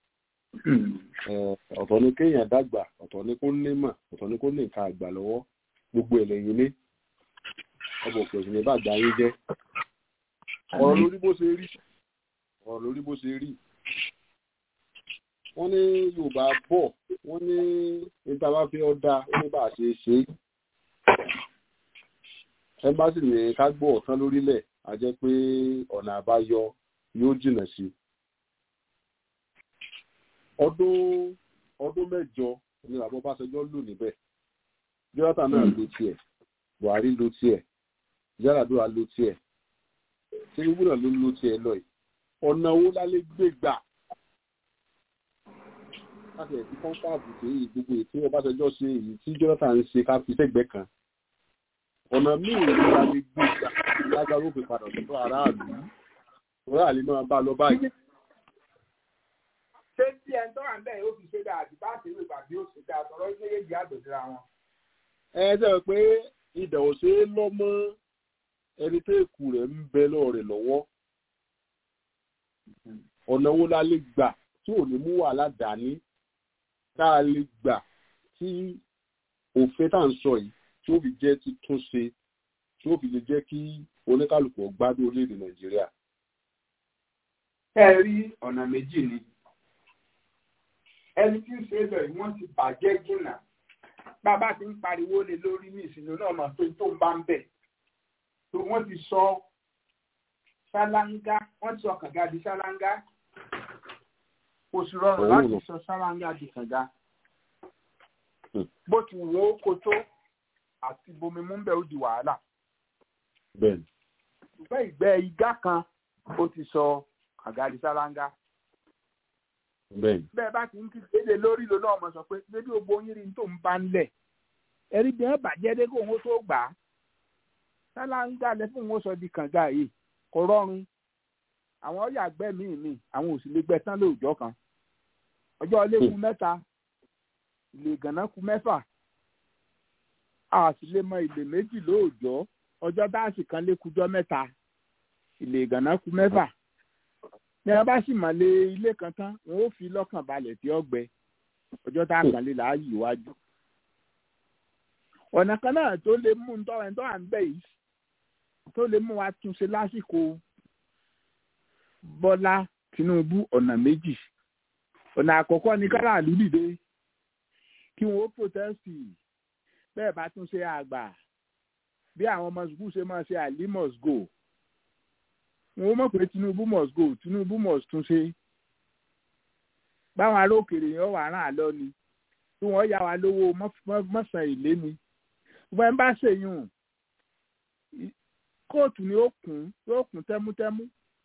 Ọ̀tọ̀ ni kéèyàn dàgbà, ọ̀tọ̀ ni kó ní mà, ọ̀tọ̀ ni kó ní nǹkan àgbà lọ́wọ́. Gbogbo ẹ̀ lẹ́yìn ní. Ọbọ̀ pẹ̀sì ní bàgbà yín jẹ́. Ọ̀rọ̀ lórí bó ṣe rí. Ọ̀rọ̀ lórí bó ṣe rí wọ́n ní yorùbá bọ̀ wọ́n ní níta bá fi ọ́ dáa ó ní bá a ṣe ṣe é ẹ́mbásì ní ká gbọ́ ọ̀tán lórílẹ̀ a jẹ́ pé ọ̀nà àbáyọ yóò jìnà sí ọdún ọdún mẹ́jọ ni bàbá Ọbásanjọ́ lò níbẹ̀ Jonathan náà lò tiẹ̀ Buhari lò tiẹ̀ Yar'Adua lò tiẹ̀ Tinubu náà ló lò tiẹ̀ lọ yìí ọ̀nà owó lálẹ́ gbé gbà láti ẹ̀sìn kọ́ńtàbù sí gbogbo ètò Ọbásanjọ́ ṣe èyí tí Jonathan ń ṣe ká fi sẹ́gbẹ̀ẹ́ kan ọ̀nà míì ní la lè gbé ìgbà lágbára òfin padà sọ́dọ̀ aráàlú aráàlú máa bá lọ báyìí. ṣé tí ẹ ń tọ́ra ń bẹ̀ yóò fi ṣe dáa àti bá ṣe wípé àbí ó ṣe dáa sọ̀rọ̀ méjèèjì àgbèsíra wọn. ẹ ṣe é pé idà ò ṣe é lọ mọ́ ẹni tó èkú rẹ̀ ń bẹ lọ́ọ̀rẹ̀ lọ́wọ́ ọ̀nà wo la lè gbà tí ò ní mú wàhálà dání tá a lè gbà tí òfin tá à ń sọ yìí tí ó fi jẹ́ títún ṣe tí ó fi lè jẹ́ kí oníkálukú gbádùn orílẹ̀-èdè nàìjíríà. ẹ rí ọ̀nà méjì ni ẹni tí ń ṣe é lọ yìí wọ́n ti bàjẹ́ jìnnà bàbá ti ń pariwo lé lórí ní ìsinmi náà mọ̀ pé tó ń bá ń bẹ̀ tó wọ́n ti sọ ṣáláńgá wọ́n ti sọ kànga di ṣáláńgá kò sì rọrùn láti sọ ṣáláńgá di kànga bó ti wò ó kó tó àti bomi mú bẹ́ẹ̀ ó di wàhálà bẹ́ẹ̀ni. ṣùgbọ́n ìgbẹ́ igá kan ó ti sọ kànga di ṣáláńgá bẹ́ẹ̀ni. bẹ́ẹ̀ bá ti ń kéde lórí lónà ọmọ sọ pé bébí gbogbo yín rí tó ń bá ń lẹ̀ ẹ̀rí bí wọ́n bàjẹ́ dé kó òun tó gbà á ṣáláńgá lẹ fún òun sọ di kànga yìí kò rọrùn àwọn ọ̀yà gbẹ́ míì míì àwọn òsì lè gbẹ tán lóòjọ́ kan ọjọ́ ilé ku mẹ́ta ilé gànà ku mẹ́fà a sì lè mọ ilé méjì lóòjọ́ ọjọ́ dáàsì kan lé kujọ́ mẹ́ta ilé gànà ku mẹ́fà ní wọn bá sì mọ̀ lé ilé kan tán wọn ó fi lọ́kàn balẹ̀ tí ó gbẹ ọjọ́ tá a kàn lè láàyè iwájú. ọ̀nà kan náà tó lè mú un tọ́wọ́ ẹni tó wà ń bẹ̀ yìí tó lè mú wa túnṣe lásìkò Bọ́lá Tinubu ọ̀nà méjì ọ̀nà àkọ́kọ́ ni káràlú dìde kí wọ́n ó protesti bẹ́ẹ̀ bá tún ṣe àgbà bí àwọn ọmọ sùkúù ṣe máa ṣe àlí must go wọn mọ̀ pé Tinubu must go Tinubu must tún ṣe báwọn ará òkèèrè yẹn wà rán àlọ́ ni tí wọ́n yá wa lówó mọ́sàn ìlé ni wọ́n ń bá ṣèyún kóòtù ni ó kún yóò kún tẹ́mútẹ́mú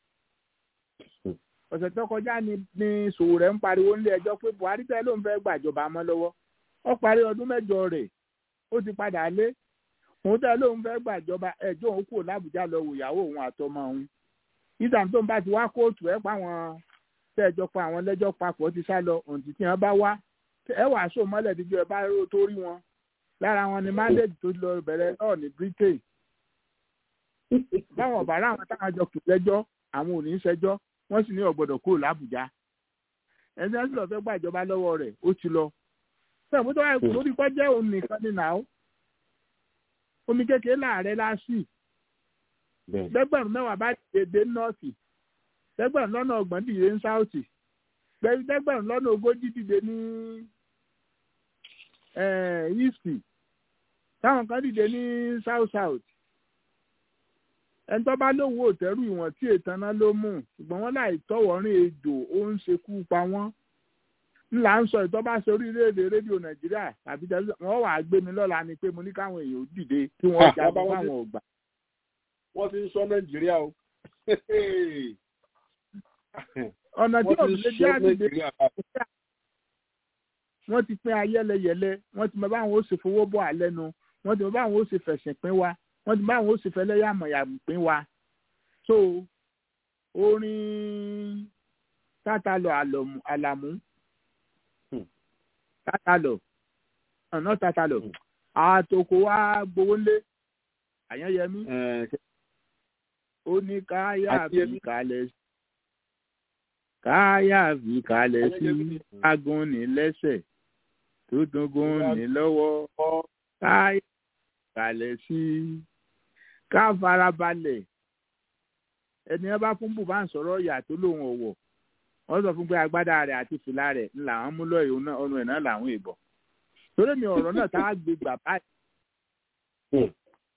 ọ̀sẹ̀ tó kọjá ni ni Sowore ń pariwo nílé ẹjọ́ pé Buhari tẹ́ ló ń fẹ́ gbàjọba mọ́ lọ́wọ́ ó parí ọdún mẹ́jọ rẹ̀ ó ti padà lé òun tẹ́ ló ń fẹ́ gbàjọba ẹjọ́ òun kúrò l'Àbújá lọ wò ìyàwó òun àtọmọ òun ìtàn tó ń bá ti wá kóòtù ẹ pa àwọn tẹ́ẹ̀jọ pa àwọn lẹ́jọ́ papọ̀ ti sá lọ òǹtí tí wọ́n bá wá ẹ wàá sọ mọ́lẹ̀ díjọ́ ẹ bá rò tó rí wọn lára wọn ni mandate tó lọ bẹ̀rẹ̀ náà ní Britain báwọn ọ̀bà ráwọn táwọn jọ kù lẹ́jọ́ àwọn ò ní í ṣẹjọ́ wọ́n sì ní ọ̀gbọ́dọ̀ kúrò l'Àbújá ẹni tí wọ́n sì lọ fẹ́ gbàjọba lọ́wọ́ rẹ̀ ó ti lọ sọ̀rọ̀ tó wáyé lórí kọ́ jẹ́ òun nìkan ní nàá omi kékeré láàrẹ láṣì lẹ́gbẹ̀rún mẹ́wàá bá dìde nọ́ọ̀sì lẹ́gbẹ̀rún lọ́nà ọgbọ̀n dìde ní sáùtì lẹ́gbẹ̀rún lọ́nà ogójì dìde ní íìsì táwọn kan dìde ní south south ẹni tó bá lówó òtẹ́rù ìwọ̀n tí ètàná ló mú ṣùgbọ́n wọ́n láì tọ́wọ́rín ejò ó ń ṣekú pa wọ́n ńlá ń sọ ìtọ́ bá ṣe orílẹ̀-èdè rédíò nàìjíríà tàbí tẹlifíṣàn wọ́n wàá gbé mi lọ́la ni pé mo ní káwọn èèyàn ó dìde kí wọ́n jagun fáwọn ọgbà. wọ́n ti ń sọ nàìjíríà o. ọ̀nà tí òbí lè jẹ́ àdìdè wọ́n ti pín ayẹ́lẹyẹ̀lẹ wọ́n ti mọ báwọn ó ṣe fowó bọ̀ alẹ́ nu wọ́n ti mọ báwọn ó ṣe fẹ̀sìn pín wa wọ́n ti mọ báwọn ó ṣe fẹlẹ́yàmọ̀yà pín wa. so orin tátàlọ̀ àlàmú tátàlọ̀ ọ̀nà tátàlọ̀ àtòkò wa gbowó lé àyànyẹmí ó ní káyà fi kalẹ̀ sí káyà fi kalẹ̀ sí agúnni lẹ́sẹ̀ tó dúngún ní lọ́wọ́ káyà fi kalẹ̀ sí ká farabalẹ̀ ẹni ẹ bá fún bùbá ń sọ̀rọ̀ ìyá tó lóun ọ̀wọ̀ wọ́n sọ fún pé agbádá rẹ̀ àti fìlà rẹ̀ ńlá wọn mú lọ́ọ̀yì ọ̀nà ẹ̀ náà làwọn ìbọn torí mi ọ̀rọ̀ náà tá a gbé gbà báyìí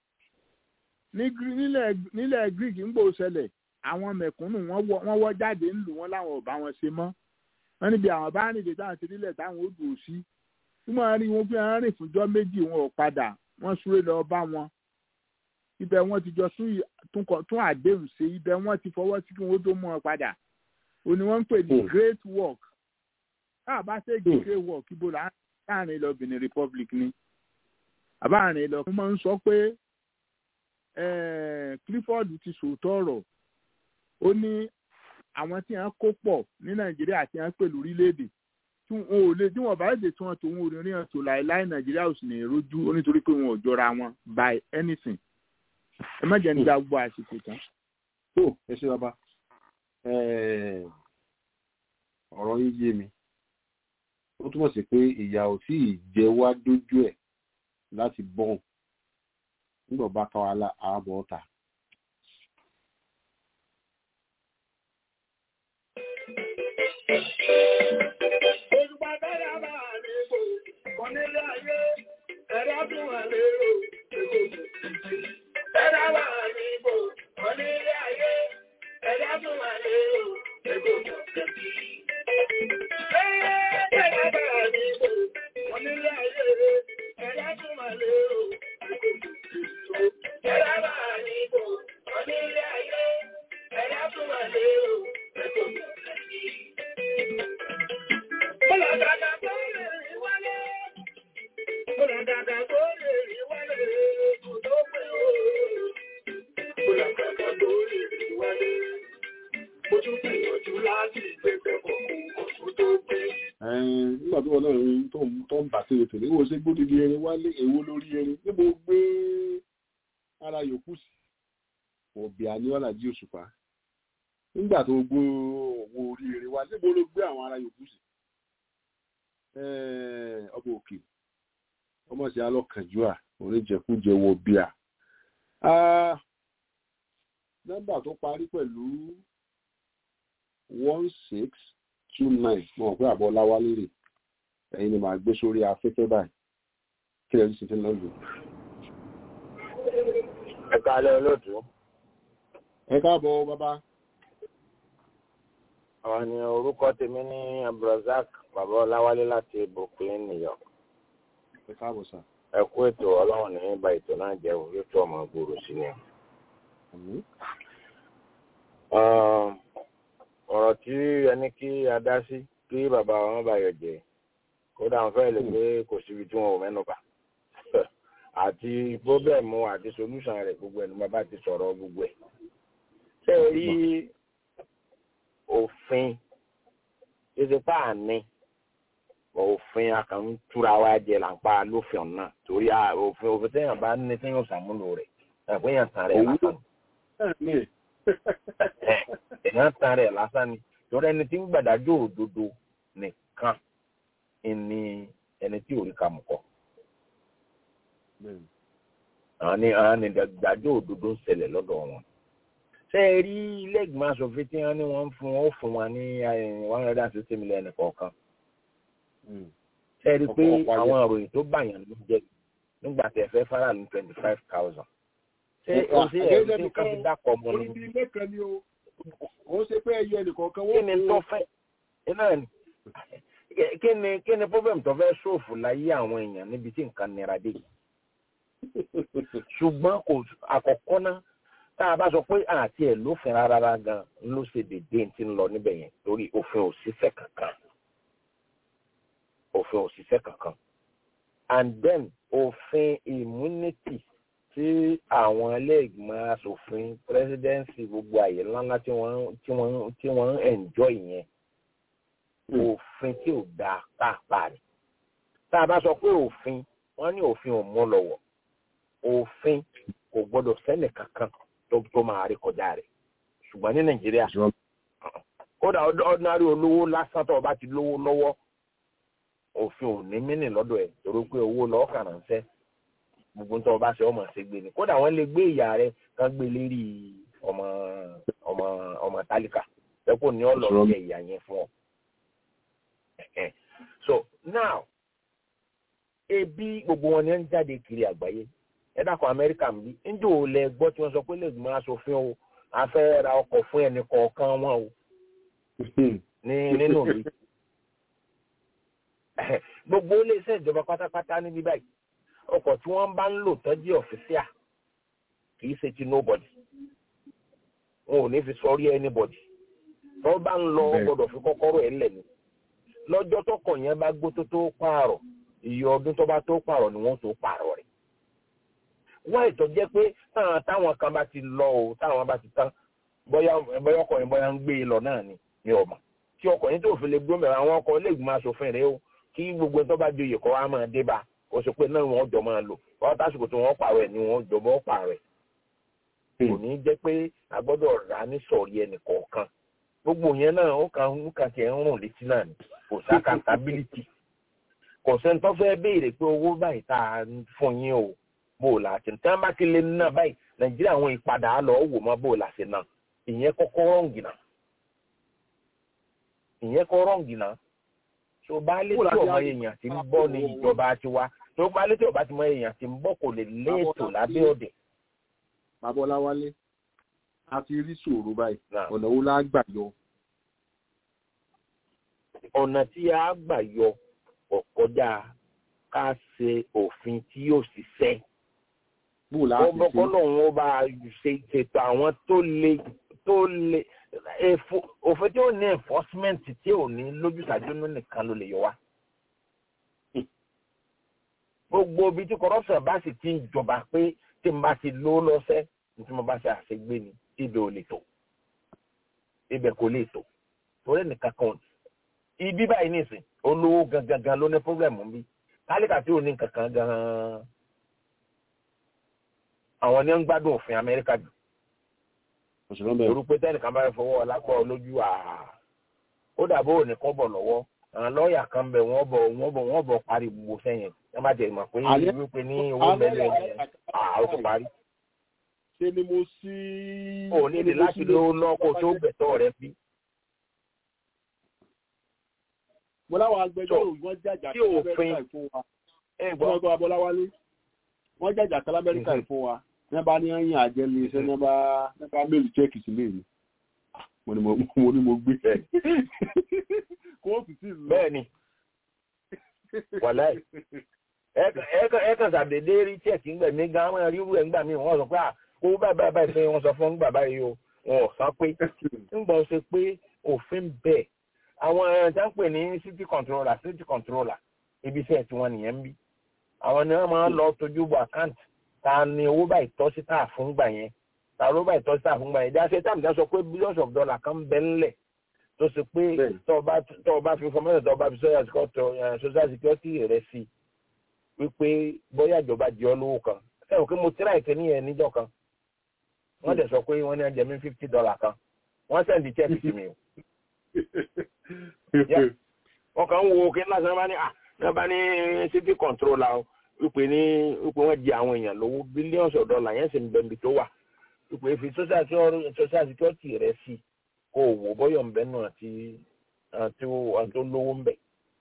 nílẹ̀ greek ń gbò ṣẹlẹ̀ àwọn mẹ̀kúnnù wọ́n wọ́ jáde ńlù wọn láwọn ò bá wọn ṣe mọ́ wọ́n níbi àwọn bá rìn dé táwọn ti nílẹ̀ táwọn ó dùn sí tí wọ́n rí wọn pé wọ́n rìn fúnjọ́ méjì wọn ò padà wọ́n súré lọ bá wọn ibẹ̀ wọ́n ti jọ tún àdéhùn ṣe ibẹ̀ wọ́n ti fọwọ́ sí kí wọ́n tó mú wọn padà ó ní wọ́n ń pè ní great work káà bá ṣe great work ibo láàrin lọ Benin Republic ni àbáàrin lọ wọ́n máa ń sọ pé Clifford ti sòótọ́ ọ̀rọ̀ ó ní àwọn tí wọ́n kó pọ̀ ní Nàìjíríà tí wọ́n pẹ̀lú orílẹ̀-èdè tí wọn ò lè tí wọn bá lè tí wọn tó wọn ò rí hàn tó láéláé Nàìjíríà ò sì ní rojú ó nítorí pé wọn ò jọra wọn by anything ẹ má jẹ́ nígbà gbọ́ àsìkò tán. tó ẹ ṣe bàbá ọ̀rọ̀ yín yé mi ó túmọ̀ sí pé ìyà ò tí ì jẹ wá dójú ẹ̀ láti bọ́n nígbà bá ká wa lá àbọ̀ ọ̀tà. Olùgbà bẹ́rẹ̀ bá mi bò, onílé ayé, ẹ̀rọ tún wà lérò, èkó bẹ́rẹ̀ bá mi bò, onílé ayé, ẹ̀rọ tún wà lérò, èkó bẹ́rẹ̀ bá mi bò, onílé ayé, ẹ̀rọ tún wà lérò, èkó bẹ́rẹ̀ bá mi bò, onílé ayé, ẹ̀rọ tún wà lérò, èkó Bọ́lọ̀dàdà tó lè rí wálé. Bọ́lọ̀dàdà tó lè rí wálé. Kò tó pé o. Bọ́lọ̀dàdà tó lè rí wálé. Mo tún gbìyànjú láti gbẹ̀gbẹ̀ kọ̀ọ̀kan kò tó pé. Ẹ̀ẹ́n, nígbà tó wọn náà rí tó ń tó ń bà sí ètò níwò ṣe gbódìdí erin wálé èwo lórí erin níbo gbé ara yòókù sí òbí àníwálà jí òṣùpá nígbà tó gbó owó orí erin wálé níbo ló gbé àwọn ara yòókù sí Ẹ̀ẹ́n, ọba òkè ọmọ sí alọkànjúà oníjẹkújẹ wọ bíà nọ́mbà tó parí pẹ̀lú one six two nine mo mọ̀ pé àbọ̀ láwálé rè ẹ̀yin ni màá gbé sórí afẹ́fẹ́ báyìí kí lẹ́yìn sì ti lọ lò. ẹ káalẹ́ olóòtú ẹ káàbọ̀ bàbá àwọn ni orúkọ tèmi ní abdulrasaq bàbá ọláwálé láti brooklyn new york ẹ káàbọ̀ sà. ẹ kú ètò ọlọ́run ní bá ètò náà jẹ́ òye tó ọmọ gbòòrò sí ni. Àmín. Um, ọ̀rọ̀ tí ẹni kí a dá sí kí bàbá wọn bá yọ jẹ kódà wọn fẹ́ lè pé kò síbi tí wọn ò mẹ́nu bà àti pọ́bẹ́ẹ̀mù àti solúsàn rẹ̀ gbogbo ẹni bàbá ti sọ̀rọ̀ gbogbo ẹ̀. ṣé ẹ rí òfin ṣíṣe pa àní òfin akàn túra wa jẹ là ń pa lófin ọ̀nà torí à- òfin òfin téèyàn bá ní téèyàn ṣàmúlò rẹ̀ ẹ̀ pé èèyàn tàn rẹ̀ Òwúrọ̀. lásán Àmín. èèyàn tan rẹ̀ lásán ni torí ẹni tí ń gbàdájọ́ òdodo nìkan ni ẹni tí ò rí ka mọ̀ kọ́ Bẹ́ẹ̀ni. àwọn ni àwọn ni gbàdájọ́ òdodo ń ṣẹlẹ̀ lọ́dọ̀ wọn. ṣé ẹ rí ilé ìgbìmọ̀ asòfin tí wọ́n ní wọ́n ń fún wọn ó fún wọn ní one hundred and sixty million kọ̀ọ̀kan Mm. ṣé ẹ rí i pé Ọ̀pọ̀- ọ̀pọ̀ ayé. àwọn ìròyìn tó bàyàn ló jẹ nígbà tẹ fẹ́ fara ní twenty five thousand. ṣé o ṣe ẹ̀rí tí nǹkan fi dákọ̀ mọ́ orí ni bíi ilé kan ni o ó ṣe pé ẹyẹ nìkọ̀ọ̀kan kí wọ́n ni tó fẹ́ iná ni kí ni kí ni problem tó fẹ́ ṣòfò láyé àwọn èèyàn níbi tí nǹkan nira dé ṣùgbọ́n kò àkọ́kọ́ náà tá a bá sọ pé àti ẹ̀ lófin rárá gan ló ṣe dédé tí ń lọ níbẹ̀ yẹn torí òfin ò ṣiṣẹ́ kankan òfin ò ṣiṣẹ́ kankan and then òfin immunity tí àwọn ilé-ìgbìmọ̀ asòfin presidency gbogbo àyè ńláńlá tí wọ́n tí wọ́n tí wọ́n ń enjoy yẹn òfin tí ò dáa pàápàá ni tá a bá sọ pé òfin wọ́n ní òfin ò mú lọ́wọ́ òfin kò gbọ́dọ̀ sẹ́nì kankan tó tó máa rí kọjá rẹ̀ ṣùgbọ́n ní nàìjíríà kódà ọd- ordinary olówó lásán tó o bá ti lówó lọ́wọ́ òfin ò ní mínì lọ́dọ̀ ẹ̀ torí pé owó lọ́ọ́ kàn ránṣẹ́ gbogbo tó o bá ṣe ọmọ ṣe gbé ni kódà wọ́n lè gbé ìyá rẹ̀ kán gbé lérí ọmọ ọmọ ọmọ tálíkà lẹ́kọ̀ọ́ ní ọ̀lọ́ jẹ ìyá yẹn fún ọ. Ẹ̀hẹ́n. so now ebi gbogbo wọn ni ń jáde kiri àgbáyé ẹ dákọ̀ amẹ́ríkà ń bí ńjọ́ ò lẹ gbọ́ tí wọ́n sọ pé lè gbọ́n aṣòfin o a fẹ́ ra ọkọ̀ fún ẹnì kọ̀ọ̀kan wọn o ní nínú mi gbogbo iléeṣẹ́ ìjọba pátápátá níbí báyìí ọkọ̀ tí wọ́n bá ń lò tọ́jú ọ̀fíṣíà kì í ṣe ti nobody wọn ò ní fi sọrí anybody tó bá ń lọ Bẹ́ẹ̀. gbọ́dọ̀ fi kọ́kọ́rọ́ ẹ̀ lẹ̀ ni lọ́jọ́ tọkọ̀ yẹn bá gbó tó tó pààrọ̀ iye ọdún tó bá tó pààrọ̀ ni wọ́n tó pààrọ̀ rẹ̀ wọ́n ètò jẹ́ pé táwọn táwọn kan bá ti lọ o táwọn bá ti tán bóyá bóyá ọkọ̀ yẹn bóyá ń gbé e lọ náà ni ni ọmọ tí ọkọ̀ yẹn tó fi lè gbómi àwọn ọkọ̀ ilé ìgbìmọ̀ asòfin rẹ̀ o kí gbogbo tó bá joyè kọ́ wa máa dé bá kó sọ pé náà wọ́n jọ máa lò wọ́n tásìkò tí wọ́n pààrọ̀ ẹ̀ ni wọ́n jọ bọ́ pààrọ̀ ẹ̀ kò ní jẹ́ pé a gbọ́dọ̀ rà á ní sọ̀rí ẹnì kọ̀ọ̀kan gbogbo yẹn náà ó kàn ń kàn tiẹ̀ ń rùn létí náà ni kò sí accountability kò sẹ́ni tó fẹ́ béèrè pé owó báyìí tá a ń fún yín o bó o là ṣe tí wọ́n bá ti lé náà báyìí nàìjíríà àwọn ìpadà lọ wò mọ́ bó o là ṣe náà ìyẹn kọ́kọ́ rọǹgì náà ìyẹn kọ́ rọǹgì náà tó bá lé tí ọmọ èèyàn ti ń bọ̀ ní ìjọba tiwa tó bá lé tí ọba ti mọ èèyàn ti ń bọ̀ kò lè léètò lábẹ́ ọ̀dẹ̀. bàbá ọláwálé a ti rí ṣòro báyìí ọ̀nà wo la gbà yọ. ọ̀nà tí a gbà yọ ọ̀kọ́jà ká ṣe òfin tí yóò ṣiṣẹ́. bó la ṣe ṣe ọgbọ́kọ́ lòun ó bá ṣe ṣètò àwọn tó le tó le òfin tí ó ní enforcement tí ò ní lójútàjú nìkan ló lè yọ wá. gbogbo ibi tí corruption bá sì ti ń jọba pé tí n bá ti ló lọ́sẹ̀ tí mo bá ṣe àṣegbé ni ibẹ̀ ò lè tò ibẹ̀ kò lè tò torí nìkan kan ibi báyìí nìsín olówó gangan ló ní pọ́blẹ́mù bí kálíkà tí ò ní kankan gan-an àwọn ni ń gbádùn òfin amẹ́ríkà jù torí pé tẹ́nìkan bá fọwọ́ lápọ̀ lójú àá ó dàbọ̀ òní kọ́ bọ̀ lọ́wọ́ àwọn lọ́ọ̀yà kan bẹ̀ wọ́n bọ̀ wọ́n bọ̀ wọ́n bọ̀ parí gbogbo sẹ́yìn wọ́n bá jẹ́ ìmọ̀ pé wípé ní owó mẹ́lẹ̀ àá ó ti parí. ṣé ni mo sí. ò ní ní láti ló lọ́kọ̀ tó gbẹ̀tọ̀ rẹ bí. mo láwọn agbẹjọ́rò wọ́n jàjà tí òfin fún wa. wọ́n gbọ́ abọ́láwálé wọ́n jàjà kálá amẹ́ríkà fún wa ní bá ní ẹ̀yìn àjẹlé iṣẹ́ ní bá ní bá méèlì chẹ́ẹ̀kì sílé mi mo ní mo ní mo gbé kóòtù sí ìlú. bẹ́ẹ̀ni wàláì ẹ kàn sàdédé rí chẹ́ẹ̀kì ńgbẹ̀ mí gan àwọn ríru ẹ̀ ńgbà mí wọ́n sọ pé à kó báyìí báyìí báyìí pé wọ́n sọ fún ńgbà báyìí o wọn ò sọ pé ńgbà ó ṣe pé òfin bẹ́ẹ̀ àwọn ẹ̀rọ ń pè ní city controller city controller ibi iṣẹ́ tiwọn nìyẹn ń bí àwọn ni wọ́n máa ń lọ tójú bọ àkáǹtì ta ni owó báyìí tọ́ sí tà fún gbà yẹn ta owó báyìí tọ́ sí tà fún gbà yẹn dáṣẹ́ táàmì dá sọ pé billions of dollars kan bẹ́ ńlẹ̀ tó ṣe pé tọ́ ọ bá fi fọmọ́tò tọ́ ọ bá fi social security rẹ̀ sí wípé bóyá ìjọba jẹ́ ọ lówó kan sẹ́wọ̀n pé mo tíra ìkíní yẹn níjọ́ kan wọ́n dẹ̀ sọ pé wọ́n ní ẹjẹ̀ mi fifty dollars kan wọ́n sẹ́ndì check sí mi o. wọ́n kàn ń wo kí ńlá sọ náà bá ní city controller o wípé ní wípé wọ́n jẹ àwọn èèyàn lówó billions of dollars yẹn sì ń bẹ̀m̀bì tó wà wípé fi social security rẹ̀ sí kó o wò bọ́yọ̀ ń bẹ́ náà àti àti tó lówó ń bẹ̀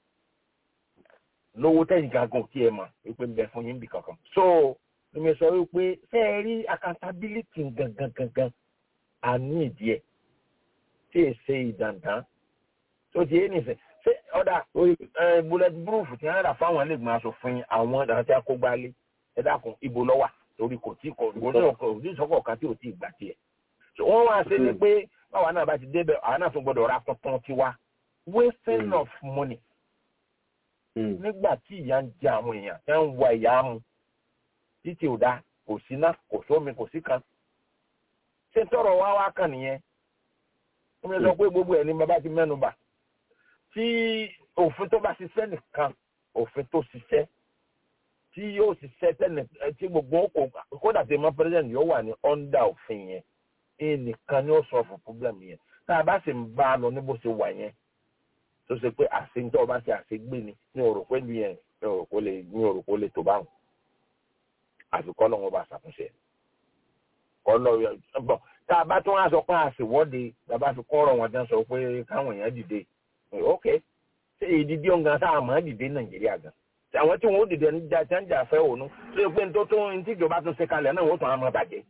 lówó tẹ̀yìn gangan tí ẹ mọ̀ wípé ń bẹ fún yín bì kankan. so èmi sọ wípé ṣé ẹ rí accountability gangan gangan àní ìdí ẹ̀ tí ì ṣe ìdàndàn tó ti yé nìfẹ̀ ṣé ọ̀dà bullet proof ti hàn rà fáwọn ẹlẹ́gbọ̀n aṣòfin àwọn àti akógbálé ẹ dákun ibo lọ́wà torí kò tí kò ní ìsọ́kọ̀ kan tí ò tí ì gbà tiẹ̀. wọ́n wá sí ni pé báwa náà bá ti débẹ̀ àwọn náà tún gbọ́dọ̀ ra tuntun tiwa wasting of money. nígbà tí ìyà ń jẹ àwọn èèyàn tẹ́ ń wa ìyá mu títí ò dá kò sí ná kò sómi kò sí kan. ṣé tọrọ wá wá kàn nìyẹn? wọ́n sọ pé gbogbo ẹ̀ ní bàbá ti mẹ́nu bà tí òfin tó bá ṣiṣẹ́ nìkan òfin tó ṣiṣẹ́ tí yóò ṣiṣẹ́ tẹ́lẹ̀ tí gbogbo kò kódà tí mo president yóò wà ní under òfin yẹn ẹ nìkan ni ó sọ fún problem yẹn tá a bá sì ń bá a lọ ní bó ṣe wà yẹn tó ṣe pé àṣeyìntọ́ bá ṣe àṣegbé ni ní òrò pé ní yẹn ní òrò kó lè ní òrò kó lè tó báwọn àfikọ́ lọ́wọ́ bá ṣàtúnṣe kọ́ lọ́wọ́ bọ̀ tá a bá tún wá sọ pé àṣewọ́de tá a bá fi kọ́ ọ̀rọ̀ wọn dán sọ pé káwọn èèyàn dìde ok ṣe ìdídí ọ̀gá tá a máa dìde nàìjíríà gan àwọn tí wọn ó dìde ní jà jáǹjà fẹ́ òun tó yẹ pé ní tó tó ní tí ìjọba tún ṣe kalẹ̀ náà wọ́n tún á máa bàjẹ́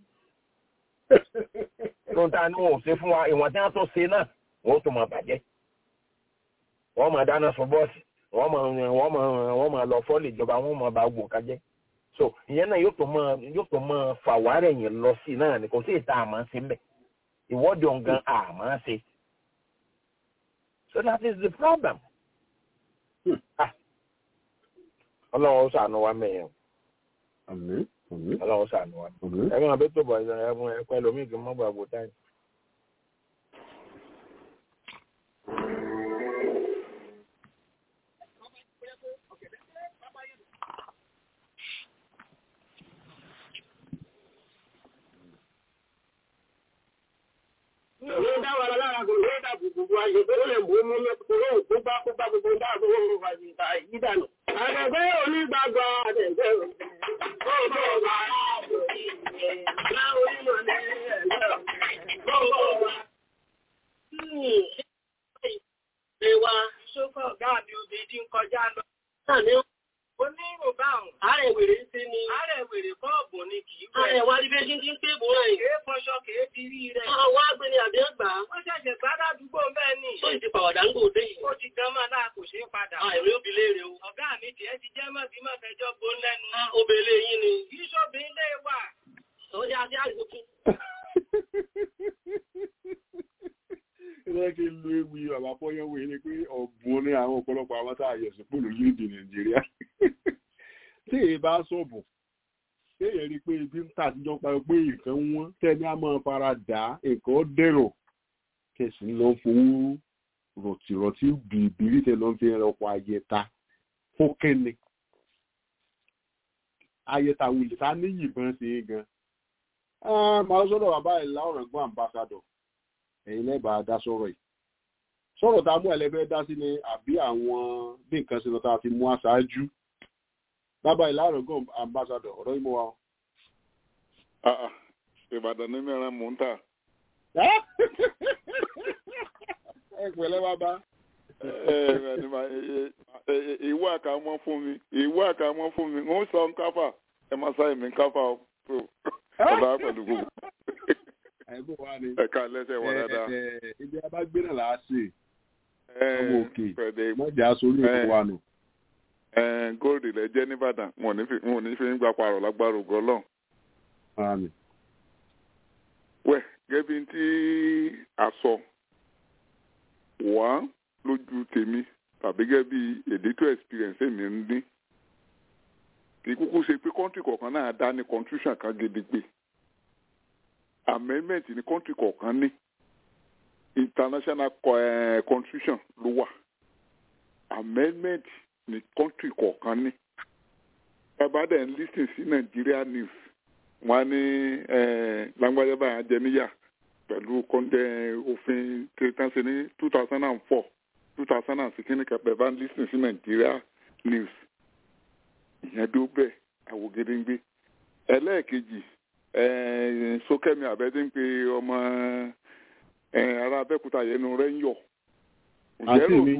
tó ń ta ni wọn ò ṣe fún wa ìwọ̀n tí wọ́n tún ṣe náà wọ́n tún máa bàjẹ́ wọ́n máa dáná sun bọ́ọ̀sì wọ́n máa wọ́n máa wọ́n máa lọ fọ́ọ̀lì ìjọba wọ́n máa bá gbò kájẹ́ so ìyẹn náà yóò tó máa yóò tó máa fà wárẹ̀ yẹn lọ sí náà ni kò sí ìta àmọ́ ṣe mbẹ̀ ìwọ́de ọ̀gán àmọ́ ṣe so that is the problem. ọlọ́run ó sànù wa mẹ́yẹn. ọlọ́run ó sànù wa. ẹ̀gbọ́n àbẹ́ tó bọ̀ ẹ̀fọn ẹ̀kọ́ ẹlòmíì kì í mọ́ gbàgbó táyì. Ìwé dáwà lára kò lè dà gbogbo ayé tó lè mú mú lọ́pọ̀lọ́ òkúgbà púpà gbogbo dáàbò wọn wà ní ìta ìdánù. Àdẹ̀gbẹ́ onígbàgbọ́ àdẹ̀gbẹ́ òkú. Ààrẹ wèrè ń ṣe ni. Ààrẹ wèrè bọ́ọ̀bù ni kì í wẹ̀. Ààrẹ wa rí bẹ́ẹ̀ tí ń pé bò rẹ̀. Kèé fọṣọ kèé ti rí rẹ̀. Àwọn agbẹni àbí ẹgbà. Wọ́n ṣẹ̀ṣẹ̀ gbá ládùúgbò bẹ́ẹ̀ ni. Tó ìdí pàwọ̀dà ń gbòde yìí. Ó ti gan máa náà kò ṣeé padà. Àìrí òbí léèrè o. Ọ̀gá mi tiẹ̀ ti jẹ́ mọ́ bí mọ́ fẹjọ́ gbó lẹ́nu. Obèlè yín ni. Kì í ṣòbí ilé wà. Ó yá sí àgùkù. Ilé kí n lu ewì bàbá fọ́yánwó yìí ni pé ọ̀bùn ní àwọn ọ̀pọ̀lọpọ̀ àwọn tá a yẹ̀ sí pòlù lórílẹ̀-èdè Nàìjíríà. Tí èyí bá sọ̀bù, tí èyí rí i pé ibi ń tà àtijọ́ parí pé nǹkan wọ́n tẹ́ni á máa fara dà nǹkan dẹ̀rọ̀ kẹsì ń lọ fowó rọ̀tìrọ̀tì bìbìrì tẹ lọ́n fi ọkọ̀ ayẹta fún kẹ́ni. Ayẹta wulẹ̀ ta ní yìnbọn ṣe é gan. Màá sọ́dọ̀ bàbá ìlà ọ̀rọ̀ gbọ́n àmbásádọ̀ ẹ̀yin lẹ́bàá dá sọ̀rọ̀ yìí sọ̀rọ̀ tá a mú ẹlẹ́fẹ́ dá sí ni àbí àwọn bí nǹkan ṣe lọ tá a fi mú aṣáájú bàbá ìlànà gan ambassador ọ̀rọ̀ yìí mú wa. ìbàdàn ní mìíràn mò ń tà. ẹ pẹ̀lẹ́ bàbá. ìwé àkàmọ́ fún mi ìwé àkàmọ́ fún mi ń sọ nkáfà ẹ máa sáyé mi nkáfà ọ̀dà pẹ̀lú gbogbo ẹ̀gbọ́n wa ni. ẹ̀ka lẹ́sẹ̀ wọ̀ dáadáa. ibi abágbé náà làá ṣe. ọmọ òkè mọ̀jà sórí èkó wa nù. góòlù lẹ jẹ́ nìbàdàn wọn ò ní fi ń gba parọ̀ lágbára ògo Ọlọ́run. wẹ̀ gẹ́bí tí a sọ wá lójú tèmi tàbí gẹ́bí èdètò experience èmi ń dín kì í kúkú ṣe pé kọ́ńtì kọ̀ọ̀kan náà dá ní contribution kan gidigbe amendment ní country kọ̀ọ̀kan ní international uh, constitution ló wà amendment ní country kọ̀ọ̀kan ní bàbá dẹ̀ ń lis ten sí Nigeria news wọ́n á ní lágbájá báyà jẹ níyà pẹ̀lú òfin kìrìtánṣe ní two thousand and four two thousand and sixteen kẹpẹ bá ń lis ten sí Nigeria news ìyẹn dó bẹ́ẹ̀ àwògedengbe ẹlẹ́ẹ̀kejì sókẹ́mi àbẹ́dé ń pe ọmọ ará abẹ́kúta yẹnu rẹ̀ ń yọ̀. àti mi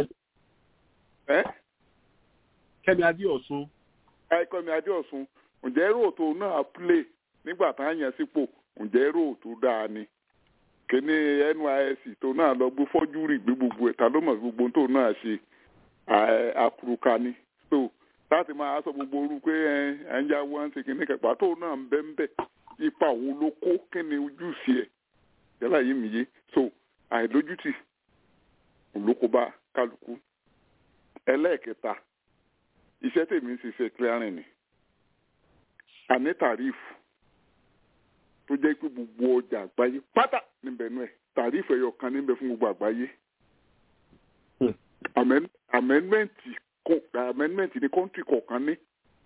kẹ́mi adéọ̀sùn. kẹ́mi adéọ̀sùn ǹjẹ́ róòtò náà play nígbà tá a yàn sípò ǹjẹ́ róòtò dáa ni kíní NYSC tó náà lọ gbé fọ́júrì gbé gbogbo ẹ̀ta ló mọ̀ gbogbo tó náà ṣe àkùrùkà ni so láti máa sọ gbogbo orú pé ẹ ń yáwó ẹ ń ṣe kíní kẹpà tó náà ń bẹ́ ń bẹ́ ipa wo ló kó kí ni ojúṣe ẹ̀ yálà yìí mi yé so àìlójútì olóko bá kálukú ẹlẹ́ẹ̀kẹta iṣẹ́ tèmi ń ṣiṣẹ́ clearing ni àní tàrífù tó jẹ́ pé gbogbo ọjà àgbáyé pátá níbẹ̀ nú ẹ̀ tàrífù ẹ̀yọ kan níbẹ̀ fún gbogbo àgbáyé amẹ́nmẹ́ǹtì amendment ní kọ́ńtì kọ̀ọ̀kan ní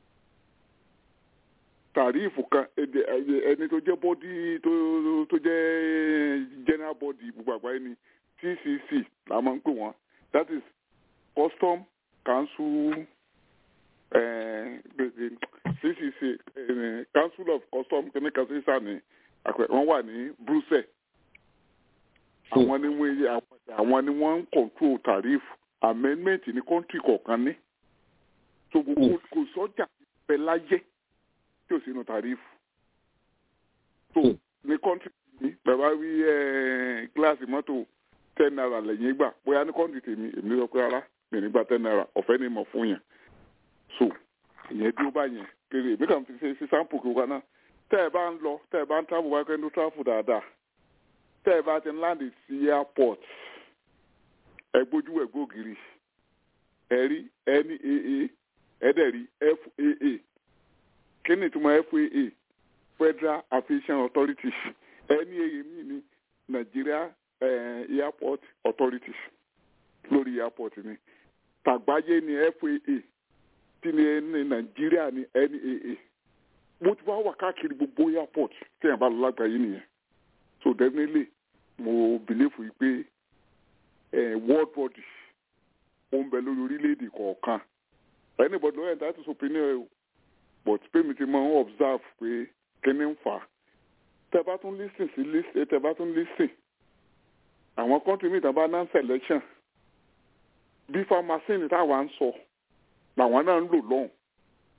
tàríìfù kan ẹni tó jẹ́ bọ́dí tó jẹ́ general body gbogbo àgbáyé ni TCC la máa ń pè wọ́n that is custom council uh, CCC uh, council of custom chemical sísà ní wọ́n wà ní Brussels àwọn ni wọ́n àwọn ni wọ́n ń control tàríìfù amendment ní kọ́ńtì kọ̀ọ̀kan ní so gbogbo kò sọ́jà pẹ́ láyé tí ò sínú tàrífù so ní kọ́ńtì mi bàbá wí gíláàsì mọ́tò ten naira lẹ́yìn gbà bóyá ní kọ́ńtì tèmi èmi sọ pé rárá mi nígbà ten naira ọ̀fẹ́ ni mo fún yẹn so ìyẹn dúró báyẹn kéré èmi kàn fi ṣe sí sampo kí wọn náà tẹ́ ẹ bá ń lọ tẹ́ ẹ bá ń travel wáyé kẹ́ńtó travel dáadáa tẹ́ ẹ bá ti ń láǹdì sí airport ẹ gbójú ẹ gbógiri ẹ rí NAA ẹ dẹ̀ rí FAA kí ni ìtumọ̀ FAA Federal Aviation Authorities NAA mi ni Nigeria eh, Airport Authorities lórí airport ni tàgbáyé ni FAA tí ni ní Nigeria ni NAA mo ti wá wà káàkiri gbogbo airport tí yẹn bá lọ lágbàáyé nìyẹn so definitely mo believe yìí pé world body ó ń bẹ lórí orílẹ̀-èdè kọ̀ọ̀kan anybody lóyè that is opinion o but pé mi ti máa ń observe pé kíní ń fà á tẹ bá tún listen sí listen tẹ bá tún listen àwọn country mi tàn bá ná selection bí pharmacy táwa ń sọ làwọn náà ń lò lọ́hùn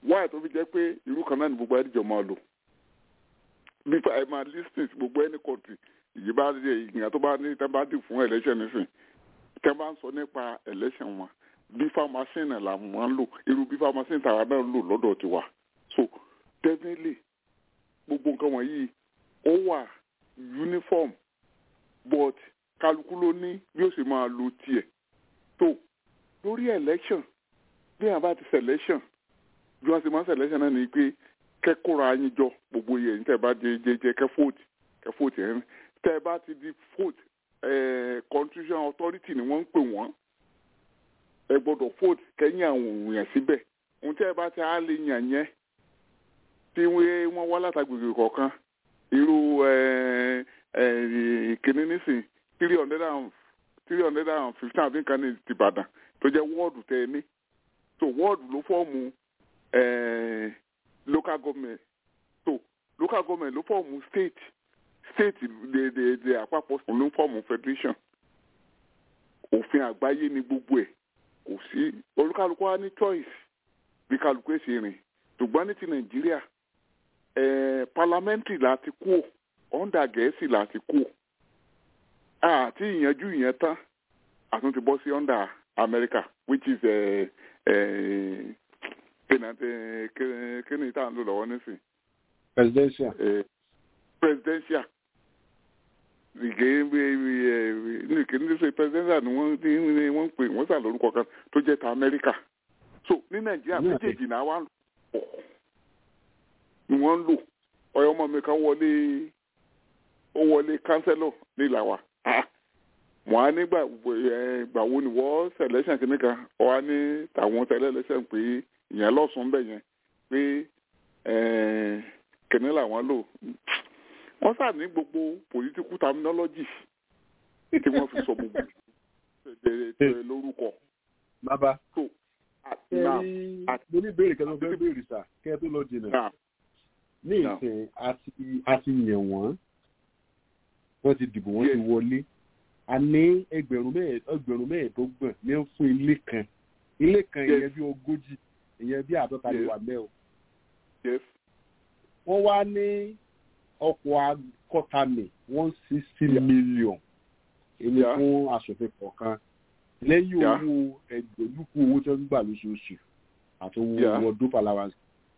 wáyà tó fi jẹ́ pé irú kan náà ni gbogbo ẹ̀dìjọ́ máa lò bí ẹ máa listing gbogbo ẹni kọ̀ọ̀tì ìyí bá dé ìgbìyànjú tó bá ní tẹ́ bá dì fún election nísìn tẹ́ bá ń sọ nípa election wọn bífà machine làwọn máa ń lò irú bífà machine tàwa náà lò lọ́dọ̀ tiwa so definitely gbogbo nǹkan wọ̀nyí ó wà uniform but kálukú ló ní bí ó sì máa lo tiẹ̀ tó lórí election bí àwọn bá ti selection bí wọ́n ti máa ń selection náà ni pé kẹ́kọ̀ọ́ra yín jọ gbogbo yẹn tẹ́ bá jẹ jẹ jẹ kẹ́ vote kẹ́ vote yẹn tẹ́ bá ti di vote constitution authority ni wọ́n ń pè wọ́n ẹ gbọ́dọ̀ vote kẹ́yìn àwọn òun yẹn síbẹ̀ ohun tẹ́ bá ti á lè yàn yẹn tí wọ́n wá látàgbègbè kọ̀ọ̀kan irú kìnínní nísìn three hundred and three hundred and fifteen àbí nǹkan ní ìbàdàn tó jẹ́ wọ́ọ̀dù tẹ́ ẹ ní so wọ́ọ̀dù ló fọ́ọ̀mù local government so local government ló fọ́ọ̀mù state state de de de àpapọ̀ ló fọ́ọ̀mù federation òfin àgbáyé ni gbogbo ẹ̀ kò sí olúkálukú wa ní choice bí kálukú ẹ̀ ṣe rìn ṣùgbọ́n ní ti nàìjíríà eh, parliamentary láti kú under gẹ̀ẹ́sì láti kú àti ìyànjú ìyẹn tán àtúntì bọ́ sí under america which is kíni tá à ń lò lọ́wọ́ nísìn. presidential. presidential ìgé ní kíni ṣe presidential ni wọ́n ní wọ́n ń pè wọ́n sà lórúkọ kan tó jẹ́ ta america so ní nàìjíríà méjèèjì náà wà pọ̀ ni wọ́n ń lò ọ̀yọ́ ọmọ mi kan wọlé ó wọlé kánsẹ́lọ̀ nílà wa wọ́n á nígbà ìgbà wo ni wọ́n selection kìíní kan ọ á ní tàwọn selection pé ìyẹn lọ́sùn bẹ̀ yẹn pé kìíní làwọn lò wọ́n sà ní gbogbo political terminology tí wọ́n fi sọ gbogbo lórúkọ. bàbá mo ní ìbéèrè kan tó fẹ́ béèrè sà kẹ́ ẹ tó lọ jìnnà ní ìsìn àti yàn wọ́n wọ́n ti dìbò wọ́n ti wọlé a ní ẹgbẹ̀rún mẹ́ẹ̀ẹ́dọ́gbọ̀n ní fún ilé kan ilé kan ìyẹn bí ogójì ìyẹn bí àádọ́ta lè wà mẹ́ o. wọ́n wá ní ọkọ̀ akọ́tàmì one sixty million èmi fún aṣòfin kọ̀ọ̀kan lẹ́yìn owó ẹgbẹ̀lúkú owó tí wọ́n ń gbà lóṣooṣù àti owó ọdún palawansi.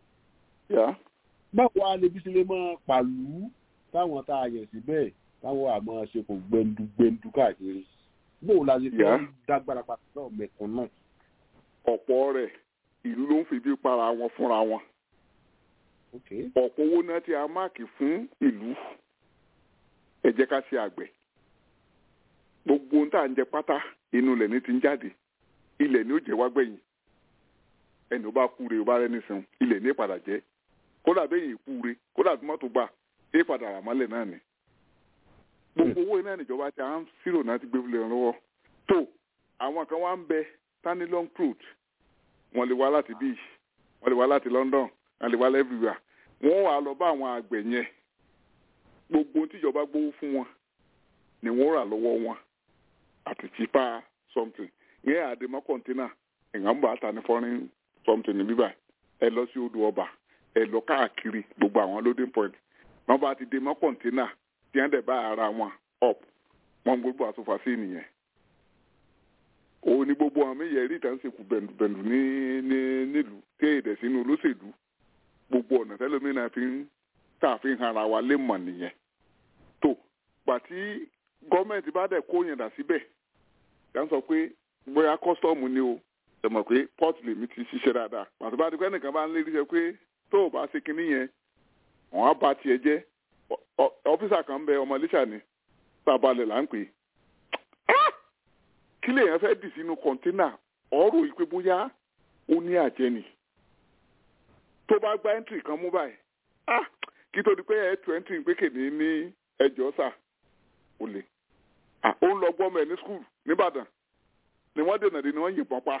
báwo a lè bí sílé mọ́ pàlú táwọn tá a yẹ̀ síbẹ̀ táwọn àmọ́ ṣe kò gbẹndu gbẹndu káàkiri bóò la ṣe fẹ́ dágbára pàtó náà mẹ́kàn náà. ọ̀pọ̀ rẹ̀ ìlú ló ń fi bí para wọn fúnra wọn. ọ̀pọ̀ owó náà tí a máàkì fún ìlú ẹ jẹ́ ká ṣe àgbẹ̀. gbogbo ohun tá à ń jẹ pátá inú ilẹ̀ ní ti ń jáde ilẹ̀ ni ó jẹ́ wá gbẹ̀yìn ẹni ó bá kúre ó bá rẹ́ni sìn ilẹ̀ ní ìpadà jẹ́ kódà bẹ́yìn ìkúre kódà tó mọ́tò gbà é padà rà mọ́lẹ̀ náà ni gbogbo owó iná ìjọba tí a ń sírò náà ti gbé fúlẹ̀ lọ́wọ́ tó àwọn kan wá ń bẹ tani long crude wọ́n lè wá láti beach wọ́n lè wá láti London wọ́n lè wá everywhere wọ́n wà lọ bá àwọn àgbẹ̀ yẹn gbogbo tíjọba gbowó fún wọn ni wọ́n rà lọ́wọ́ wọn àti cheaper something ìyẹn àdèmọ́ kọ̀ǹtínà ìyàn ń bọ̀ àtà ní foreign something ní bíbá ẹ lọ sí odò ọba ẹ lọ káàkiri gbogbo àwọn loading point wọ́n bá ti dèmọ́ kọ̀ǹtínà tí wọ́n dẹ̀ bá ara wọn up wọ́n gbogbo àtúfà sí nìyẹn. òun ni gbogbo àwọn méjì rí ìtàn sèkú bẹ̀ndùbẹ̀ndù ní ní nílùú tí èdè sínú olóṣèlú gbogbo ọ̀nà tẹ́lómìnà fi ń tà fi ń hara wa lé mọ̀ nìyẹn. tó gbàtí gọ́ọ̀mẹ̀ntì bá dẹ̀ kó yẹn dà síbẹ̀ yà ń sọ pé bóyá kọ́sítọ́ọ̀mù ni o ẹ mọ̀ pé pọ́ọ̀tù lèmi ti ṣiṣẹ́ dáadáa pàtó bá ti pẹ́ nìkan bá ń lérí sẹ pé tó o bá ṣe kinní yẹn wọ́n á ba tiẹ̀ jẹ́ ọ́fíìsà kan bẹ ọmọ iléṣà ni sábàlẹ̀ là ń pè é kí lèèyàn fẹ́ dì sínú kọ̀ńténà ọ̀rọ̀ ìpè bóyá ó ní àjẹnì tó bá gba ẹ́ńtìrì kan mú báyìí kí tó di pé ẹ̀ tu ẹ́ńtìrì pé kèmí ní ẹjọ́ sà ó lè ó ń lọ gbọ́mọ ẹ̀ ní skul nìbàdàn ni wọ́n dènà dé ni wọ́n yìnbọn pa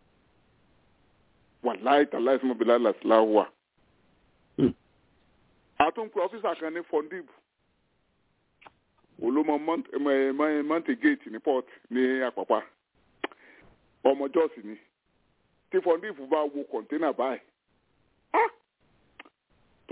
wàláì tàláì sọmọ bílá làsílà wà. àtúnkù ọ́fíìsà kan ní fondib olómọ mọ́ǹtì gate ní port ní àpàpà ọmọ jọ́ọ̀sì ni tí fondib bá wo kọ̀ńténà báyìí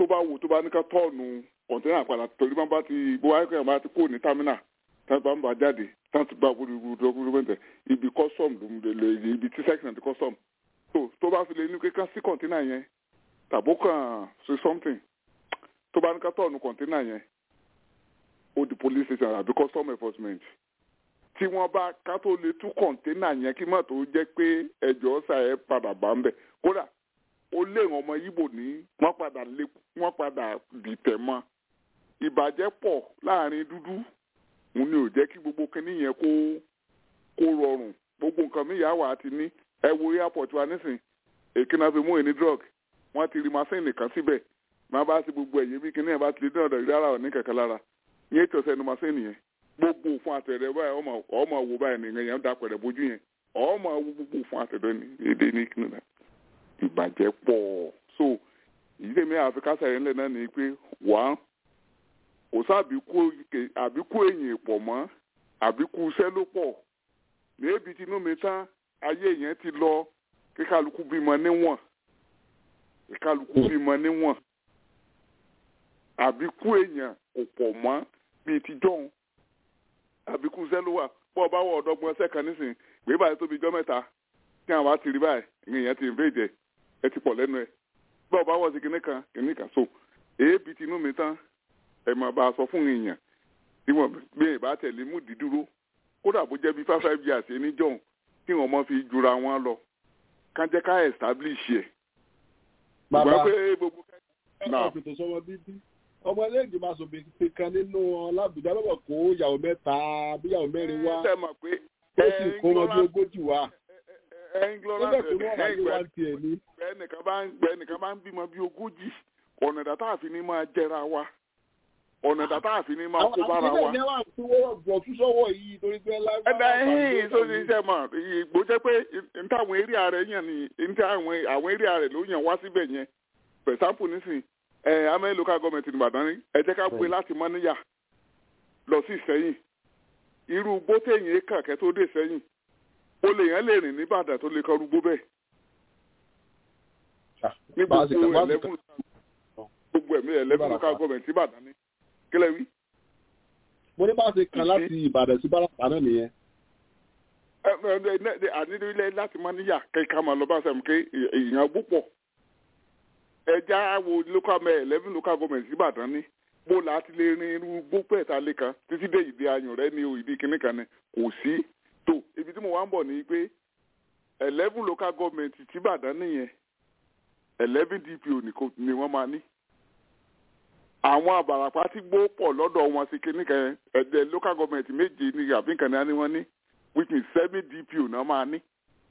tó bá wù tó bá ní ká tọ́ọ̀nù kọ̀ǹtẹ́nà padà torí bá ti bó wáyé kẹ́hìn bá ti kó ní támínà tá bá ń bá jáde tá ti gba gbogbo dọ́kúmẹ́ntẹ̀ ibi custom ló ń lè ibi tí section ti custom tó tó bá fi lè ní kíkà sí kọ̀ǹtẹ́nà yẹn tàbó kàn ṣe something tó bá ní ká tọ́ọ̀nù kọ̀ǹtẹ́nà yẹn ó di police station àbí custom enforcement tí wọ́n bá ká tó lè tú kọ̀ǹténà yẹn kí mọ̀ tó jẹ́ pé ẹjọ́ ọ̀sà ẹ̀ padà bá ń bẹ̀ kódà ó lé àwọn ọmọ yíbò ní wọ́n padà lé wọ́n padà dìtẹ̀ mọ́ ìbàjẹ́ pọ̀ láàrin dúdú òun ni ò jẹ́ kí gbogbo kinní yẹn kó kó rọrùn gbogbo nǹkan mi yà wà á ti ní ẹ wo airport wa nísìn èkí náà fi mú ẹni drug wọ́n ti rí masínì kan síbẹ̀ máa bá sí gbogbo ẹ̀yìn bí kinní yẹn bá ti lè dín ọ̀dọ̀ rárá ọ̀ ní kẹ̀kẹ́ lára ní ètò ọ̀sẹ̀ ẹnu masínì yẹn gbogbo òfin àtẹ̀rẹ̀ báyìí ọmọ ọmọ wo báyìí nìyẹn yẹn ń dapẹ̀rẹ̀ bójú yẹn ọmọ wo gbogbo òfin àtẹ̀rẹ̀ ní èdè ní kíni náà ìbàjẹ́ pọ̀ so ìdílé mi àfikà sẹ̀rẹ̀ ńlẹ̀ náà ni pé wà kò sábìkú àbíkú èyìn pọ̀ mọ́ àbíkú iṣẹ́ ló pọ̀ níbi tinú mi tán ayé yẹn ti lọ kíkálukú bímọ níwọ̀n kíkálukú bímọ níwọ̀n àbíkú èyàn kò pọ̀ mọ́ bíi ti jọ́hún àbíkú iṣẹ́ ló wà bọ́ ọ bá wọ ọ̀dọ́gbọ́n ẹsẹ̀ kan nísìn gbé báyìí tóbi jọ́ mẹ́ta tí àwọn á ti rí báyìí ìyẹn ti invade ẹ̀ ẹ ti pọ̀ lẹ́nu ẹ̀ bọ́ ọ bá wọ̀ sí kinní kan kinní kan so èébì tinú mi tán ẹ máa bá a sọ fún èèyàn tí wọ́n gbé ìbá tẹ̀lé mú dídúró kódà bó jẹ́ bí five five years ẹni jọ̀hún kí wọ́n mọ́ fi jura wọn lọ ká jẹ́ ká establish ẹ̀. bàbá gbogbo ọmọ ìpètò sọmọ bíbí ọmọ ẹlẹ́gbẹ̀ẹ́ máa sọ pé kan nínú ọlábùjá lọ́wọ́ kó yàwó mẹ́ta bí yàwó mẹ́rin wá ṣe mọ̀ pé ó sì kó wọn bí ogójì wá ẹnglọ́rọ̀ nígbà tó wọ́n wá ní wá tiẹ̀ ní. ẹnìkan bá ń ẹnìkan bá ń bímọ bí ogójì ọ̀nà dàtà àfi ní máa jẹra wa ọ̀nà dàtà àfi ní máa kó bára wa. àwọn ìdílé wa tí wọ́n bọ̀ tún sọ́wọ́ yìí torí pé lágbára. ẹ̀dá ẹ̀hìn tó ti ṣe mọ̀ ìgbó jẹ́ pé ntàwọn eré ààrẹ yàn ní ntàwọn àwọn eré ààrẹ ló yàn wá síbẹ̀ yẹn for example nísìnyí ẹ amẹ́ local government ní Ìbàdàn ní ẹ jẹ́ ká gbé láti mọ́níyà lọ sí Ìsẹ́yìn irú gbótẹ̀yìn kàkẹ́ tó dé Ìsẹ́yìn o lè yẹn lè rìn ní Ìbàdàn tó lè kọ rúgbó bẹ́ẹ̀ ní gbogbo eleven gbogbo ẹ̀mí eleven local government Ìbàdàn ní kílẹ̀ wí. mo ní bá ṣe kan láti Ìbàdàn sí Bàràpá náà nìyẹn. ànílẹ̀ láti mọ́níyà kẹ́kẹ́ máa lọ bá sẹ́mu ké èèyàn púpọ̀ ẹja wo local mayor eleven local government ìbàdàn ní bó la ti lè rin irú gbópẹ́ ìta lé kan títí dé ìdí ayùn rẹ ní o ìdí kínní kan ní kò sí tó ibi tí mo wá ń bọ̀ ní pé eleven local government ti ìbàdàn nìyẹn eleven dpo ni wọ́n máa ní àwọn àbàràpá tí gbó pọ̀ lọ́dọ̀ wọn sí kínní kan ẹ̀dẹ̀ local government méje ní àbí nǹkan ní wọ́n ní which means seven dpo náà máa ní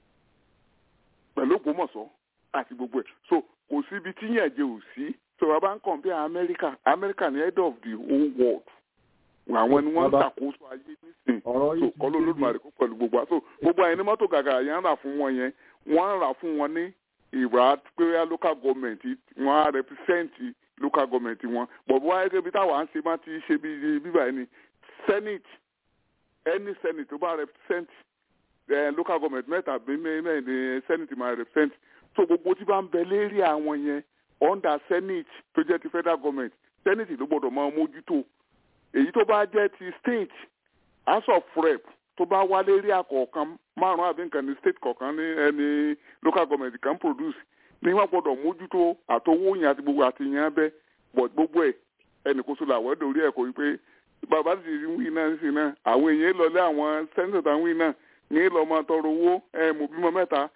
pẹ̀lú Ògbómọ̀ṣọ́ àti gbogbo ẹ̀ so kò síbi tí yẹn jẹ ò sí so bàbá ń kàn bí amẹ́ríkà amẹ́ríkà ní head of the whole world àwọn ni wọ́n ń ṣàkóso ayé nísìn so kọ́lọ́ olódùmarè kó pẹ̀lú gbogbo àṣọ gbogbo àyẹn ní mọ́tò gàgà yẹn ń rà fún wọn yẹn wọ́n ń rà fún wọn ní ìrà pé local government wọ́n á represent local government wọn bọ̀bọ̀ wáyé kébi táwa ń ṣe má ti ṣe bí bíbá yẹn ni senate any senate tó bá represent local government mẹ́ta bí mẹ́rin ní senate máa represent so gbogbo tí bá ń bẹ lérí àwọn yẹn under senate tó jẹ́ ti federal government senate ló gbọ́dọ̀ máa mójútó èyí tó bá jẹ́ ti state house of rep tó bá wá lérí àkọ̀ọ̀kan márùn-ún àbí nǹkan ní state kọ̀ọ̀kan ní ẹni local government kan produce ní wọ́n gbọ́dọ̀ mójútó àtowó yẹn àti gbogbo àti yẹn bẹ́ but gbogbo ẹ̀ ẹnì kó so làwọ̀ ẹ̀dọ̀ orí ẹ̀ kò wípé bàbá ti rí wí náà sí náà àwọn èèyàn lọlé àwọn senator táwọn wí náà ní lọ́ọ́ tọrọ owó ẹ̀ mọ̀ bímọ mẹ́ta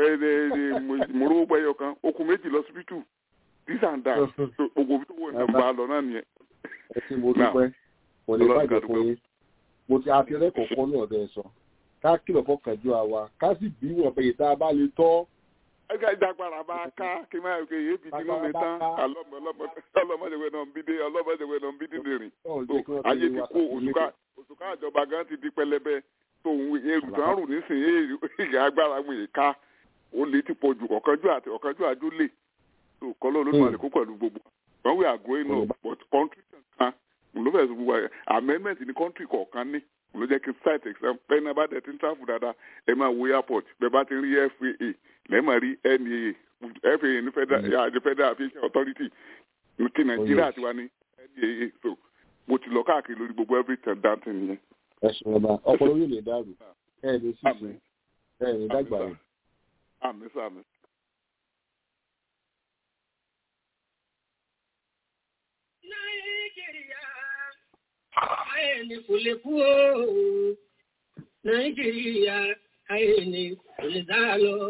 mòró gbẹyọ kan okùn méjì lọ síbítù this and that gbogbo tó wọ ìdánwò bá lọ náà nìyẹn. ẹ ti mo dúpẹ́ kò lè bàjẹ́ fún yín mo ti àfihàn kọ̀ọ̀kan ní ọ̀dọ̀ ẹ̀ sọ ká kìlọ̀ fọkànjú àwa ká sì bí wọn pé ìta bá lè tọ́. ẹgbẹ́ ìdàgbàrà bá ká kí máa ń kéye bí tinú mi tán ọlọ́mọdéwé náà ń bí dé ọlọ́mọdéwé náà ń bí dídè rìn ayé ti kó òṣùká àjọba gan ti di pẹlẹbẹ tó ń èrù tó ń rù nísìnyí ìyá agbára mi ká ó lè ti pọ̀ jù ọ̀kanjú àti ọ̀kanjú àjò lè tó kọ́lọ́ olódùmarè kó pẹ̀lú gbogbo when we are growing up but country kan ló fẹ́ sọ gbogbo amendment ní country kọ̀ọ̀kan ní ló jẹ́ kí site exam bẹ́ẹ̀ náà bá dẹ̀ ti ń travel dáadáa ẹ máa wo airport bẹ́ẹ̀ bá ti ń rí FAA lẹ́ẹ̀ máa rí NAA FAA ní federal aviation authority ti nàìjíríà yes. tiwa ní ndaa so mo ti lọ káàkiri lórí gbogbo everything dáńtì nìyẹn. ẹ ṣe ọba ọpọlọ yóò lè dàrú ẹ ní ṣíṣe Àmín. ẹ ní dàgbà Àmín, rẹ. àmì sàmì. Nàìjíríà, ayé ni kò lè kú o. Nàìjíríà, ayé ni kò lè dá lọ.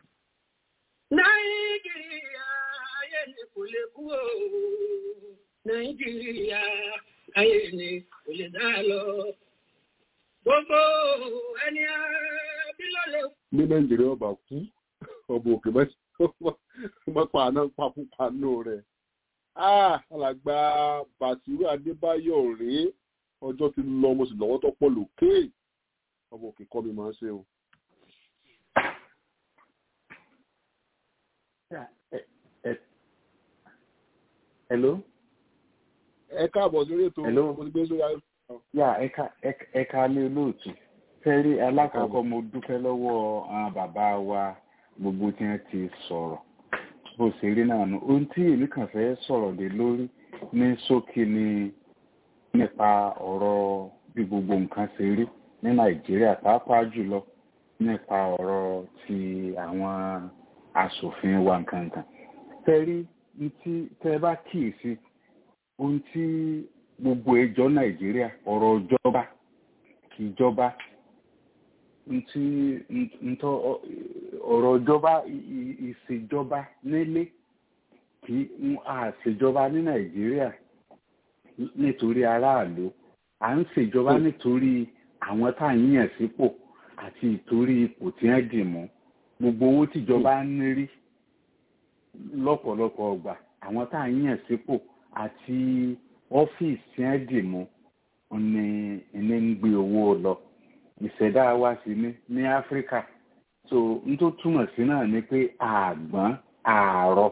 Nàìjíríà, ayé ni kò lè kú o. Nàìjíríà, ayé ni kò lè dá lọ. Gbogbo ẹni abílọ́lẹ̀ ní nàìjíríà ọba kú ọba òkè mọ́pá àná pakúpanú rẹ̀ alàgbà bàtírù adébáyọ̀ rèé ọjọ́ ti lọ mo sì lọ́wọ́ tó pọ̀ lókè ọba òkè kọ́ mi máa ń ṣe o. hello ẹ káàbọ̀ sórí ètò Hello. mo ti gbé sórí ayé. yà ẹka ẹka- ẹka lé olóòtú fẹ́rí alákọ̀ọ́kọ́ mo dúpẹ́ lọ́wọ́ àwọn bàbá wa gbogbo tí wọ́n ti sọ̀rọ̀ bó ṣe rí náà nù ohun tí èmi kàn fẹ́ sọ̀rọ̀ lé lórí ní ṣókí ni nípa ọ̀rọ̀ bí gbogbo nǹkan ṣe rí ní nàìjíríà pàápàá jùlọ nípa ọ̀rọ̀ ti àwọn aṣòfin wa nǹkankan fẹ́rí ní tí tẹ́ bá kíyèsí ohun tí gbogbo ẹjọ́ nàìjíríà ọ̀rọ̀ ìjọba ìjọba ntí ntọ́ ọ̀rọ̀ ìjọba ì- ì- ìṣèjọba nílé kì í àṣèjọba ní nàìjíríà nítorí aráàlú à ń ṣèjọba nítorí àwọn tá à ń yàn sípò àti ìtorí ipò tí wọ́n dì mú gbogbo owó tíjọba ń rí lọ́pọ̀lọpọ̀ ọgbà àwọn tá à ń yàn sípò àti ọ́fíìsì tí wọ́n dì mú ni ní ń gbé owó lọ ìṣẹ̀dá wa sì ní ní áfíríkà so n tó túmọ̀ sí náà ni pé àgbọ̀n àárọ̀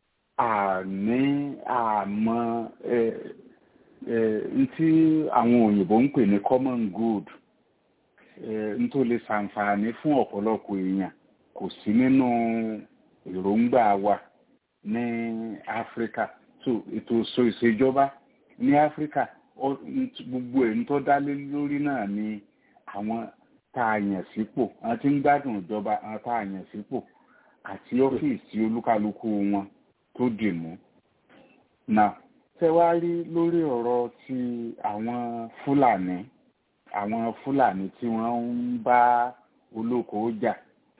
àní àmọ́ ẹ ẹ n tí àwọn òyìnbó ń pè ní common good ẹ n tó lè ṣàǹfààní fún ọ̀pọ̀lọpọ̀ èèyàn kò sí nínú èròǹgbà wa ní áfíríkà so ètò ìṣò ìṣèjọba ní áfíríkà ó- n- gbogbo ẹ̀ ń tó dá lé lórí náà ni àwọn tá a yàn sípò àwọn tí ń gbádùn ìjọba àwọn tá a yàn sípò àti ọ́fíìsì olúkálukú wọn tó dì mú. Now, ṣé wá rí lórí ọ̀rọ̀ ti àwọn Fúlàní àwọn Fúlàní tí wọ́n ń bá olóko jà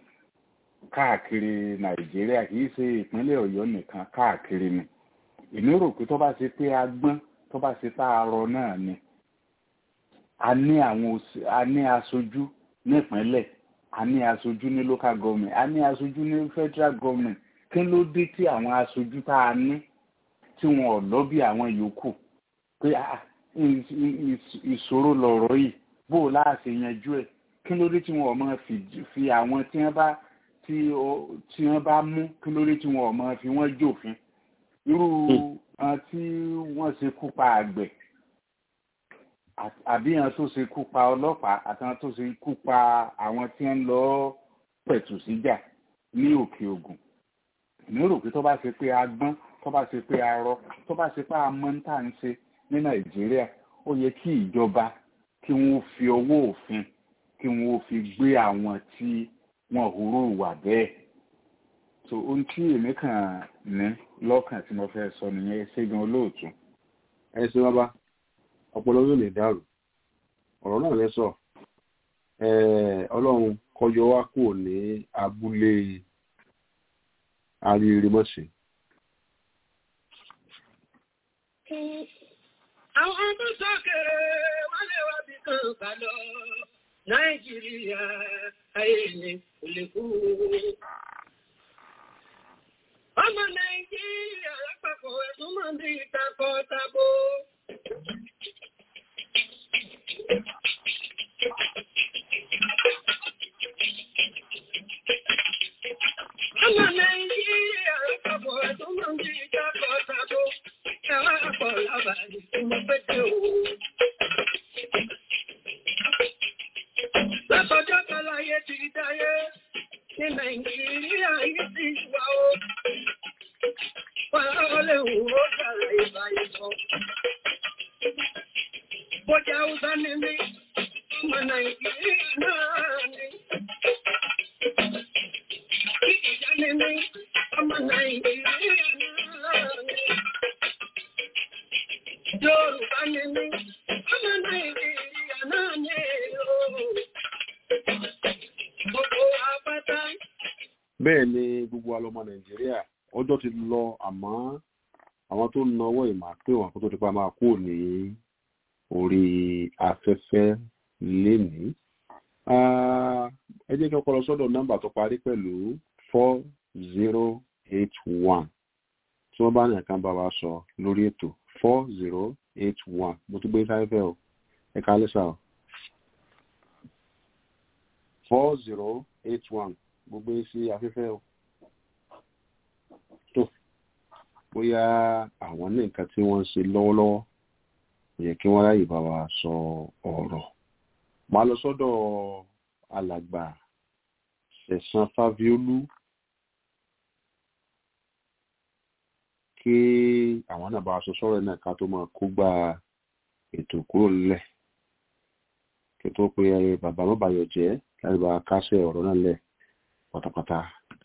káàkiri Nàìjíríà kì í ṣe ìpínlẹ̀ Ọ̀yọ́ nìkan káàkiri ni. Èmi rò pé tó bá ṣe pé a gbọ́n tó bá ṣe tá a rọ náà ni a ní àwọn òṣì- a ní aṣojú nípínlẹ̀ a ní aṣojú ní local government a ní aṣojú ní federal government kí ló dé tí àwọn aṣojú tá a ní tí wọn ò lọ́bí àwọn yòókù pé ah, ì- ì- ì- ìṣòro lọ̀rọ̀ yìí bó o láàṣẹ yanjú ẹ̀ kí ló dé tí wọn ò máa fi fi àwọn tí wọ́n bá tí ó- tí wọ́n bá mú kí ló dé tí wọn ò máa fi wọ́n jòfin irú àwọn tí wọ́n ṣe kú pa àgbẹ̀ à- àbí àwọn tó ṣe kú pa ọlọ́pàá àtàwọn tó ṣe kú pa àwọn tí ń lọ pẹ̀tù síjà ní òkè ògùn èmi rò pé tó bá ṣe pé a gbọ́n tó bá ṣe pé a rọ tó bá ṣe pé a mọ̀ ń tà ń ṣe ní nàìjíríà ó yẹ kí ìjọba kí wọ́n fi ọwọ́ òfin kí wọ́n fi gbé àwọn tí wọ́n hurú wà bẹ́ẹ̀ so ohun tí èmi kàn ní lọ́kàn tí mo fẹ́ sọ nìyẹn ṣégun olóòtú. ẹ ṣe bàbá ọpọlọ yóò lè dàrú ọ̀rọ̀ náà lẹ sọ Eh, ọlọ́run kọjọ wá kúrò ní abúlé arírimọ́sí Àwọn tó sókèrè wọ́n lè wá bí kan kà lọ. Nàìjíríà ayé ni kò lè kú. Ọmọ Nàìjíríà lápapọ̀ ẹ̀sùn máa ń bí takọ-tabo. Ọmọ Nàìjíríà lápapọ̀ ẹ̀sùn máa ń bí takọ-tabo. Ẹ̀wá pọ̀ lábàárí tí mo fẹ́ dé o. Látọjọ́ kan láyé ti dáyé ní Nàìjíríà yìí ti wà ó. Wọ́n léwu ó dára ìbáyé sọ. Bọ́jà Hausa ni mí, ọmọ Nàìjíríà náà ni. Ìjà ni mí, ọmọ Nàìjíríà náà ni. Yorùbá ni mí, ọmọ Nàìjíríà náà ni. Gbogbo apáta. bẹ́ẹ̀ ni gbogbo alọ́mọ nàìjíríà ọjọ́ ti lọ àmọ́ àwọn tó ń nawọ́ ìmọ̀ pé wọn kó tó ti pa máa kú ní orí afẹ́fẹ́ lénìí. Ah, ẹ jẹ́ kí ọkọ lọ sọ́dọ̀ nọ́mbà tó parí pẹ̀lú four zero eight one tí wọ́n bá ní ẹ̀ka bá wa sọ lórí ètò four zero eight one mo tún gbé sáfẹ́ o ẹ̀ka lẹ́sà o four zero eight one gbogbo yín sí afẹ́fẹ́ o tó bóyá àwọn ní nǹkan tí wọ́n ń ṣe lọ́wọ́lọ́wọ́ kò yẹ kí wọ́n ráyè bá wa sọ ọ̀rọ̀ máa lọ sọ́dọ̀ alàgbà sẹ̀sán fáviolú kí àwọn náà bá wa sọ sọ́rọ̀ náà ká tó máa kó gba ètò kúrò nílẹ̀ kí tó pe bàbá mọ́bàyọ̀ jẹ́ láti bá a kásẹ̀ ọ̀rọ̀ náà lẹ̀ pátápátá.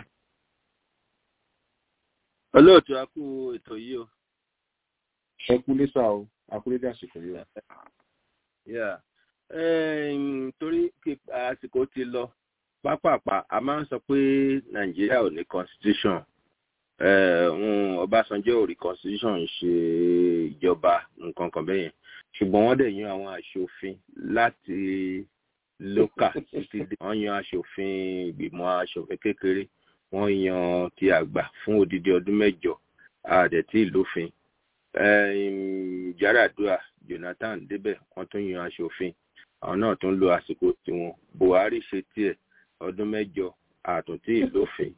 olóòtú a kú ètò yìí o. ẹ kú lẹ́sà o a kú lédè àsìkò yìí o. Yeah. Em, torí kí àsìkò ti lọ pápápá a máa ń sọ pé nàìjíríà ò ní constitution Eh, um, ọbásanjọ́ ò rí constitution ṣe ìjọba nǹkan kan bẹ́yẹn ṣùgbọ́n wọ́n dẹ̀ yan àwọn aṣòfin láti lókà títí dé wọ́n yan aṣòfin ìgbìmọ̀ aṣòfin kékeré wọ́n yan ti àgbà fún odidi ọdún mẹ́jọ àdẹ̀tí ìlófin Em, Yar'Adua Jonathan débẹ̀ wọ́n tún yan aṣòfin àwọn náà tún lo àsìkò tiwọn Buhari ṣe tiẹ̀ ọdún mẹ́jọ àtúntí ìlófin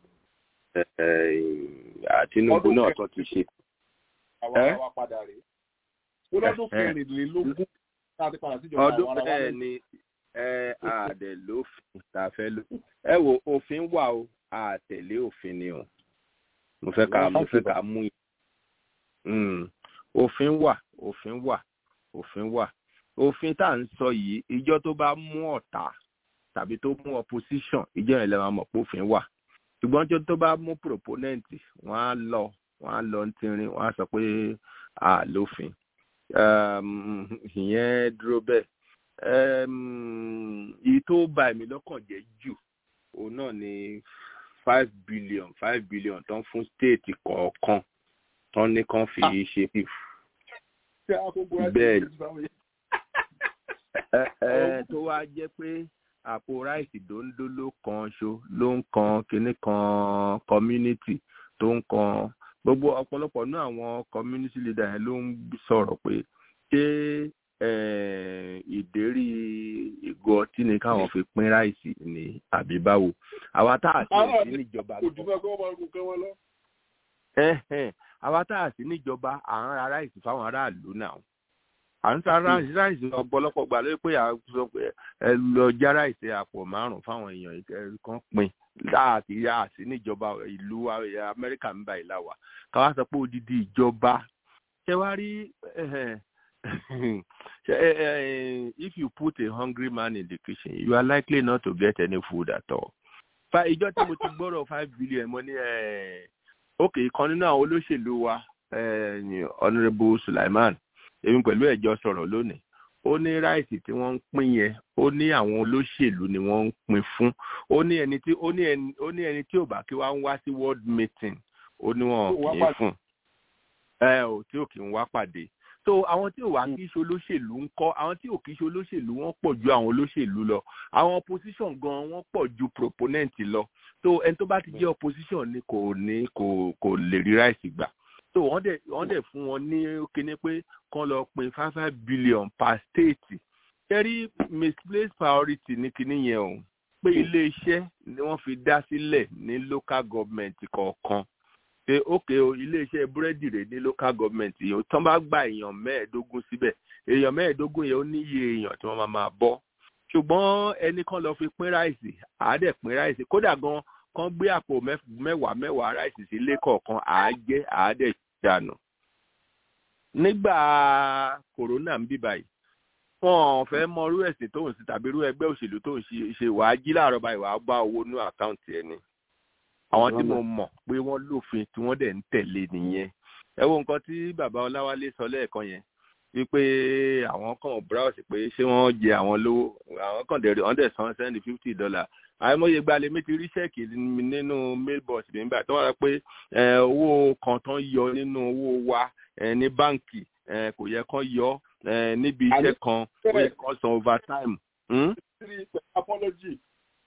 Tinubu náà tó ti ṣe. àwa Ẹ́? àwa padà rèé. ó lọ́dún Ẹ́. kẹrìnlélógún tá a ti padà síjọba ọdún àwa ara wa bẹ́ẹ̀ lẹ́yìn. ni ẹ àdẹ̀ lófin tá a fẹ́ lò ẹ wo òfin wà o àtẹ̀lé òfin ni o mo fẹ́ ká mo fẹ́ ká mú yìí Mm. òfin wà òfin wà òfin wà òfin tá à ń sọ yìí ìjọ tó bá mú ọ̀tá tàbí tó mú opposition ìjọ yẹn lè máa mọ̀ pé òfin wà ṣùgbọ́n ìjọ tó bá mú proponent wọ́n á lọ wọ́n á lọ ń tirin wọ́n á sọ pé à lófin um, ìyẹn dúró bẹ́ẹ̀ um, èyí tó bà mí lọ́kàn jẹ́ jù òun náà ni five billion five billion tó ń fún state kọ̀ọ̀kan tó ní kàn fi ṣe pif Ṣé àkókò ẹ ti bẹ́ẹ̀ ṣe ti báwo yẹn? ẹ ẹ tó wá jẹ́ pé àpò ráìsì dòńdó ló kan ṣo ló ń kan kinní kan community tó ń kan gbogbo ọ̀pọ̀lọpọ̀ ní àwọn community leader yẹn ló ń sọ̀rọ̀ pé ṣé eh, ìdérí ìgò ọtí ni káwọn fi pín ráìsì ní àbí báwo àwa tá a sì sí níjọba kò jù bẹ́ẹ̀ kó wọ́n máa gùn kán wọn lọ. ẹ̀hẹ̀n, àwa tá a sì níjọba à ń ra ráìsì fáwọn aráàlú náà à ń ta ráìsì ráìsì ọ̀pọ̀lọpọ̀ gbà lórí pé à ń sọ pé ẹ lọ já ráìsì àpò márùn fáwọn èèyàn ẹ kan pín láàkì yá àti níjọba ìlú wa, ẹ, amẹ́ríkà ń bá ìlà wà káwá sọ pé odidi ìjọba ṣé wá rí ẹ̀hẹ̀n, ṣé, ẹ, ẹ, if you put a hungry man in the kitchen you are likely not to get any food at all. fa ìjọ tí mo ti gbọ́rọ̀ five billion mo ní ẹ̀ ok kan nínú àwọn olóṣèlú wa eh, ní honourable Sulaiman èmi pẹ̀lú ẹ̀jọ́ sọ̀rọ̀ lónìí ó ní ráìsì tí wọ́n ń pín yẹn ó ní àwọn olóṣèlú ni wọ́n ń pín fún ó ní ẹni tí ó ní ẹni ó ní ẹni tí ò bá kí wá ń wá sí world meeting ó ní wọn Tí ò wá kì í pàdé. fún ẹ ò tí ò kì í wá pàdé so àwọn tí ò wá kí í ṣe olóṣèlú ń kọ́ àwọn tí ò kí í ṣe olóṣèlú wọ́n pọ̀ ju àwọn olóṣèlú lọ àwọn opposition gan wọ́n pọ̀ ju proponent lọ so ẹni tó bá ti jẹ́ opposition ni kò ní kò kò lè rí ráìsì gbà so wọ́n dẹ̀ wọ́n dẹ̀ fún wọn ní kíní pé kán lọ pín five five billion per state kẹ́rí misplaced priority ní kíní yẹn o pé ilé iṣẹ́ ni wọ́n fi dá sílẹ̀ ní local government kọ̀ọ̀kan pé ókè o ilé iṣẹ́ búrẹ́dì rẹ̀ ní local government yìí o tán bá gba èèyàn mẹ́ẹ̀ẹ́dógún síbẹ̀ èèyàn mẹ́ẹ̀ẹ́dógún yẹn ó níye èèyàn tí wọ́n máa máa bọ́ ṣùgbọ́n ẹnì kan lọ fi pín ráìsì àádẹ́ pín ráìsì kódà gan kan gbé àpò mẹ́f- mẹ́wàá mẹ́wàá ráìsì sílé kọ̀ọ̀kan àájẹ́ àádẹ́ dànù nígbà kòrónà ń bí báyìí wọn ò fẹ́ mọ irú ẹ̀sìn tó ń sí tàbí irú ẹgbẹ́ òṣèlú tó ń ṣe wàá jí láàárọ̀ báyìí wàá bá owó ní àkáǹtì ẹ̀ ni àwọn tí mo mọ̀ pé wọ́n lófin tí wọ́n dẹ̀ ń tẹ̀lé nìyẹn ẹ wo nǹkan tí bàbá ọláwálé sọ lẹ́ẹ̀kan yẹn wípé àwọn kan browse pé ṣé wọ́n jẹ àwọn lówó àwọn kan dẹ̀ wọ́n dẹ̀ san sẹ́ndì fifty dollar àìmọye gbalẹ̀ mi ti rí ṣẹ́ẹ̀kì nínú mailbox mi nígbà tó wà pé owó kan tán yọ nínú owó wa ní báǹkì kò yẹ kán yọ níbi iṣẹ́ kan ó yẹ kán san overtime. apology.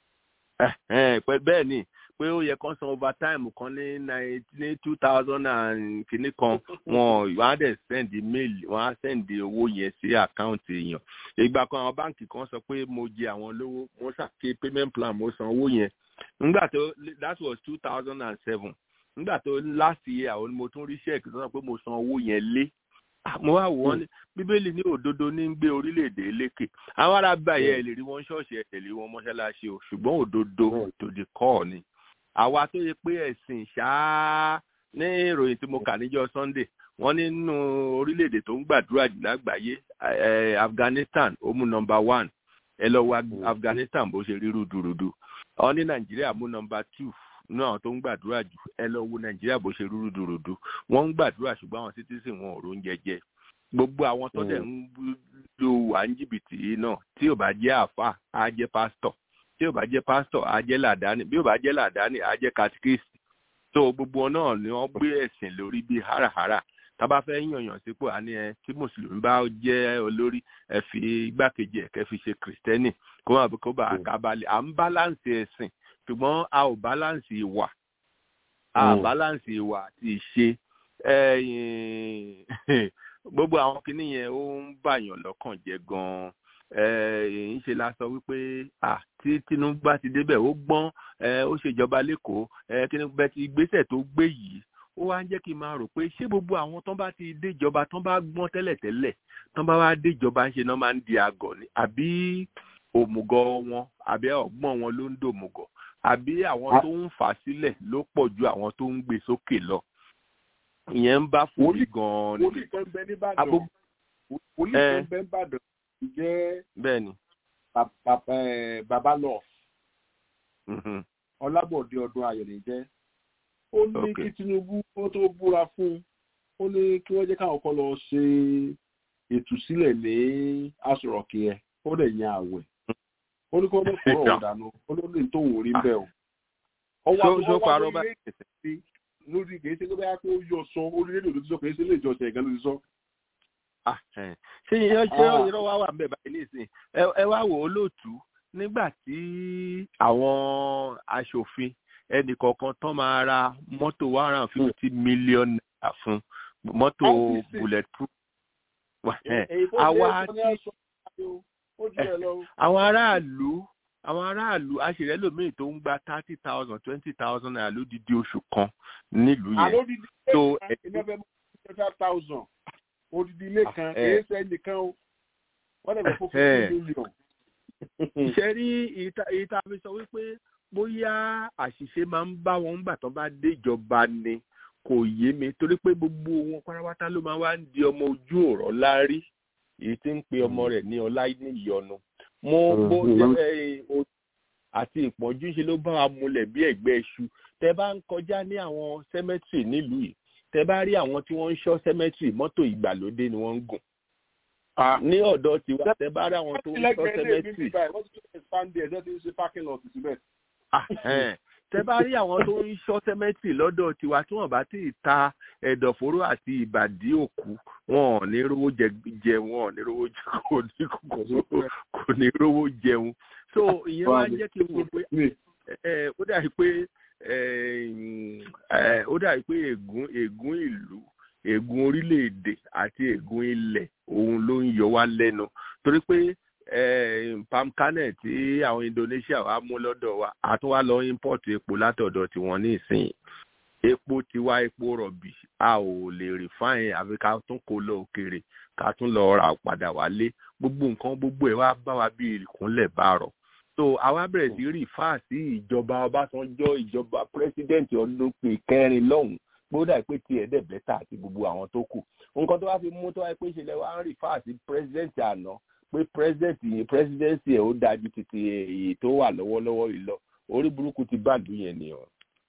bẹ́ẹ̀ ni pé ó yẹ kán san overtime kan ní ní two thousand and kìíní kan wọn wọ́n á dẹ̀ send mail wọ́n á send owó yẹn sí àkáǹtì èèyàn ìgbà kan àwọn báǹkì kan sọ pé mo jẹ àwọn lówó mo ṣàké payment plan mo san owó yẹn nígbà tó that was two thousand and seven nígbà tó last year àwọn mo tún rí check tó sọ pé mo san owó yẹn lé mo wá wò wọ́n ní bíbélì ní òdodo ní ń gbé orílẹ̀-èdè lékè àwọn ará báyẹ̀ ẹ̀ lè rí wọn ṣọ́ọ̀ṣì ẹ̀ tẹ̀lé wọn mọ́ṣáláṣí o ṣùgbọ́n òdodo tòdì kọ́ ni àwa tó yẹ pé ẹ̀sìn ṣáá ní ìròyìn tí mo kà níjọ́ sunday wọ́n nínú orílẹ̀-èdè tó ń gbàdúrà jù lágbàáyé afghanistan ó mú nọmba one ẹ lọ wo afghanistan bó ṣe rí rúdurùdu ọ ní nàìjíríà mú nọmba two ní àwọn tó ń gbàdúrà jù ẹ lọ wo nàìjíríà bó ṣe rí rúdurùdu wọ́n ń gbàdúrà ṣùgbọ́n àwọn citizen wọn ò róúnjẹ jẹ gbogbo àwọn tó dẹ̀ ń lo wà ń jìbìtì náà tí ò bá jẹ́ àáfà á jẹ́ pásítọ̀ tí ò bá jẹ́ pásítọ̀ á jẹ́ làdáni bí ò bá jẹ́ làdáni á jẹ́ katikíìsì tó gbogbo náà ni wọ́n gbé ẹ̀sìn lórí bíi háràhárà tá bá fẹ́ yànyàn sípò àní ẹ tí mùsùlùmí bá jẹ́ olórí ẹ fi igbákejì ẹ̀ kẹ́ fi ṣe kìrìsìtẹ́nì kó má kó bá kábàlẹ̀ à ń báláǹsì ẹ̀sìn ṣùgbọ́n a ò báláǹsì ìwà a báláǹsì ìwà àti ìṣe gbogbo àwọn kinní yẹn ó ń bàyàn lọ́kàn jẹ́ gan-an ń ṣe la sọ wípé tí tinubu bá ti débẹ̀ ó gbọ́n ó ṣèjọba lẹ́kọ̀ọ́ kí ni bẹ́ẹ̀ ti ìgbésẹ̀ tó gbé yìí ó wá ń jẹ́ kí n máa rò pé ṣé gbogbo àwọn tán bá ti déjọba tán bá gbọ́n tẹ́lẹ̀tẹ́lẹ̀ tán bá wá déjọba ń ṣe náà máa ń di àgọ̀ ni àbí òmùgọ̀ wọn àbí ọgbọ́n wọn ló ń dòmùgọ̀ àbí àwọn tó ń fà sílẹ̀ ló pọ̀ ju àwọn tó ń gbé sókè lọ ìyẹn ń bá fúri gan-an ni. wòlíì kan bẹ nìbàdàn wòlíì kan bẹ nìbàdàn jẹ́ bẹ́ẹ̀ni baba lọ ọlábọ̀dé ọdún ayọ̀lẹ̀ jẹ́ ó ní kí tinubu ó tó búra fún ó ní kí wọ́n jẹ́ káwọn kan lọ ṣe ìtúsílẹ̀ ní aṣọ̀rọ̀kì ẹ̀ ó dẹ̀ yan àwẹ̀ ó ní kí wọ́n mọ̀ kúrò ọ̀dànù ó ló lè tó òun rí bẹ́ẹ̀ o. ọwọ́ tó parọ́ bá lórí kìí ṣe pé báyà pé ó yọ sọ orílẹ̀-èdè ló ti sọ kìí ṣe ilé ìjọsìn ẹ̀gán ló ti sọ. ṣé ìyẹn ṣé ìrọ̀ wá wà ń bẹ̀ báyìí nísìn ẹ wá wò ó lóòtú nígbà tí àwọn aṣòfin ẹnì kọ̀ọ̀kan tán máa ra mọ́tò one hundred and fifty million naira fún mọ́tò bulletproof. àwa àwọn aráàlú àwọn aráàlú aṣèrẹ́ lòmíì tó ń gba thirty thousand twenty thousand naira lódidi oṣù kan nílùú yẹn. àlódìdí ilé kan five thousand odidi ilé kan kìí ṣe ẹnìkan o wọ́n dẹ̀ bẹ̀ fún fifty million. ṣe rí ìta fi sọ wípé bóyá àṣìṣe máa ń bá wọn gbà tán bá déjọba ni kò yé mi torí pé gbogbo wọn pátápátá ló máa wá ń di ọmọ ojú ọ̀rọ̀ lárí èyí tí ń pe ọmọ rẹ̀ ní ọlá ní ìyọnu mo bó ṣe àti ìpọ́njú ṣe ló bá wa múlẹ̀ bí ẹ̀gbẹ́ iṣu tẹ bá ń kọjá ní àwọn sẹ́mẹ́tìrì nílùú yìí tẹ bá rí àwọn tí wọ́n ń ṣọ́ sẹ́mẹ́tìrì mọ́tò ìgbàlódé ni wọ́n ń gùn ní ọ̀dọ̀ tiwa tẹ bá rí àwọn tó ń ṣọ́ sẹ́mẹ́tìrì tẹ bá rí àwọn tó ń ṣọ́ sẹ́mẹ́tìrì lọ́dọ̀ tiwa tí wọ́n bá ti ta ẹ̀dọ̀fóró àti ìbàdí òkú wọn ò ní rówó jẹ wọn ò ní rówó jẹ kò ní rówó jẹun so ìyẹn wá jẹ́ kí n wò pé ó dàbí pé ó dàbí pé ègún ègún ìlú ègún orílẹ̀-èdè àti ègún ilẹ̀ òun ló ń yọ wá lẹ́nu torí pé palm kernel tí àwọn Indonesia wá mú lọ́dọ̀ wa àtúnwá lọ import epo látọ̀dọ̀ tiwọn ní ìsìn epo tiwa epo rọ̀bì a ò lè refine àfi ká tún kó lọ òkèèrè ká tún lọ ra padà wálé gbogbo nǹkan gbogbo ẹ̀ wá bá wa bí ìkúnlẹ̀ bá rọ̀ so àwa bẹ̀rẹ̀ sí rí fáà sí ìjọba Ọbásanjọ́ ìjọba pírẹsidẹ́ǹtì ọdún kẹrin lọ́hùn pé ó dà pé tiẹ̀ dẹ̀ bẹ́tà àti gbogbo àwọn tó kù nǹkan tó wá fi mú tó wá pé ìṣẹ̀lẹ̀ wa ń rí fáàsì president àná pé president yìí presidency ẹ̀ ó dájú títí èyí tó wà lọ́wọ́lọ́wọ́ yìí lọ orí burúkú ti báàdù yẹn nìyẹn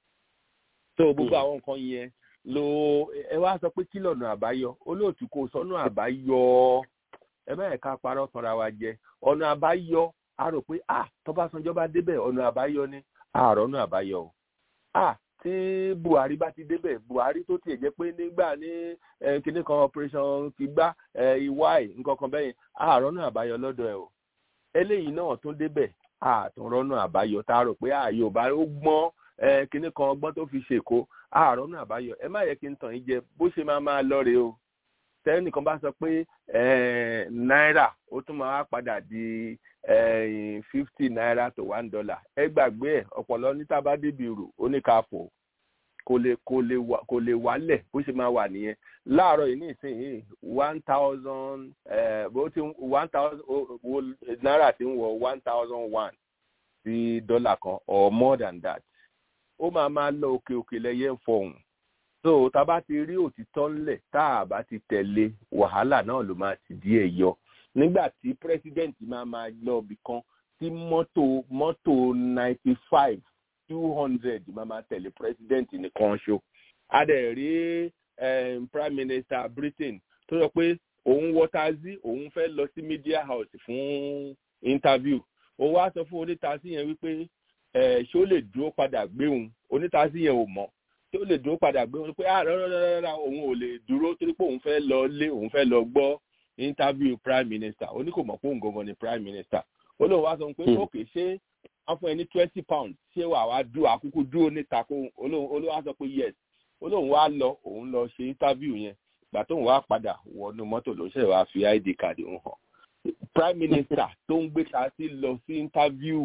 tó gbogbo àwọn nǹkan yẹn lo ẹ wá sọ pé kí lọ́nà àbáyọ olóòtú kò sọ́nà àbáyọ ẹ bá ẹ̀ka parọ́ tanra wa jẹ ọ̀nà àbáyọ a rò pé ah tọ́básanjọ́ bá débẹ̀ ọ̀nà àbáyọ ni àárọ̀ ọ̀nà àbáyọ o ah tí buhari bá ti débẹ̀ buhari tó tiẹ̀ jẹ́ pé nígbà ní kinní kan operation ti gbá ìwáì nǹkan kan bẹ́yìn àárọ̀ ọ̀nà àbáyọ lọ́dọ̀ ẹ̀ o eléyìí náà tún débẹ̀ àtúnrọ̀ ọ̀nà àbáyọ tá a rò pé ààyò bá ó gbọ́n kinní kan ọgbọ́n tó fi ṣèkó àárọ̀ ọ̀nà àbáyọ ẹ má yẹ kí n tàn yín jẹ bó ṣe máa máa lọ rèé o tẹ́nìkan bá sọ pé náírà ó tún máa padà di fifty naira to one dollar ẹ gbàgbé ẹ ọ̀pọ̀lọ́ níta bá débi rò oníkàfọ̀ kò lè kò lè wà kò lè wálẹ̀ bó ṣe máa wà nìyẹn láàárọ̀ yìí nísìnyí one thousand bó ti one thousand náírà ti ń wọ one thousand one sí dọ́là kan or more than that ó máa máa lọ òkè òkè lẹ́yẹ ń fọhùn so tá a bá ti rí òtítọ́ ńlẹ̀ tá a bá ti tẹ̀lé wàhálà náà ló máa ti díẹ̀ yọ nígbà tí president máa máa lọ ibì kan tí mọ́tò mọ́tò ninety five two hundred máa máa tẹ̀lé president nìkan ṣo a dẹ̀ rí um, prime minister britain tó sọ pé òun wọ taxi òun fẹ́ lọ sí media house fún interview òun wá sọ fún onítàsí yẹn wípé ṣé ó lè dúró padà gbé òun onítàsí yẹn ò mọ̀ tí ó lè dúró padà gbé wọn pé ah rárá òun ò lè dúró torí pé òun fẹ́ lọ lé òun fẹ́ lọ gbọ́ interview prime minister ó ní kò mọ̀ pé òun gangan ni prime minister ó lóun wá sọ pé òkè ṣé wọ́n fún ẹ ní twenty pounds ṣé wàá wá dúró àkókò dúró níta kó olóhùn wá sọ pé yes olóhùn wá lọ òun lọ ṣe interview yẹn gbà tóun wá padà wọnú mọ́tò ló ṣe wàá fi id card ń hàn prime minister tó ń gbé ta sí lọ sí interview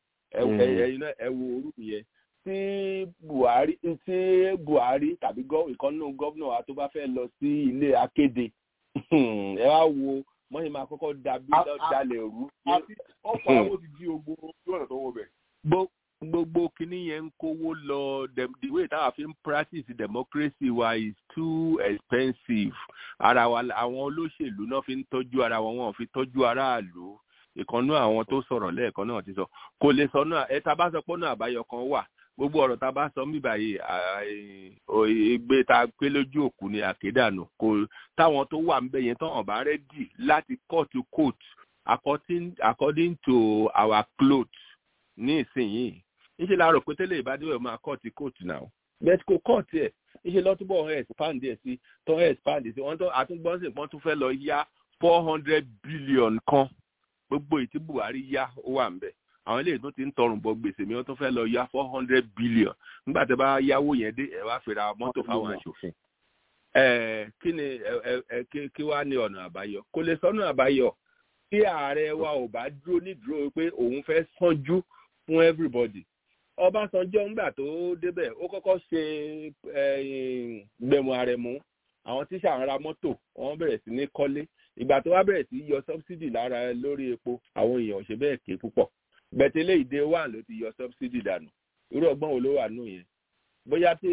ẹ wo orúkọ yẹn tí buhari tí buhari tàbí ìkànnì gómìnà wa tó bá fẹ́ lọ sí ilé akéde ẹ wá wo mọ́yìn máa kọ́kọ́ dàbí dalẹ̀ rú. àti ọ̀pọ̀ àwọn ti di ogbó ojú ọ̀nà tó wọ bẹ̀. gbogbo kinní yẹn ń kówó lọ the way táwa fi ń practice democracy wa is too expensive ara wa àwọn olóṣèlú náà fi ń tọ́jú ara wọn wọn fi tọ́jú aráàlú ìkànnú àwọn tó sọ̀rọ̀ lẹ́ẹ̀kan náà ti sọ kò lè sọ náà ẹ ta bá sọ pé náà àbáyọ kan wà gbogbo ọ̀rọ̀ tá a bá sọ mí báyìí ìgbé tá a pé lójú òkú ni àkédànù kò táwọn tó wà ńbẹ yẹn tán ọ̀bá rẹ́dì láti court to court according, according to our cloth ní ìsinyìí níṣẹ́ la rò pé tẹ́lẹ̀ ìbádìí máa court to court náà bẹ́ẹ̀ kò court ẹ̀ níṣẹ́ lọ́túbọ̀ ọ̀hún expand ẹ̀ sí tó expand sí wọ́n tó àtúngbọ́nsìn kan tún fẹ́ lọ yá four hundred billion kan gbogbo ìtí buhari yá ó wà ńbẹ̀ àwọn eléyìí tó ti ń tọrùn bọ gbèsè mi wọn tó fẹ́ lọ ya four hundred billion nígbà tí a bá yáwó yẹn dé ẹ wá fèrè mọ́tò fáwọn aṣòfin ẹ kí ni ẹ kí wá ní ọ̀nà àbáyọ kò lè sọ́nà àbáyọ tí ààrẹ wa ò bá dúró nídúró pé òun fẹ́ sanjú fún everybody ọbásanjọ́ ńgbà tó débẹ̀ ó kọ́kọ́ ṣe gbẹ̀mú àrẹ̀mú àwọn tíṣà ń ra mọ́tò wọ́n bẹ̀rẹ̀ sí ní kọ́lé ìgbà tó wá bẹ̀rẹ̀ sí yọ subsidy lára lórí epo àwọn èèyàn ò ṣe bẹ́ẹ̀ ké púpọ̀ bẹ̀tẹ̀lẹ̀ ìdè wà ló ti yọ subsidy dànù irú ọgbọ́n wo ló wà nù yẹn bóyá tí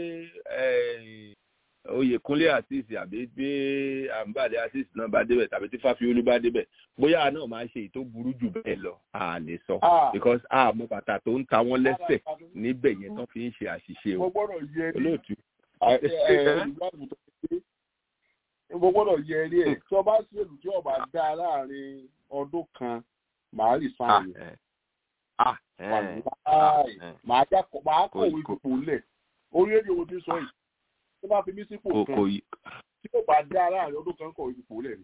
oyèkúnlé àtìsí àbí bí àǹbàdé àtìsí náà bá débẹ̀ tàbí tí fáfiolú bá débẹ̀ bóyá náà máa ṣe èyí tó burú jù bẹ́ẹ̀ lọ a lè sọ because a mọ bàtà tó ń ta wọ́n lẹ́sẹ̀ níbẹ̀ yẹn tán fi ń ṣe àṣìṣe o olóòtú. mo gbọ́dọ̀ yẹ eré ẹ̀ tí ọba ṣèlú tí ọba dá láàrin ọdún kan màá rí sáàyè màá kọ̀wé ipò lẹ̀ orí èdè wo ti sọ yìí tó bá fi mí sípò kan tí ó bá dá láàrin ọdún kan kọ̀wé ipò lẹ̀ ni.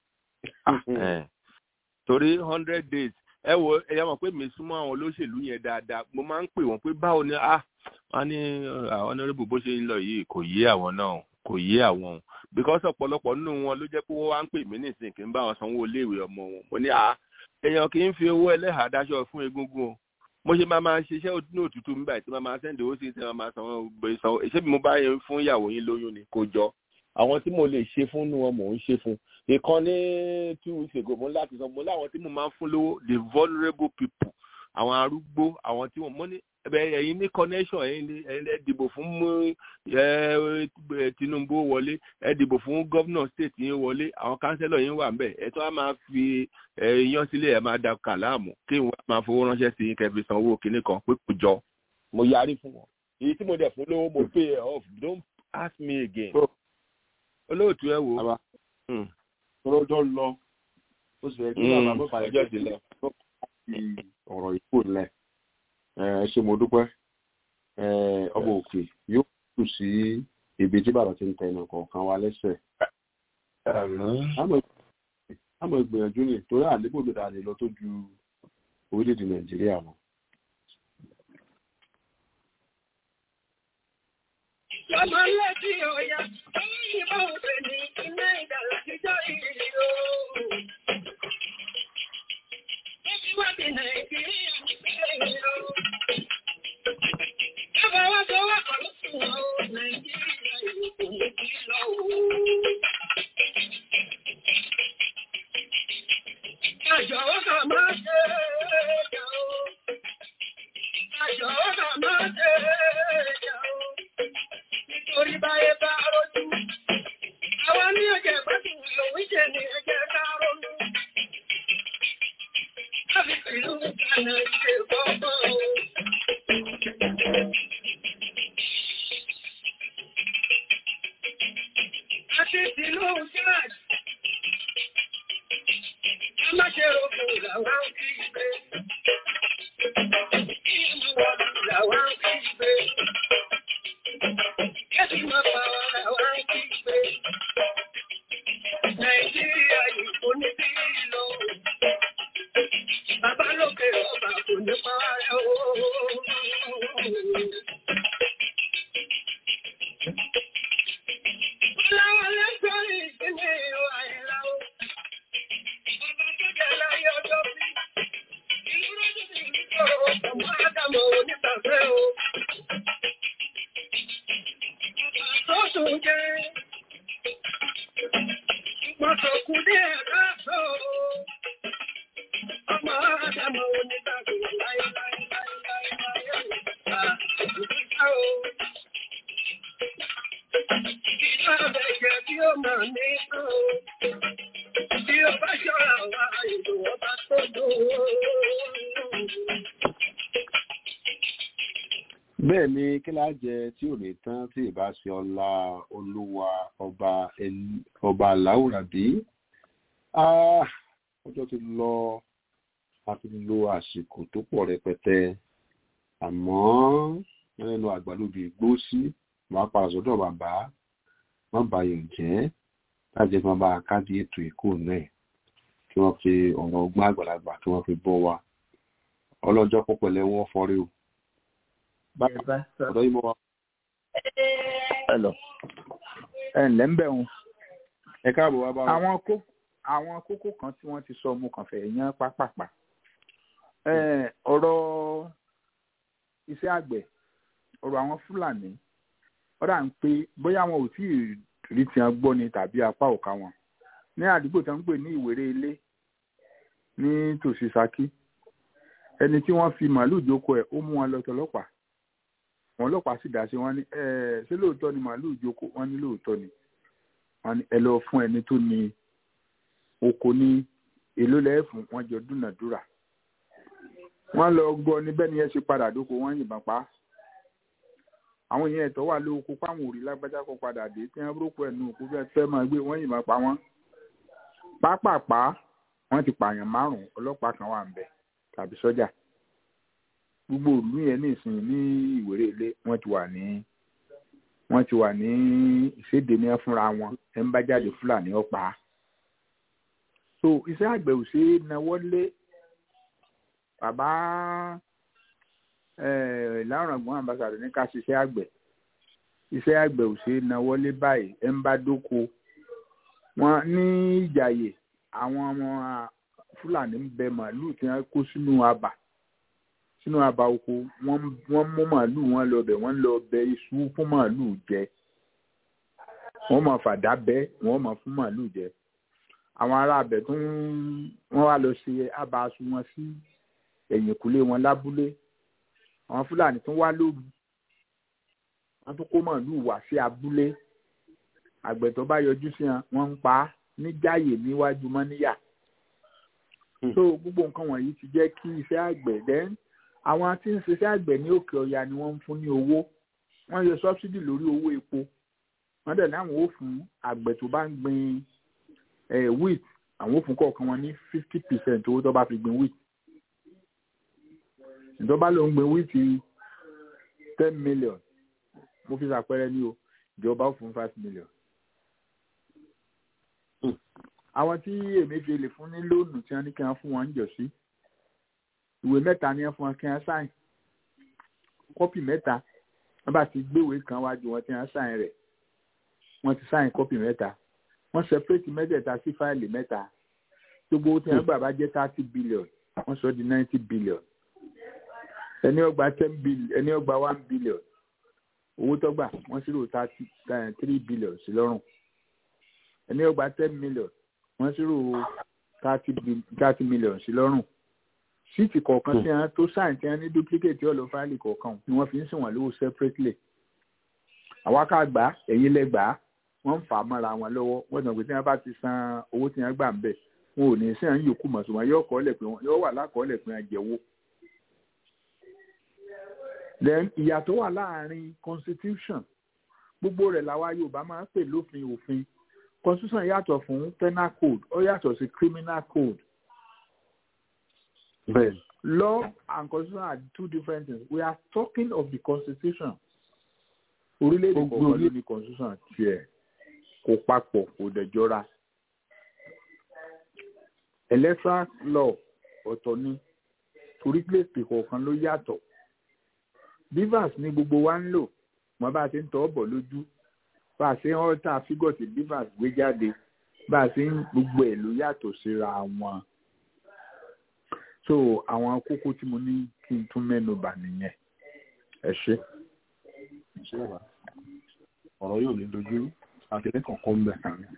torí hundred days ẹ wo ẹyà mọ̀ pé mi súnmọ́ àwọn olóṣèlú yẹn dáadáa mo máa ń pè wọ́n pé báwo ni ah wọ́n ní àwọn honourable bó ṣe ń lọ yìí kò yé àwọn náà kò yé àwọn o because ọ̀pọ̀lọpọ̀ nínú wọn ló jẹ́ pé wọ́n wá ń pè mí nísìnyí kí n bá wọn sanwó iléèwé ọmọ wọn mo ní ah èèyàn kì í fi owó ẹlẹ́hàá dáṣọ fún egungun o mo ṣe máa máa ṣiṣẹ́ ní òtútù mi báyìí tí máa máa sẹ́ndì owó sí ti máa máa sanwó sanwó ṣé mo bá yẹn fún ìyàwó yín lóyún ni kò jọ àwọn tí mo lè ṣe fún nu wọn mò ń ṣe fún ìkan ní two weeks ago mo láti sọ mo láwọn tí mo máa ń fún lówó the vulnerable people àwọn arúgbó àwọn tí wọn mo ní ẹ̀yin ní connection ẹ̀yin lè dìbò fún Tinubu wọlé ẹ dìbò fún gómìnà state yín wọlé àwọn kánsẹ́lọ̀ yín wà ńbẹ̀ ẹ tó wá máa fi yan sílẹ̀ ẹ máa da kàláàmù kí wọ́n máa fowó ránṣẹ́ sí yín kẹfì sanwó kinní kan pé kò jọ mo yarí fún wọn èyí tí mo dẹ̀ fún lówó mo pay ẹ off don't ask me again olóòtú ẹ wò. tọ́lọ́jọ́ lọ ó sì fẹ́ kí bàbá bọ́ fàyè ọjọ́ ti lọ. ọ̀rọ̀ ìkó lẹ̀ ẹ ṣe mo dúpẹ́ ọmọ òkè yóò kù sí ibi tí bàbá ti ń tẹ ẹnì kọ̀ọ̀kan wa lẹ́sẹ̀. àmọ́ ìgbìyànjú ni torí àlébò ló dà lè lọ tó ju orílẹ̀-èdè nàìjíríà lọ. Ọmọ lẹ́bí ọ̀yà, ìbá òfin ní iná ìdàlá jíjọ́ ìrìn ooo. Ẹbí wá bí Nàìjíríà ní pẹ́lẹ̀ ooo. Ẹbá wá tó wá kọ̀ lóṣùn ooo, Nàìjíríà ìlú kò ní kí lọ ooo. Àjọ̀wọ́ kà máa ṣe ẹ̀ẹ́dà ooo. Àjọ̀wọ́ kà máa ṣe ẹ̀ẹ́dà ooo nítorí báyé bá rójú. Àwọn ní ọjọ́ ìgbádùn lòun jẹ́ ní ẹjẹ́ ká ronú. Láti pẹ̀lú ìgbàna ṣe gbọ́gbọ́ o. Àti ìlú Jáàjì. A má ṣe rògbò làwọn kí gbé. Kí ìmú wọn làwọn kí gbé. Kẹ́sì máa pa ara wa kí pé Nàìjíríà yìí kò ní bí lọ. Bàbá lókè ọba kò ní pa ara o. Láwọn lẹ́sọ̀rọ̀ ìpínlẹ̀ àìlá o. Bàbá tó jẹ́ láyé ọjọ́ bí. Ìlú rẹ̀ ti ní ìlú ọmọ Ádámọ̀ onígbàgbé o tó jẹ́ ìpọ̀tọ̀kù ní ẹ̀ká tó ọmọ àdámọ̀ onígbàgbé láíláíláíláíláí ìgbà o. Ìjọ àbẹ̀jẹ̀ tí ó mọ̀ ní tó tí ó bá ṣọ́ra wá ìlú ọba tó dùn. bẹ́ẹ̀ ni kí láá jẹ tí ò ní tán tí ìbá ṣe ọlá olúwa ọba ọba aláwùrábí ọjọ́ ti lọ a ti lo àsìkò tó pọ̀ rẹpẹtẹ àmọ́ ẹnu àgbàlóbi gbó sí wàá padà sọ́dọ̀ bàbá má bàyọ̀ jẹ́ láti máa bá a káàdì ètò ìkó náà kí wọ́n fi ọ̀rọ̀ ọgbọ́n àgbàlagbà kí wọ́n fi bọ́ wa ọlọ́jọ́ pọ̀pẹ̀lẹ́ wọ́n fọ́rí o ọ̀dọ́ yìí mọ́ wa. Hello. ẹ ǹlẹ́ ń bẹ̀ wọn. ẹ káàbọ̀ wá bá wa. àwọn kókó àwọn kókó kan tí wọ́n ti sọ mo kàn fẹ́ yan pápápá. ọ̀rọ̀ iṣẹ́ àgbẹ̀ ọ̀rọ̀ àwọn Fúlàní ọ̀rọ̀ à ń pé bóyá wọn ò tí ì rí tiẹ̀ gbọ́ ni tàbí apá òka wọn. ní àdúgbò tí wọ́n ń pè ní ìwéré ilé ní tòsí Ṣakí ẹni tí wọ́n fi màálù jókòó ẹ̀ ó mú wọn lọ tọlọ́pàá wọn ọlọ́pàá sì dá sí wọn ní ẹ ṣé lóòótọ́ ni màálùú jókòó wọn ní lóòótọ́ ni wọn ní ẹ lọ fún ẹni tó ní oko ní èló lẹ́ẹ̀fún wọn jọ dúnàdúrà wọn lọ gbọ́ ní bẹ́ẹ̀ ni ẹ ṣe padà dóko wọn yìnbọn pa àwọn èèyàn ẹ̀tọ́ wà lóko páwọn òrì lágbájá kan padà dé tí wọ́n rókò ẹnu òkú fẹ́ fẹ́ máa gbé wọ́n yìnbọn pa wọ́n pápápá wọ́n ti pààyàn márùn-ún ọlọ́pàá kan wà ń bẹ̀ tàbí sọ́jà gbogbo ìlú yẹn ní ìsìn ní ìwéré ilé wọ́n ti wà ní wọ́n ti wà ní ìséde ní fúnra wọn ẹ ń bá jáde fúlàní ọ̀pá so iṣẹ́ àgbẹ̀ ò ṣeé náwó lé bàbá láràngbọ́n ambassadọ ní ká ṣiṣẹ́ àgbẹ̀ iṣẹ́ àgbẹ̀ ò ṣeé náwó lé báyìí ẹ ń bá dóko wọn ní ìjàyè àwọn ọmọ fúlàní ń bẹ màálùú tí wọ́n kó sínú abà sínú abà oko wọ́n mú màálùú wọn lọ bẹ̀ wọ́n lọ bẹ iṣu fún màálùú jẹ wọ́n máa fàdá bẹ́ wọ́n máa fún màálùú jẹ àwọn ará abẹ tó ń wọ́n wá lọ ṣe abà aṣọ wọn sí ẹ̀yìnkùlé wọn lábúlé àwọn fúlàní tún wá lóru wọ́n tún kó màálù wá sí abúlé àgbẹ̀ tó bá yọjú sí wọn wọ́n ń pa á níjàyè níwájú mọ́níyà so gbogbo nǹkan wọ̀nyí ti jẹ́ kí iṣẹ́ àgbẹ̀ then àwọn tí ń ṣiṣẹ́ àgbẹ̀ ní òkè ọya ni wọ́n ń fún ní owó wọ́n yọ subsidy lórí owó epo wọ́n dẹ̀ ní àwọn ò fún àgbẹ̀ tó bá ń gbin wheat àwọn ò fún kọ̀ọ̀kan wọn ní fifty percent owó tó bá fi gbin wheat ìjọba ló ń gbin wheat ten million mo fi ṣàpẹẹrẹ ní o ìjọba ó fún five million àwọn tí Emefiele fún ní lóònù tí wọ́n ní kí wọ́n fún wọn ń jọ sí ìwé mẹ́ta ni wọ́n fún wọn kí wọ́n sáìn kọ́pì mẹ́ta wọ́n bá ti gbéwèé kan wájú wọn tí wọ́n sáìn rẹ̀ wọ́n ti sáìn kọ́pì mẹ́ta wọ́n separate mẹ́tẹ̀ẹ̀ta sí fáìlì mẹ́ta gbogbo owó tí wọ́n gbà bá jẹ́ thirty billion wọ́n sọ di ninety billion ẹni ọgbà ten billion ẹni ọgbà one billion owó tó gbà wọ́n ṣírò thirty three billion sí lọ́rùn ẹni ọgbà ten million wọ́n ṣírò thirty million sí lọ́rùn síìtì kọ̀ọ̀kan tí wọ́n tó sáìn tí wọ́n ní duplicate ọ̀lọ́ fáìlì kọ̀ọ̀kan ni wọ́n fi ń sìn wọ́n lówó separately àwa ká gbà á ẹ̀yin lẹ gbà á wọ́n ń fà á mọ́ra wọn lọ́wọ́ wọ́n sọ pé tí wọ́n bá ti san owó tí wọ́n gbà ń bẹ̀ wọn ò ní sí à ń yòókù mọ̀ ṣùgbọ́n yóò kọ́lẹ̀ pé wọ́n yóò wà lákọ́ọ́lẹ̀ pé wọ́n jẹ́wọ́. then ìyàtọ̀ wà láàrin constitution gbogbo rẹ̀ làwa Yorùbá máa ń pè lófin òfin constitution yàtọ̀ fún penal code ó yàtọ̀ sí criminal code. Bẹ́ẹ̀. law and constitution are two different things we are talking of the constitution orílẹ̀-èdè kọ̀ọ̀kan ló ní constitution tiẹ̀ kò papọ̀ kò dẹ̀jọ́ra electoral law ọ̀tọ̀ ni orílẹ̀-èdè kọ̀ọ̀kan ló yàtọ̀ bivas ní gbogbo wa ń lò wọn bá a ṣe ń tọ́ bọ̀ lójú bá a ṣe ń ọ́ta fígọ̀ tí bivas gbé jáde bá a ṣe ń gbogbo ẹ̀ ló yàtọ̀ síra wọn so àwọn kókó tí mo ní kí n tún mẹ́nu bà nìyẹn ẹ ṣé. ṣé wàá ọ̀rọ̀ yóò ní dojú akẹ́kẹ́ kọ̀ọ̀kan ń bẹ̀ kàn ní.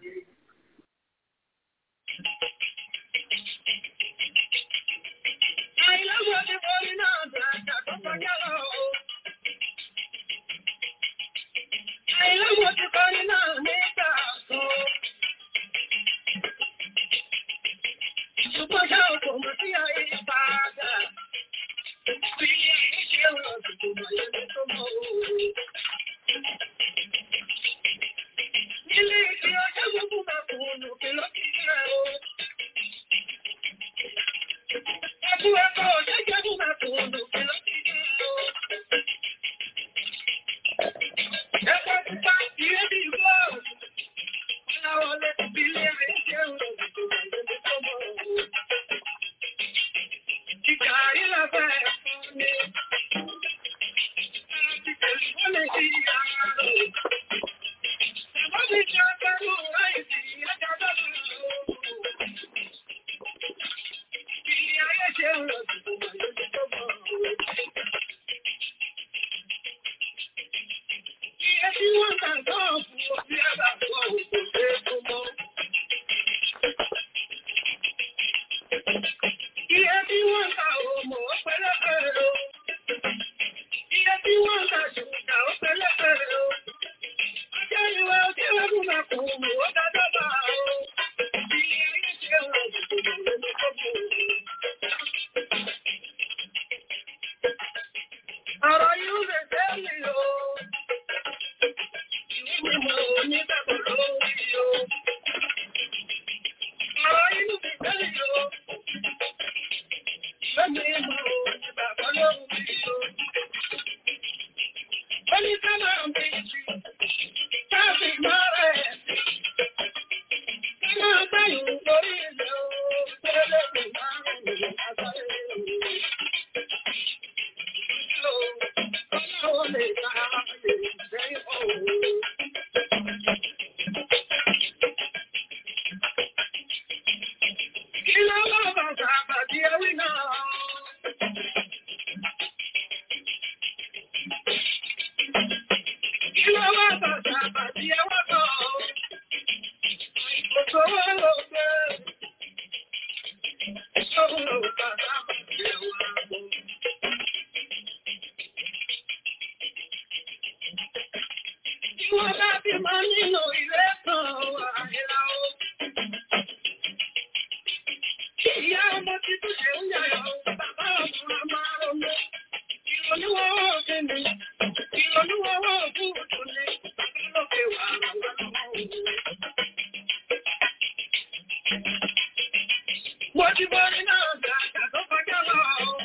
Mo ti borí náà gbàgbà tó kọjá lọ.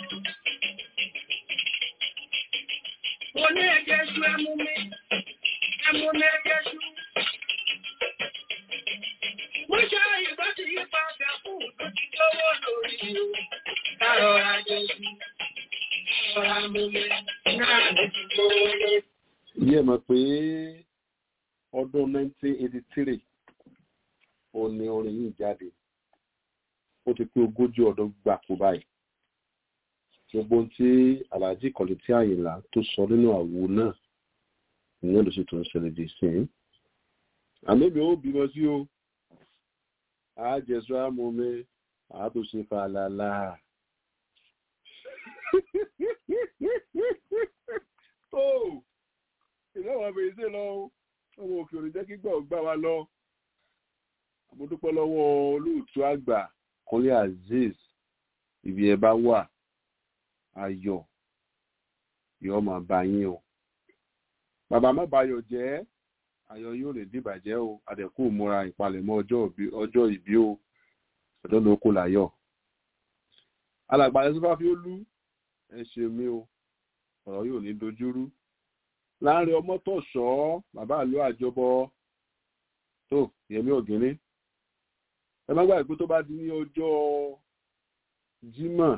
Mo ní ẹ̀jẹ̀ ṣu ẹmu mi, ẹmu mi ẹ̀jẹ̀ ṣu. Mo ṣe ìgbà tí yí padà fún tó ti lówó lórí o. Kárọ̀ra jẹ ṣu, kárọ̀ra mú mi, náà ló ti lówó lórí. Ìyẹn mọ̀ pé ọdún 1983 ó ní orin yìí jáde. Ó ti pé ogójì ọdún gbàkú báyìí. Gbogbo ohun tí Alhaji Kọ̀lẹ́tì Àyìnlá tó sọ nínú àwo náà ìyẹn ló sì tún ṣẹlẹ̀ dé sí i. Àmì mi ò bímọ sí o. Àjẹsọ àmọ́ mi, àtúnṣe fàlàlà. Tó ìlú àwọn abèrè sí lọ ọmọ òkè òní jẹ́ kí gbọ́ gbà wá lọ. Mo dúpẹ́ lọ́wọ́ olóòtú àgbà Kúnlé Azeez ibi ẹ bá wà ayọ̀ yóò máa bá yín o. Bàbá má bayọ̀ jẹ́ ayọ̀ yóò lè dìbàjẹ́ o àdẹ̀kù múra ìpalẹ̀mọ́ ọjọ́ ìbí o ọjọ́ ló kó láyọ̀. Alàgbà ẹ̀ sọ́fà fi ó lú ẹ ṣe mí o ọ̀rọ̀ yóò ní dojúrú láàrin ọmọ tó sọ bàbá àlọ àjọbọ tó yẹmí ògínní ẹ má gbàgbé tó bá di ní ọjọ́ jímọ̀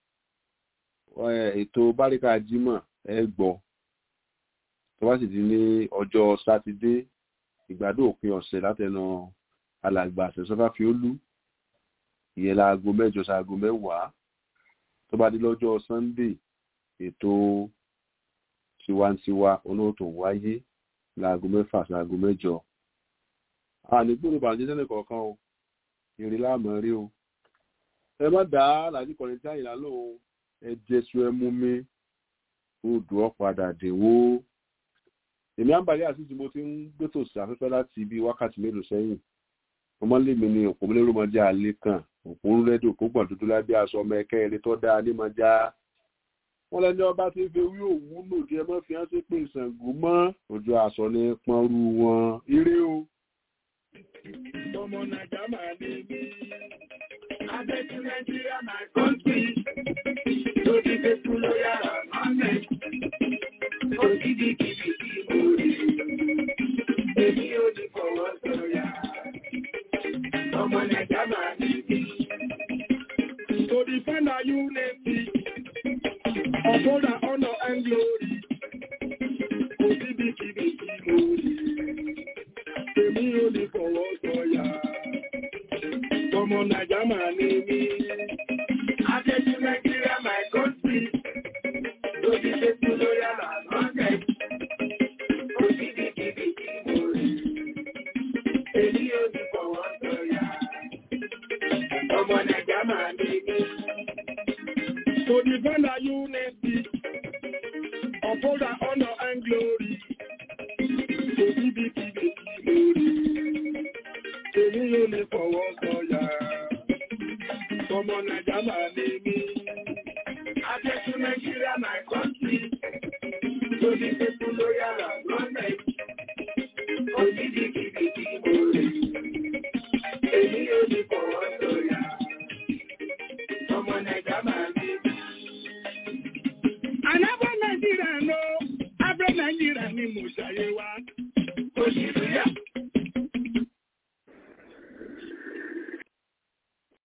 ètò báríkà jímọ̀ ẹ gbọ́ tó bá sì di ní ọjọ́ sátidé ìgbádùn òpin ọ̀sẹ̀ látẹnu alàgbà àṣẹsọfà fi ó lú ìyẹn láago mẹ́jọ sáago mẹ́wàá tó bá di lọ́jọ́ sunday ètò tiwantiwa olóòtú wáyé láago mẹ́fà sáago mẹ́jọ ànígbòrò bàjẹ́ sẹ́nì kọ̀ọ̀kan o èrè láàmú rí o ẹ má dá làjú kọrin tí àyìnlá lò ó ẹ jẹsùn ẹ mú mi odò ọ̀padà dèwó èmi àǹbàlẹ́ àti tí mo ti ń gbẹ́tò sí afẹ́fẹ́ láti bí wákàtí mélòó sẹ́yìn ọmọlẹ́mi ni òpó mélòó máa jẹ́ àlẹ́ kan òpó ń rẹ́dò òpó gbọ̀n dúdú lábẹ́ aṣọ ọmọ ẹ̀kẹ́ eré tó dáa ní máa já wọ́n lẹ́ni ọba tí ń fi ewé òwú lòdì ẹ mọ́ fi hàn sí pé ìṣàngó mọ́ ojú aṣọ ní pọ́nrú wọn ire o. Ọmọ Nàìjà máa ní mí. Adéjú Nàìjíríà máa kọ́ sí. Lórí Bẹ́kú ló yára máa mẹ́. Òjìdí kìí kí mo rí. Èmi ò ní fọwọ́ sọ̀yà. Ọmọ Nàìjà máa ní mí. To defend our unity, uphold our honor and glory. Òjìdí kìí kí mo rí. Èmi ò ní fọwọ́ sọ̀yà. Ọmọ Nàìjà máa ní mí. Adéjú Nàìjíríà my country. Lórí Bẹ́kú ló yára máa mẹ́. Òjìdí kìí kí mo rí. Èmi ò ní fọwọ́ sọ̀yà. Ọmọ Nàìjà máa ní mí. To defend our unity, uphold our honor and glory. Òjìdí kìí kí mo rí. Èmi ò ní fọwọ́ sọ̀yà. Ọmọ Nàìjà máa ní mí. Adéjú Nàìjíríà my country. Lórí Bẹ́kú ló yára lọ́nà. Òjìdí kìí kí mo rí. Èmi ò ní fọwọ́